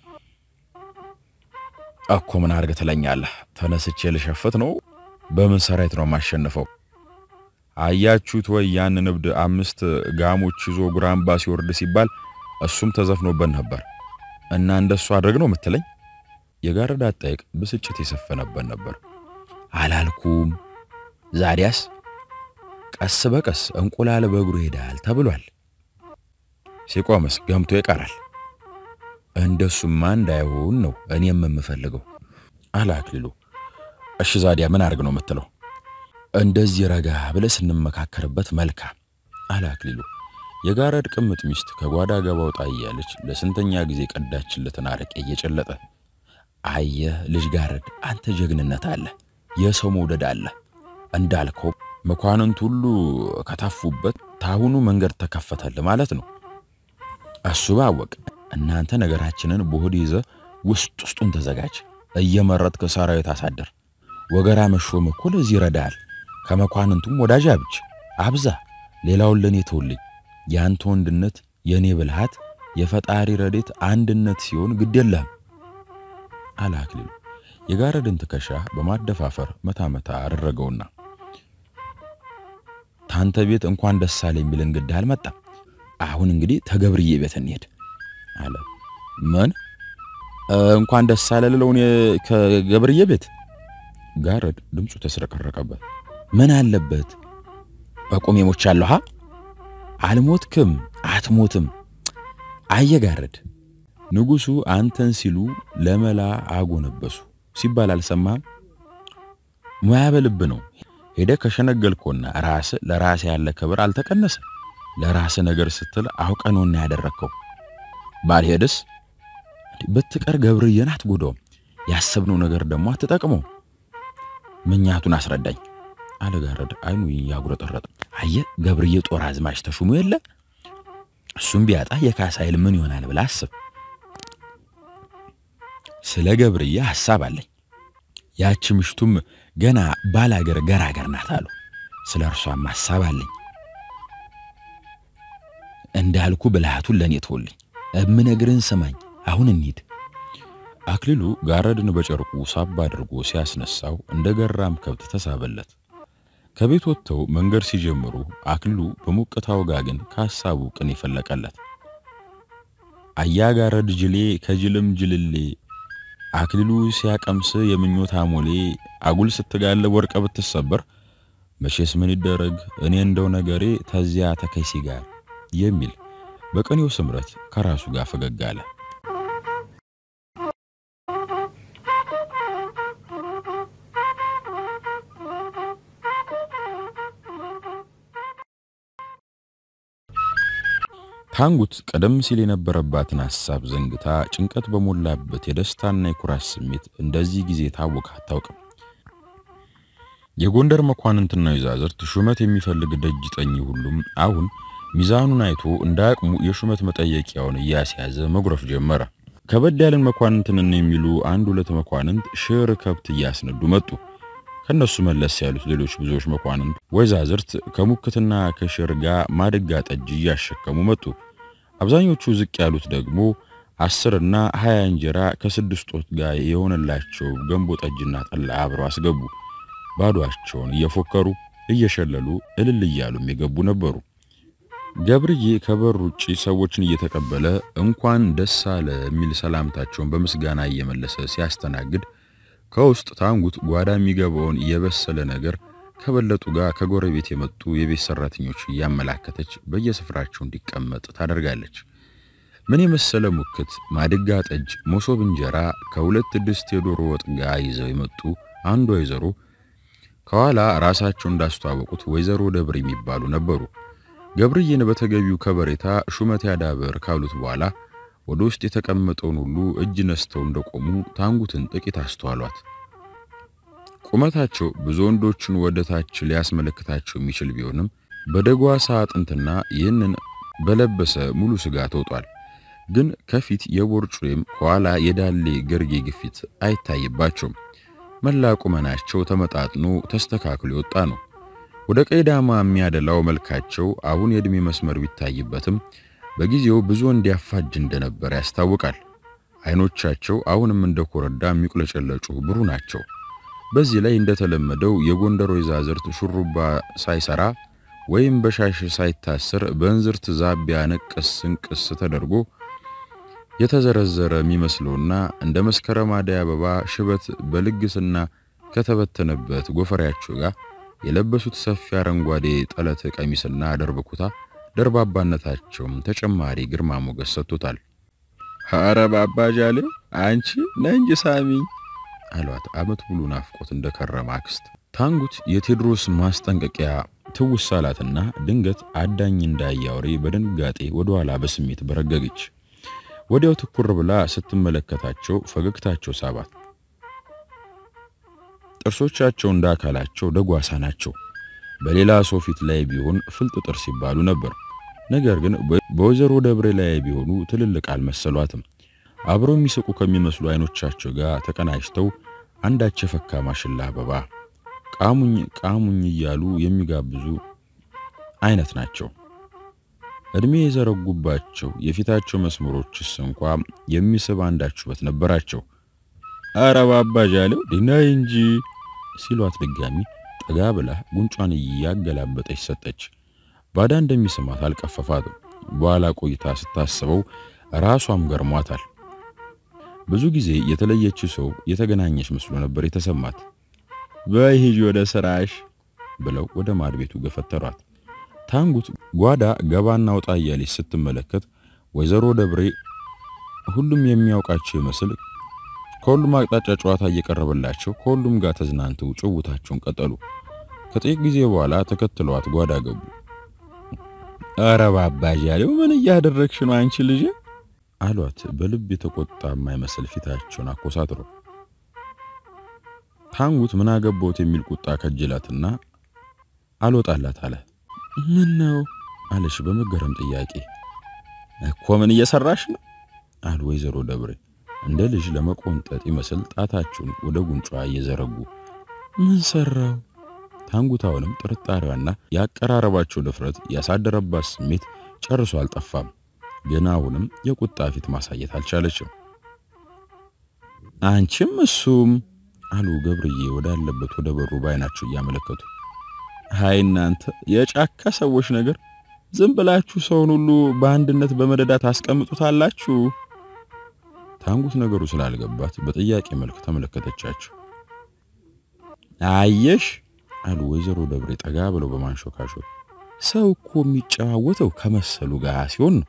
እኮ ምን አርገ ትለኛለህ? ተነስቼ ልሸፍት ነው? በምን ሰራዊት ነው የማሸንፈው? አያችሁት ወይ ያን እብድ አምስት ጋሞች ይዞ ጉራምባ ሲወርድ ሲባል እሱም ተዘፍኖበት ነበር እና እንደሱ አድርግ ነው የምትለኝ? የጋረድ አጠያየቅ ብስጭት የሰፈነበት ነበር። አላልኩም? ዛዲያስ ቀስ በቀስ እንቁላል በእግሩ ይሄዳል ተብሏል። ሲቆምስ ገምቶ ይቀራል። እንደሱማ እንዳይሆን ነው እኔም የምፈልገው አለ አክሊሉ። እሺ ዛዲያ ምን አድርግ ነው የምትለው? እንደዚህ ረጋ ብለህ ስንመካከርበት መልካም አለ አክሊሉ። የጋረድ ቅምጥ ሚስት ከጓዳ ገባ ወጣ እያለች ለስንተኛ ጊዜ ቀዳችለትን አረቄ እየጨለጠ አየህ ልጅ ጋረድ፣ አንተ ጀግንነት አለ፣ የሰው መውደድ አለ። እንዳልከው መኳንንት ሁሉ ከታፉበት ታሁኑ መንገድ ተከፈተል ማለት ነው። እሱ ባወቅ እናንተ ነገራችንን በሆድ ይዘ ውስጥ ውስጡን ተዘጋጅ። እየመረጥክ ሰራዊት አሳደር። ወገራ መሾም እኮ ለዚህ ይረዳል። ከመኳንንቱም ወዳጅ አብጅ አብዛ። ሌላውን ለኔ ተውልኝ። ያንተ ወንድነት የኔ ብልሃት የፈጣሪ ረዴት አንድነት ሲሆን ግድ የለህም አለ አክሊሉ። የጋረድን ትከሻ በማደፋፈር መታ መታ አደረገውና ካንተ ቤት እንኳን ደስ አለ የሚል እንግዳ አልመጣም። አሁን እንግዲህ ተገብርዬ ቤት እንሄድ አለ። ምን እንኳን ደስ አለ ልለው እኔ ከገብርዬ ቤት? ጋረድ ድምፁ ተስረቀረቀበት። ምን አለበት በቁሜ ሞቻለሁ። ሀ አልሞትክም፣ አትሞትም። አየጋረድ ንጉሡ አንተን ሲሉ ለመላ አጎነበሱ ሲባል አልሰማህም? ሙያ በልብ ነው። ሄደ ከሸነገልኮና ራስ ለራስ ያለ ክብር አልተቀነሰ። ለራስ ነገር ስትል አውቀ ነውና ያደረግከው። ባልሄድስ ብትቀር ገብርዬን አትጎዳውም። ያሰብነው ነገር ደግሞ አትጠቅመው። ምኛቱን አስረዳኝ አለ ጋረድ አይኑ ያጉረጠረጠ። አየ ገብርዬ ጦር አዝማች ተሹሞ የለ እሱም ቢያጣ የካሳ ኃይል ምን ይሆናል ብላ አስብ። ስለ ገብርዬ ሐሳብ አለኝ። ያቺ ምሽቱም ገና ባላገር ገራገር ናት አሉ። ስለ እርሷም ሐሳብ አለኝ። እንዳልኩ ብልሃቱን ለእኔ ተወልኝ። እምነግርህን ስማኝ። አሁን እንሂድ። አክሊሉ ጋረድን በጨርቁ ሳብ አድርጎ ሲያስነሳው እንደ ገራም ከብት ተሳበለት። ከቤት ወጥተው መንገድ ሲጀምሩ አክሊሉ በሞቅታው ጋግን ከሐሳቡ ቅን ይፈለቀለት። አያ ጋረድ ጅሌ ከጅልም ጅልሌ አክሊሉ ሲያቀምስ የምኞት አሞሌ አጉል ስትጋለብ ወርቀ ብትሰበር መቼስ ምን ይደረግ እኔ እንደው ነገሬ ተዚያ ተከይሲ ጋር የሚል በቀኔው ስምረት ከራሱ ጋር ፈገግ አለ። ታንጉት ቀደም ሲል የነበረባትን ሐሳብ ዘንግታ ጭንቀት በሞላበት የደስታና የኩራት ስሜት እንደዚህ ጊዜ ታወቃ አታውቅም። የጎንደር መኳንንትና ወይዛዝርት ሹመት የሚፈልግ ደጅ ጠኝ ሁሉም አሁን ሚዛኑን አይቶ እንዳያቅሙ የሹመት መጠየቂያውን እያስያዘ መጉረፍ ጀመረ። ከበድ ያለን መኳንንትንን የሚሉ አንድ ሁለት መኳንንት ሽር ከብት እያስነዱ መጡ። ከነሱ መለስ ያሉት ሌሎች ብዙዎች መኳንንት ወይዛዝርት ከሙክትና ከሽር ጋር ማድጋ ጠጅ እያሸከሙ መጡ። አብዛኞቹ ዝቅ ያሉት ደግሞ አስርና ሀያ እንጀራ ከስድስት ወጥ ጋር የሆነላቸው ገንቦ ጠጅና ጠላ አብረው አስገቡ። ባዶአቸውን እየፎከሩ እየሸለሉ እልል እያሉም የገቡ ነበሩ። ገብርዬ ከበር ውጪ ሰዎችን እየተቀበለ እንኳን ደስ አለ የሚል ሰላምታቸውን በምስጋና እየመለሰ ሲያስተናግድ ከውስጥ ታንጉት ጓዳ የሚገባውን የበሰለ ነገር ከበለጡ ጋር ከጎረቤት የመጡ የቤት ሰራተኞች እያመላከተች በየስፍራቸው እንዲቀመጥ ታደርጋለች። ምን የመሰለ ሙክት፣ ማድጋ ጠጅ፣ መሶብ እንጀራ ከሁለት ድስት የዶሮ ወጥ ጋር ይዘው የመጡ አንድ ወይዘሮ ከኋላ ራሳቸው እንዳስተዋወቁት ወይዘሮ ደብር የሚባሉ ነበሩ። ገብርዬን በተገቢው ከበሬታ ሹመት ያዳበር ካሉት በኋላ ወደ ውስጥ የተቀመጠውን ሁሉ እጅ ነስተው እንደቆሙ ታንጉትን ጥቂት አስተዋሏት። ቁመታቸው ብዙ ወንዶችን ወደ ታች ሊያስመለክታቸው የሚችል ቢሆንም በደጓሳ አጥንትና ይህንን በለበሰ ሙሉ ስጋ ተውጧል። ግን ከፊት የቦርጭ ወይም ከኋላ የዳሌ ገርጌ ግፊት አይታይባቸውም። መላ ቁመናቸው ተመጣጥኖ ተስተካክሎ የወጣ ነው። ወደ ቀይዳማ የሚያደላው መልካቸው አሁን የዕድሜ መስመር ቢታይበትም በጊዜው ብዙ እንዲያፋጅ እንደነበር ያስታውቃል። አይኖቻቸው አሁንም እንደ ኮረዳ የሚቁለጨለጩ ብሩ ናቸው። በዚህ ላይ እንደተለመደው የጎንደር ወይዛዝርት ሹሩባ ሳይሰራ ወይም በሻሽ ሳይታሰር በእንዝርት ዛቢያ ነቀስ እንቅስ ተደርጎ የተዘረዘረ የሚመስለውና እንደ መስከረም አደይ አበባ ሽበት በልግስና ከተበተነበት ጎፈሬያቸው ጋር የለበሱት ሰፊ አረንጓዴ ጠለት ቀሚስና ደርብ ኩታ ደርባባነታቸውም ተጨማሪ ግርማ ሞገስ ሰጥቶታል። ኧረ ባባጃሌ አንቺ ነንጅ ሳሚኝ አሏት አመት ሙሉ ናፍቆት እንደከረመ አክስት። ታንጉት የቴዎድሮስ ማስጠንቀቂያ ትውስ አላትና ድንገት አዳኝ እንዳያወሬ በድንጋጤ ወደ ኋላ በስሜት በረገገች። ወዲያው ትኩር ብላ ስትመለከታቸው ፈገግታቸው ሳባት። ጥርሶቻቸው እንደ አካላቸው ደጓሳ ናቸው። በሌላ ሰው ፊት ላይ ቢሆን ፍልጥ ጥርስ ይባሉ ነበር። ነገር ግን በወይዘሮ ደብሬ ላይ ቢሆኑ ትልልቅ አልመሰሏትም። አብረው የሚስቁ ከሚመስሉ አይኖቻቸው ጋር ተቀናጅተው አንዳች የፈካ ማሽላ አበባ ቃሙኝ ቃሙኝ እያሉ የሚጋብዙ አይነት ናቸው። እድሜ የዘረጉባቸው የፊታቸው መስመሮችስ እንኳ የሚስብ አንዳች ውበት ነበራቸው። ኧረ ባባዣሌው ድናይ እንጂ ሲሏት ድጋሚ ጠጋ ብላ ጉንጯን እያገላበጠች ሰጠች። ባዳ እንደሚስማት አልቀፈፋትም። በኋላ ቆይታ ስታስበው ራሷም ገርሟታል። ብዙ ጊዜ የተለየችው ሰው የተገናኘች መስሎ ነበር የተሰማት። በይ ሂጂ ወደ ስራሽ ብለው ወደ ማድ ቤቱ ገፈተሯት። ታንጉት ጓዳ ገባና ወጣ እያለች ስትመለከት ወይዘሮ ደብሬ ሁሉም የሚያውቃቸው ይመስል ከሁሉም አቅጣጫ ጨዋታ እየቀረበላቸው ከሁሉም ጋር ተዝናንተው ጭውታቸውን ቀጠሉ። ከጥቂት ጊዜ በኋላ ተከትለዋት ጓዳ ገቡ። ኧረ ባባዣሌው ምን እያደረግሽ ነው አንቺ ልጅ? አሏት በልብ የተቆጣ የማይመስል ፊታቸውን አኮሳትሮ። ታንጉት ምን አገባሁት የሚል ቁጣ ከጅላትና አልወጣላት አለ። ምን ነው አለሽ በመገረም ጥያቄ። እኮ ምን እየሰራሽ ነው አሉ ወይዘሮ ደብሬ እንደ ልጅ ለመቆንጠጥ ይመስል ጣታቸውን ወደ ጉንጯ እየዘረጉ። ምን ሰራው? ታንጉታውንም ጥርጣሬዋና ያቀራረባቸው ድፍረት ያሳደረባት ስሜት ጨርሶ አልጠፋም። ግን አሁንም የቁጣ ፊት ማሳየት አልቻለችም። አንቺም እሱም አሉ ገብርዬ ወዳለበት ወደ በሩ ባይናቸው እያመለከቱ። ሃይ እናንተ የጫካ ሰዎች ነገር ዝም ብላችሁ ሰውን ሁሉ በአንድነት በመደዳ ታስቀምጡታላችሁ። ታንጉት ነገሩ ስላልገባት በጥያቄ መልክ ተመለከተቻቸው። አየሽ አሉ ወይዘሮ ደብሬ ጠጋ ብለው በማንሾካሾክ ሰው እኮ የሚጨዋወተው ከመሰሉ ጋር ሲሆን ነው።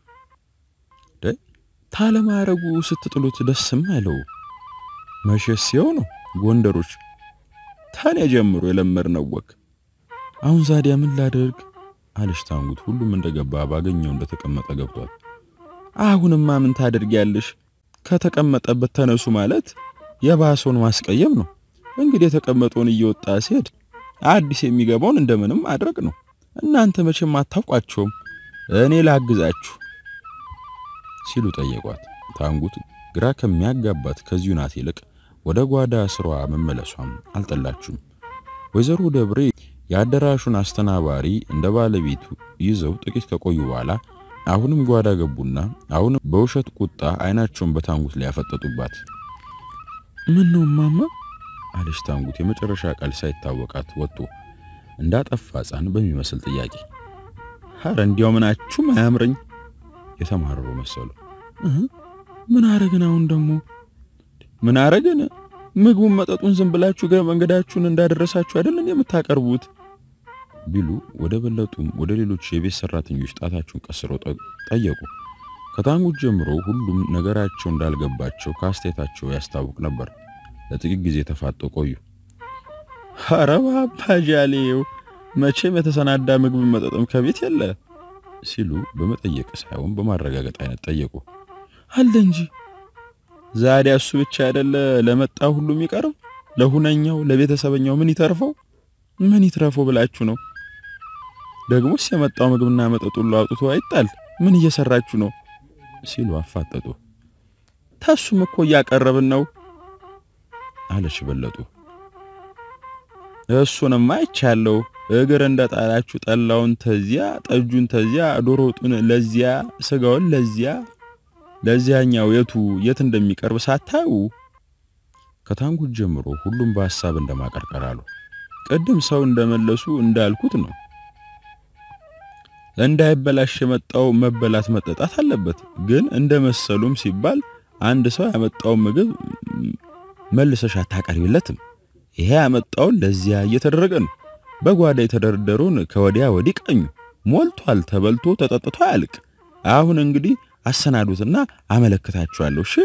ታለማረጉ ስትጥሉት ደስም አይለው መሸሽ ሲሆን ነው። ጎንደሮች ታኔ ጀምሮ የለመድነው ወግ። አሁን ዛዲያ ምን ላደርግ አለሽ ታንጉት ሁሉም እንደገባ ባገኘው እንደተቀመጠ ገብቷል። አሁንማ ምን ታደርጊያለሽ? ከተቀመጠበት ተነሱ ማለት የባሰውን ማስቀየም ነው። እንግዲህ የተቀመጠውን እየወጣ ሲሄድ አዲስ የሚገባውን እንደምንም ማድረግ ነው። እናንተ መቼም አታውቋቸውም፣ እኔ ላግዛችሁ ሲሉ ጠየቋት። ታንጉት ግራ ከሚያጋባት ከዚሁ ናት ይልቅ ወደ ጓዳ ስሯ መመለሷም አልጠላችሁም። ወይዘሮ ደብሬ የአዳራሹን አስተናባሪ እንደ ባለቤቱ ይዘው ጥቂት ከቆዩ በኋላ አሁንም ጓዳ ገቡና አሁንም በውሸት ቁጣ አይናቸውን በታንጉት ላይ ያፈጠጡባት። ምን ነው ማማ አለች ታንጉት የመጨረሻ ቃል ሳይታወቃት ወጥቶ እንዳጠፋ ሕፃን በሚመስል ጥያቄ። ኧረ እንዲያው ምናችሁም አያምረኝ የተማረሩ መሰሉ። ምን አረግን አሁን ደግሞ ምን አረግን? ምግቡን መጠጡን ዝም ብላችሁ ገ መንገዳችሁን እንዳደረሳችሁ አይደለን የምታቀርቡት ቢሉ ወደ በለጡም ወደ ሌሎች የቤት ሰራተኞች ጣታቸውን ቀስረው ጠየቁ። ከታንጉት ጀምሮ ሁሉም ነገራቸው እንዳልገባቸው ከአስተያየታቸው ያስታውቅ ነበር። ለጥቂት ጊዜ ተፋጠው ቆዩ። ኧረ ባባዣሌው መቼም የተሰናዳ ምግብ መጠጥም ከቤት የለ ሲሉ በመጠየቅ ሳይሆን በማረጋገጥ አይነት ጠየቁ። አለ እንጂ ዛዲያ እሱ ብቻ አይደለ ለመጣው ሁሉ የሚቀርብ ለሁነኛው ለቤተሰበኛው ምን ይተርፈው ምን ይትረፈው ብላችሁ ነው? ደግሞስ የመጣው ምግብና መጠጥ ሁሉ አውጥቶ አይጣል ምን እየሰራችሁ ነው? ሲሉ አፋጠጡ። ታሱም እኮ እያቀረብን ነው አለች በለጡ። እሱንማ አይቻለሁ። እግር እንደጣላችሁ ጠላውን ተዚያ፣ ጠጁን ተዚያ፣ ዶሮ ወጡን ለዚያ፣ ስጋውን ለዚያ፣ ለዚያኛው የቱ የት እንደሚቀርብ ሳታዩ ከታንጉት ጀምሮ ሁሉም በሐሳብ እንደማቀርቀር አሉ። ቅድም ሰው እንደመለሱ እንዳልኩት ነው። እንዳይበላሽ የመጣው መበላት መጠጣት አለበት። ግን እንደመሰሉም ሲባል አንድ ሰው ያመጣውን ምግብ መልሰሽ አታቀርቢለትም። ይሄ ያመጣውን ለዚያ እየተደረገ ነው። በጓዳ የተደረደሩን ከወዲያ ወዲህ ቀኙ ሞልቷል። ተበልቶ ተጠጥቶ አያልቅ። አሁን እንግዲህ አሰናዱትና አመለክታችኋለሁ። እሺ።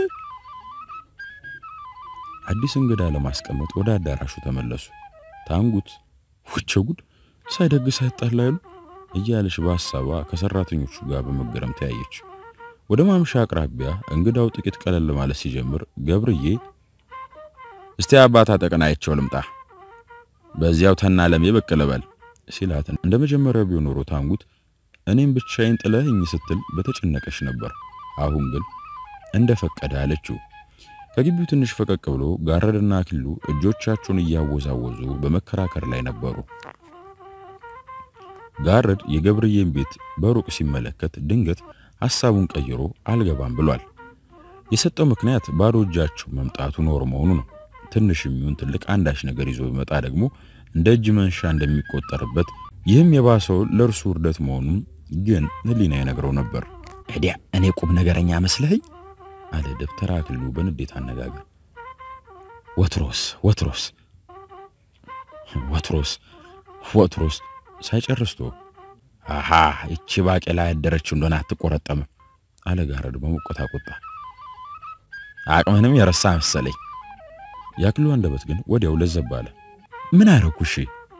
አዲስ እንግዳ ለማስቀመጥ ወደ አዳራሹ ተመለሱ። ታንጉት ውቸ ጉድ ሳይደግስ ሳይጣላ ይሉ እያለች በሐሳቧ ከሰራተኞቹ ጋር በመገረም ተያየች። ወደ ማምሻ አቅራቢያ እንግዳው ጥቂት ቀለል ማለት ሲጀምር ገብርዬ እስቲ አባታ ተቀናይቸው ልምጣ በዚያው ተናለሜ ብቅ ልበል ሲላት እንደ መጀመሪያው ቢሆን ኖሮ ታንጉት እኔም ብቻዬን ጥለህኝ ስትል በተጨነቀች ነበር። አሁን ግን እንደፈቀደ አለችው። ከግቢው ትንሽ ፈቀቅ ብሎ ጋረድና አክሊሉ እጆቻቸውን እያወዛወዙ በመከራከር ላይ ነበሩ። ጋረድ የገብርዬን ቤት በሩቅ ሲመለከት ድንገት ሐሳቡን ቀይሮ አልገባም ብሏል። የሰጠው ምክንያት ባዶ እጃቸው መምጣቱ ኖር መሆኑ ነው። ትንሽ የሚሆን ትልቅ አንዳች ነገር ይዞ ቢመጣ ደግሞ እንደ እጅ መንሻ እንደሚቆጠርበት ይህም የባሰው ለእርሱ ውርደት መሆኑን ግን ህሊና ይነግረው ነበር። እዲያ እኔ ቁም ነገረኛ መስለኸኝ አለ ደብተራ አክሊሉ በንዴት አነጋገር። ወትሮስ ወትሮስ ወትሮስ ወትሮስ ሳይጨርስቶ አሃ እቺ ባቄላ ያደረችው እንደሆነ አትቆረጠምም አለ ጋረድ በሞቆታ ቁጣ። አቅምህንም የረሳ መሰለኝ። የአክሊሉ አንደበት ግን ወዲያው ለዘብ አለ። ምን አረኩሽ?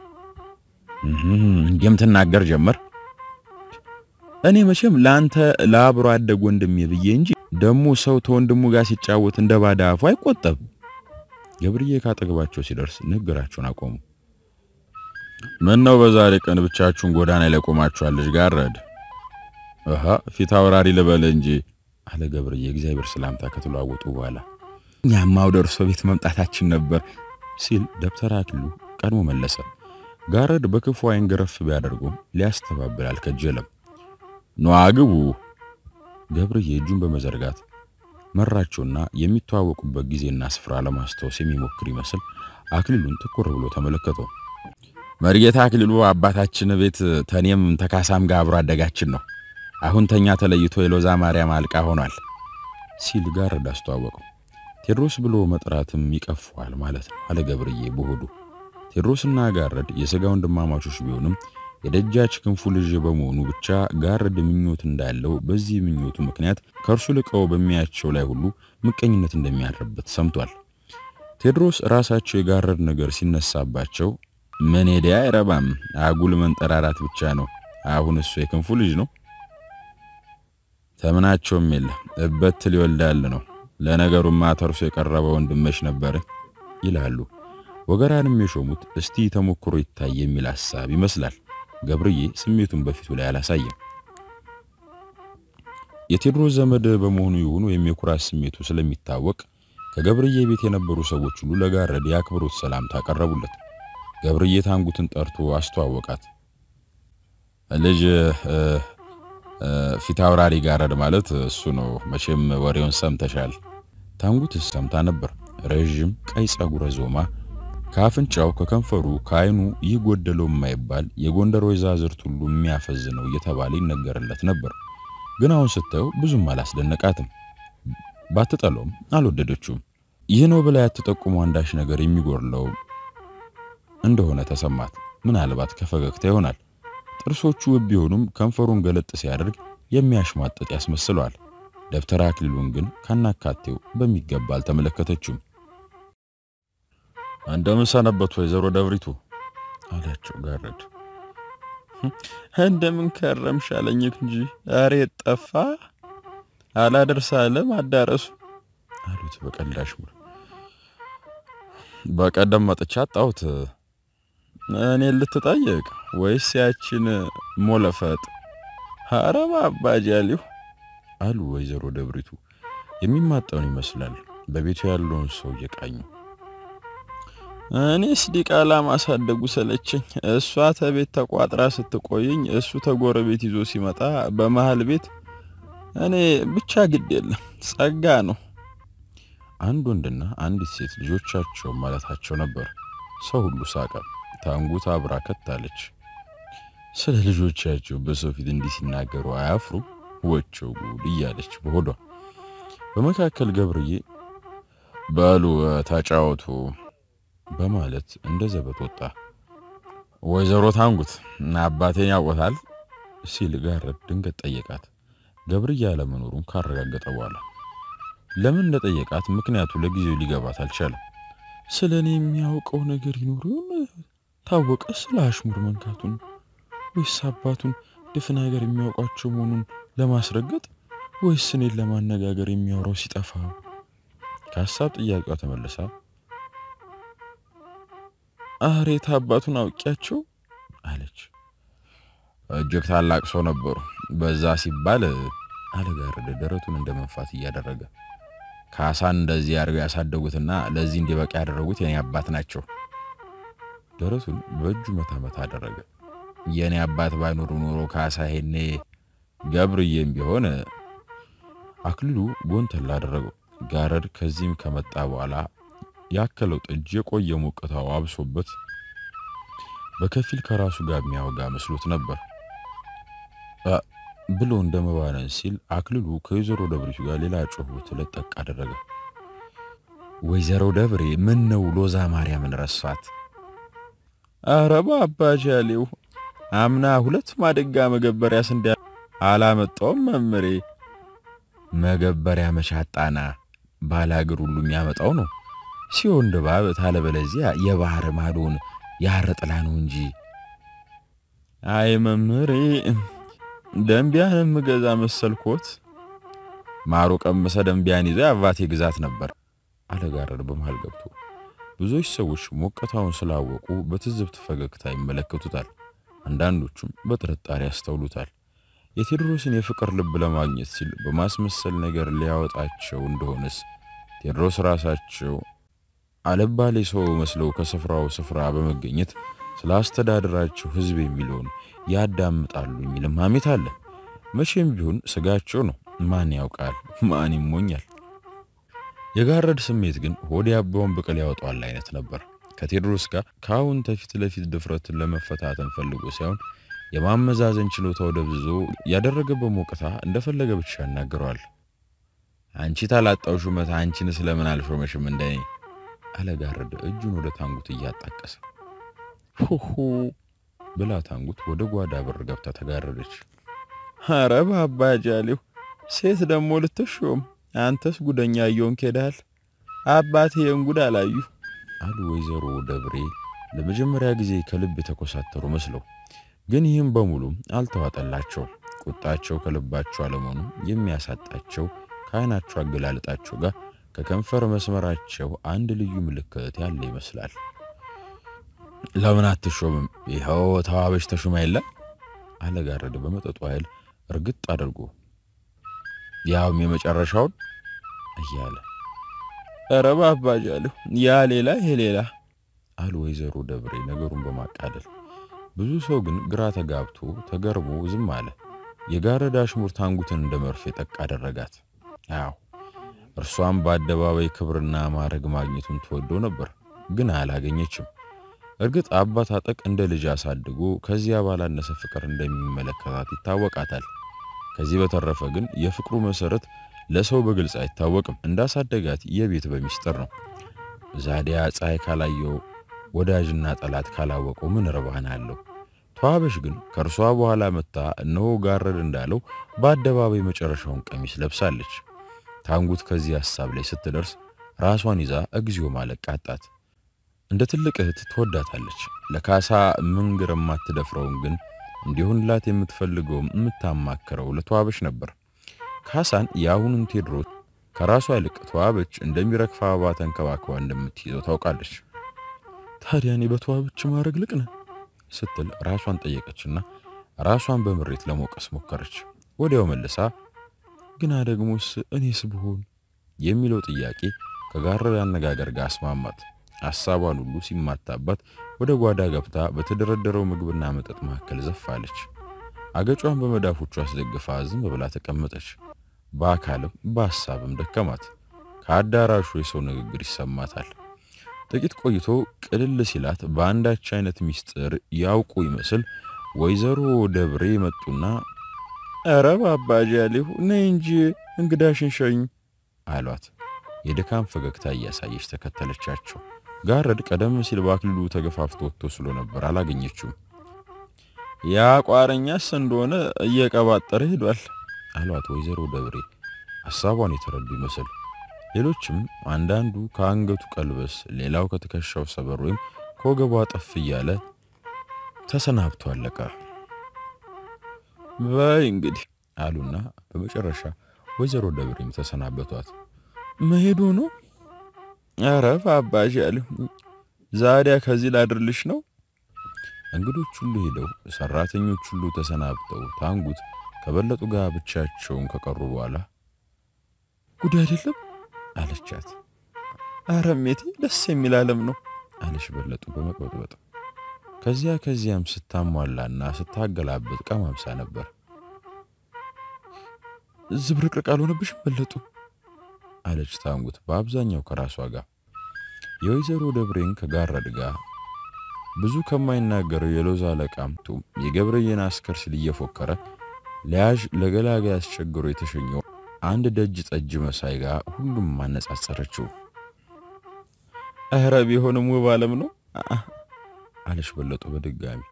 እንዲህም ትናገር ጀመር። እኔ መቼም ለአንተ ለአብሮ አደግ ወንድሜ ብዬ እንጂ ደግሞ ሰው ተወንድሙ ጋር ሲጫወት እንደ ባዳ አፉ አይቆጠብ። ገብርዬ ካጠገባቸው ሲደርስ ንግግራቸውን አቆሙ። ምን ነው በዛሬ ቀን ብቻችሁን ጎዳና ላይ ቆማችኋል? ልጅ ጋረድ አሃ ፊት አውራሪ ልበል እንጂ አለ ገብርዬ እግዚአብሔር ሰላምታ ከተለዋወጡ በኋላ። እኛማው ደርሶ ቤት መምጣታችን ነበር ሲል ደብተራ አክሊሉ ቀድሞ መለሰ። ጋረድ በክፉ አይን ገረፍ ቢያደርጉም ሊያስተባብል አልከጀለም። ኗ ግቡ። ገብርዬ እጁን በመዘርጋት መራቸውና የሚተዋወቁበት ጊዜና ስፍራ ለማስታወስ የሚሞክር ይመስል አክሊሉን ትኩር ብሎ ተመለከተው። መርጌታ አክሊሉ አባታችን ቤት ተኔም ተካሳም ጋር አብሮ አደጋችን ነው። አሁን ተኛ ተለይቶ የሎዛ ማርያም አልቃ ሆኗል ሲል ጋረድ አስተዋወቀው። ቴድሮስ ብሎ መጥራትም ይቀፈዋል ማለት ነው አለ ገብርዬ በሆዱ። ቴድሮስና ጋረድ የሥጋ ወንድማማቾች ቢሆንም የደጃች ክንፉ ልጅ በመሆኑ ብቻ ጋረድ ምኞት እንዳለው በዚህ ምኞቱ ምክንያት ከእርሱ ልቀው በሚያቸው ላይ ሁሉ ምቀኝነት እንደሚያድርበት ሰምቷል። ቴድሮስ ራሳቸው የጋረድ ነገር ሲነሳባቸው ምን ሄዳ አይረባም፣ አጉል መንጠራራት ብቻ ነው። አሁን እሱ የክንፉ ልጅ ነው፣ ተምናቸውም የለ እበት ሊወልዳል ነው። ለነገሩማ ተርሶ የቀረበ ወንድመሽ ነበር ይላሉ። ወገራንም የሾሙት እስቲ ተሞክሮ ይታይ የሚል ሐሳብ ይመስላል። ገብርዬ ስሜቱን በፊቱ ላይ አላሳየም። የቴዎድሮስ ዘመድ በመሆኑ ይሁን ወይም የኩራት ስሜቱ ስለሚታወቅ ከገብርዬ ቤት የነበሩ ሰዎች ሁሉ ለጋረድ የአክብሮት ሰላምታ አቀረቡለት። ገብርዬ ታንጉትን ጠርቶ አስተዋወቃት። ልጅ ፊት አውራሪ ጋረድ ማለት እሱ ነው። መቼም ወሬውን ሰምተሻል። ታንጉትስ ሰምታ ነበር። ረዥም ቀይ ጸጉረ ዞማ ከአፍንጫው ከከንፈሩ ከዓይኑ ይህ ጎደለው የማይባል የጎንደር ወይዛዝርት ሁሉ የሚያፈዝ ነው እየተባለ ይነገርለት ነበር። ግን አሁን ስታየው ብዙም አላስደነቃትም። ባትጠለውም አልወደደችውም። ይህ ነው ብላ ያትጠቁሙ አንዳች ነገር የሚጎድለው እንደሆነ ተሰማት። ምናልባት ከፈገግታ ይሆናል። ጥርሶቹ ውብ ቢሆኑም ከንፈሩን ገለጥ ሲያደርግ የሚያሽሟጥጥ ያስመስለዋል። ደብተራ አክሊሉን ግን ካናካቴው በሚገባ አልተመለከተችውም። እንደምን ሰነበቱ ወይዘሮ ደብሪቱ አላቸው ጋረድ። እንደምን ከረምሽ አለኝ እንጂ ዛሬ ጠፋ አላደርስ አለ ማዳረሱ አሉት በቀላሽ ሙሉ። በቀደም መጥቻ አጣሁት። እኔን ልትጠየቅ ወይስ ያችን ሞለፈጥ? ሀረባ አባጃሊሁ አሉ ወይዘሮ ደብሪቱ የሚማጠኑ ይመስላል በቤቱ ያለውን ሰው እየቃኙ። እኔስ ዲቃላ ማሳደጉ ሰለቸኝ። እሷ ተቤት ተቋጥራ ስትቆይኝ እሱ ተጎረቤት ይዞ ሲመጣ በመሃል ቤት እኔ ብቻ ግድ የለም ጸጋ ነው። አንድ ወንድና አንዲት ሴት ልጆቻቸው ማለታቸው ነበር። ሰው ሁሉ ሳቀ። ታንጉት አብራ ከታለች። ስለ ልጆቻቸው በሰው ፊት እንዲህ ሲናገሩ አያፍሩ ወቸው ጉድ እያለች በሆዷ። በመካከል ገብርዬ በሉ ተጫወቱ በማለት እንደ ዘበት ወጣ። ወይዘሮ ታንጉት አባቴን ያውቆታል ሲል ጋረድ ድንገት ጠየቃት። ገብርዬ አለመኖሩን ካረጋገጠ በኋላ ለምን እንደጠየቃት ምክንያቱ ለጊዜው ሊገባት አልቻለም። ስለ እኔ የሚያውቀው ነገር ይኖር ይሆን? ታወቀ ስለ አሽሙር መንካቱን ወይስ አባቱን ድፍን ነገር የሚያውቋቸው መሆኑን ለማስረገጥ ወይስ እኔን ለማነጋገር የሚያወራው ሲጠፋ? ከሀሳብ ጥያቄዋ ተመልሳ አሬት አባቱን አውቂያቸው አለች። እጅግ ታላቅ ሰው ነበሩ። በዛ ሲባል አለጋረደ ደረቱን እንደ መንፋት እያደረገ ካሳን እንደዚህ አድርገው ያሳደጉትና ለዚህ እንዲበቃ ያደረጉት የኔ አባት ናቸው። ደረቱን በእጁ መታ መታ አደረገ። የኔ አባት ባይኖሩ ኖሮ ካሳ ሄኔ ገብርዬም ቢሆን አክሊሉ ጎንተላ አደረገው። ጋረድ ከዚህም ከመጣ በኋላ ያከለው ጠጅ የቆየ ሞቅታው አብሶበት በከፊል ከራሱ ጋር የሚያወጋ መስሎት ነበር ብሎ እንደመባነን ሲል አክልሉ ከወይዘሮ ደብሪቱ ጋር ሌላ ጩኸት ለጠቅ አደረገ። ወይዘሮ ደብሬ ምን ነው ሎዛ ማርያምን ረሷት? አረ አባጃሌው አምና ሁለት ማደጋ መገበሪያ ስንዴ አላመጣውም መምሬ። መገበሪያ መሻጣና ባላገር ሁሉ የሚያመጣው ነው ሲሆን ድባብ ታለበለዚያ የባህር ማዶን ያረ ጥላ ነው እንጂ። አይ መምሬ ደንቢያን የምገዛ መሰልኮት። ማሮ ቀመሰ ደንቢያን ይዞ የአባቴ ግዛት ነበር አለጋረድ በመሃል ገብቶ። ብዙዎች ሰዎች ሞቀታውን ስላወቁ በትዝብት ፈገግታ ይመለከቱታል። አንዳንዶቹም በጥርጣሬ ያስተውሉታል። የቴዎድሮስን የፍቅር ልብ ለማግኘት ሲል በማስመሰል ነገር ሊያወጣቸው እንደሆነስ ቴዎድሮስ ራሳቸው አለባሌ ሰው መስለው ከስፍራው ስፍራ በመገኘት ስለ አስተዳደራቸው ሕዝብ የሚለውን ያዳምጣሉ የሚልም ሐሜት አለ። መቼም ቢሆን ስጋቸው ነው። ማን ያውቃል? ማን ይሞኛል? የጋረድ ስሜት ግን ሆድ ያበውን ብቅል ያወጣዋል አይነት ነበር። ከቴዎድሮስ ጋር ከአሁን ተፊት ለፊት ድፍረትን ለመፈታተን ፈልጎ ሳይሆን የማመዛዘን ችሎታው ደብዝዞ ያደረገበት ሞቅታ እንደፈለገ ብቻ ያናግረዋል። አንቺ ታላጣው ሹመት አንቺን ስለምን አልሾመሽም እንደኔ አለጋረድ እጁን ወደ ታንጉት እያጣቀሰ ሁሁ ብላ ታንጉት ወደ ጓዳ በር ገብታ ተጋረደች። አረ ባባጃሌው ሴት ደግሞ ልትሾም አንተስ ጉደኛ እየሆንክ ሄደሃል። አባቴ የእንጉድ አላዩ አሉ ወይዘሮ ደብሬ ለመጀመሪያ ጊዜ ከልብ የተኮሳተሩ መስለው። ግን ይህም በሙሉ አልተዋጠላቸው። ቁጣቸው ከልባቸው አለመሆኑ የሚያሳጣቸው ከዓይናቸው አገላለጣቸው ጋር ከከንፈር መስመራቸው አንድ ልዩ ምልክት ያለ ይመስላል። ለምን አትሾምም? ይኸው ተዋበሽ ተሹማ የለ አለጋረደ በመጠጡ ኃይል እርግጥ አድርጎ ያውም የመጨረሻውን እያለ ኧረ ባባጃለሁ ያ ሌላ ይሄ ሌላ አሉ ወይዘሮ ደብሬ ነገሩን በማቃለል። ብዙ ሰው ግን ግራ ተጋብቶ ተገርሞ ዝም አለ። የጋረዳ አሽሙር ታንጉትን እንደ መርፌ ጠቅ አደረጋት። አዎ እርሷም በአደባባይ ክብርና ማዕረግ ማግኘቱን ትወደው ነበር፣ ግን አላገኘችም። እርግጥ አባት አጠቅ እንደ ልጅ አሳድጎ ከዚያ ባላነሰ ፍቅር እንደሚመለከታት ይታወቃታል። ከዚህ በተረፈ ግን የፍቅሩ መሰረት ለሰው በግልጽ አይታወቅም። እንዳሳደጋት የቤት በሚስጥር ነው። ዛዲያ ፀሐይ ካላየው ወዳጅና ጠላት ካላወቀው ምን ርባና አለው? ተዋበሽ ግን ከእርሷ በኋላ መታ እነሆ ጋረድ እንዳለው በአደባባይ መጨረሻውን ቀሚስ ለብሳለች። ታንጉት ከዚህ ሐሳብ ላይ ስትደርስ ራሷን ይዛ እግዚኦ ማለት ቃጣት። እንደ ትልቅ እህት ትወዳታለች። ለካሳ ምንግር የማትደፍረውን ግን እንዲሆንላት የምትፈልገውም የምታማክረው ለተዋበች ነበር። ካሳን የአሁኑን ቴዎድሮስ ከራሷ ይልቅ ተዋበች እንደሚረግፍ አበባ ተንከባክባ እንደምትይዘው ታውቃለች። ታዲያ እኔ በተዋበች ማድረግ ልቅነ ስትል ራሷን ጠየቀችና ራሷን በምሬት ለመውቀስ ሞከረች። ወዲያው መልሳ ግና ደግሞስ እኔስ ብሆን የሚለው ጥያቄ ከጋረድ አነጋገር ጋር አስማማት። ሐሳቧን ሁሉ ሲማታባት ወደ ጓዳ ገብታ በተደረደረው ምግብና መጠጥ መካከል ዘፋለች። አገጯን በመዳፎቹ አስደግፋ ዝም ብላ ተቀመጠች። በአካልም በሐሳብም ደከማት። ከአዳራሹ የሰው ንግግር ይሰማታል። ጥቂት ቆይቶ ቅልል ሲላት በአንዳች አይነት ሚስጥር ያውቁ ይመስል ወይዘሮ ደብሬ መጡና ኧረ ባባጃሌሁ ነይ እንጂ እንግዳሽን ሸኝ አሏት። የድካም ፈገግታ እያሳየች ተከተለቻቸው። ጋረድ ቀደም ሲል በአክሊሉ ተገፋፍቶ ወጥቶ ስሎ ነበር፣ አላገኘችውም። ያ ቋረኛስ እንደሆነ እየቀባጠረ ሄዷል አሏት ወይዘሮ ደብሬ ሐሳቧን የተረዱ ይመስል። ሌሎችም አንዳንዱ ከአንገቱ ቀልበስ፣ ሌላው ከትከሻው ሰበር ወይም ከወገቧ ጠፍ እያለ ተሰናብቶ አለቀ። በይ እንግዲህ አሉና በመጨረሻ ወይዘሮ ደብሬም ተሰናበቷት። መሄዱ ነው? ኧረ ባባዣለሁ ዛዲያ ከዚህ ላድርልሽ ነው። እንግዶች ሁሉ ሄደው ሰራተኞች ሁሉ ተሰናብተው ታንጉት ከበለጡ ጋር ብቻቸውን ከቀሩ በኋላ ጉድ አይደለም አለቻት። ኧረ እሜቴ ደስ የሚል ዓለም ነው አለሽ በለጡ በመቅበጥበጥ። ከዚያ ከዚያም ስታሟላና ስታገላብጥ ቀማምሳ ነበር። ዝብርቅርቅ አልሆነብሽም በለጡ አለች ታንጉት በአብዛኛው ከራሷ ጋር። የወይዘሮ ደብሬን ከጋረድ ጋር ብዙ ከማይናገረው የሎዛ አለቃምቱ የገብርዬን አስከር ሲል እየፎከረ ለያዥ ለገላጋይ አስቸግሮ የተሸኘው አንድ ደጅ ጠጅ መሳይ ጋር ሁሉም ማነጻጸረችው። እህረ ቢሆንም ውብ ዓለም ነው አለሽ በለጡ በድጋሚ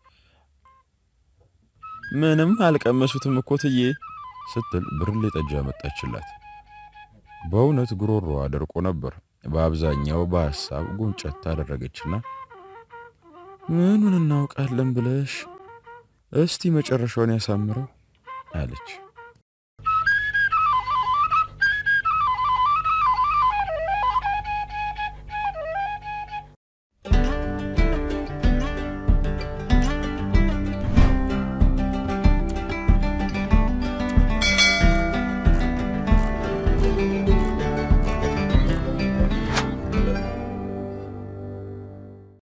ምንም አልቀመሱትም እኮ ትዬ ስትል ብርሌ ጠጅ አመጣችላት። በእውነት ጉሮሮዋ ደርቆ ነበር። በአብዛኛው በሐሳብ ጉንጨት አደረገችና ምኑን እናውቃለን ብለሽ እስቲ መጨረሻውን ያሳምረው አለች።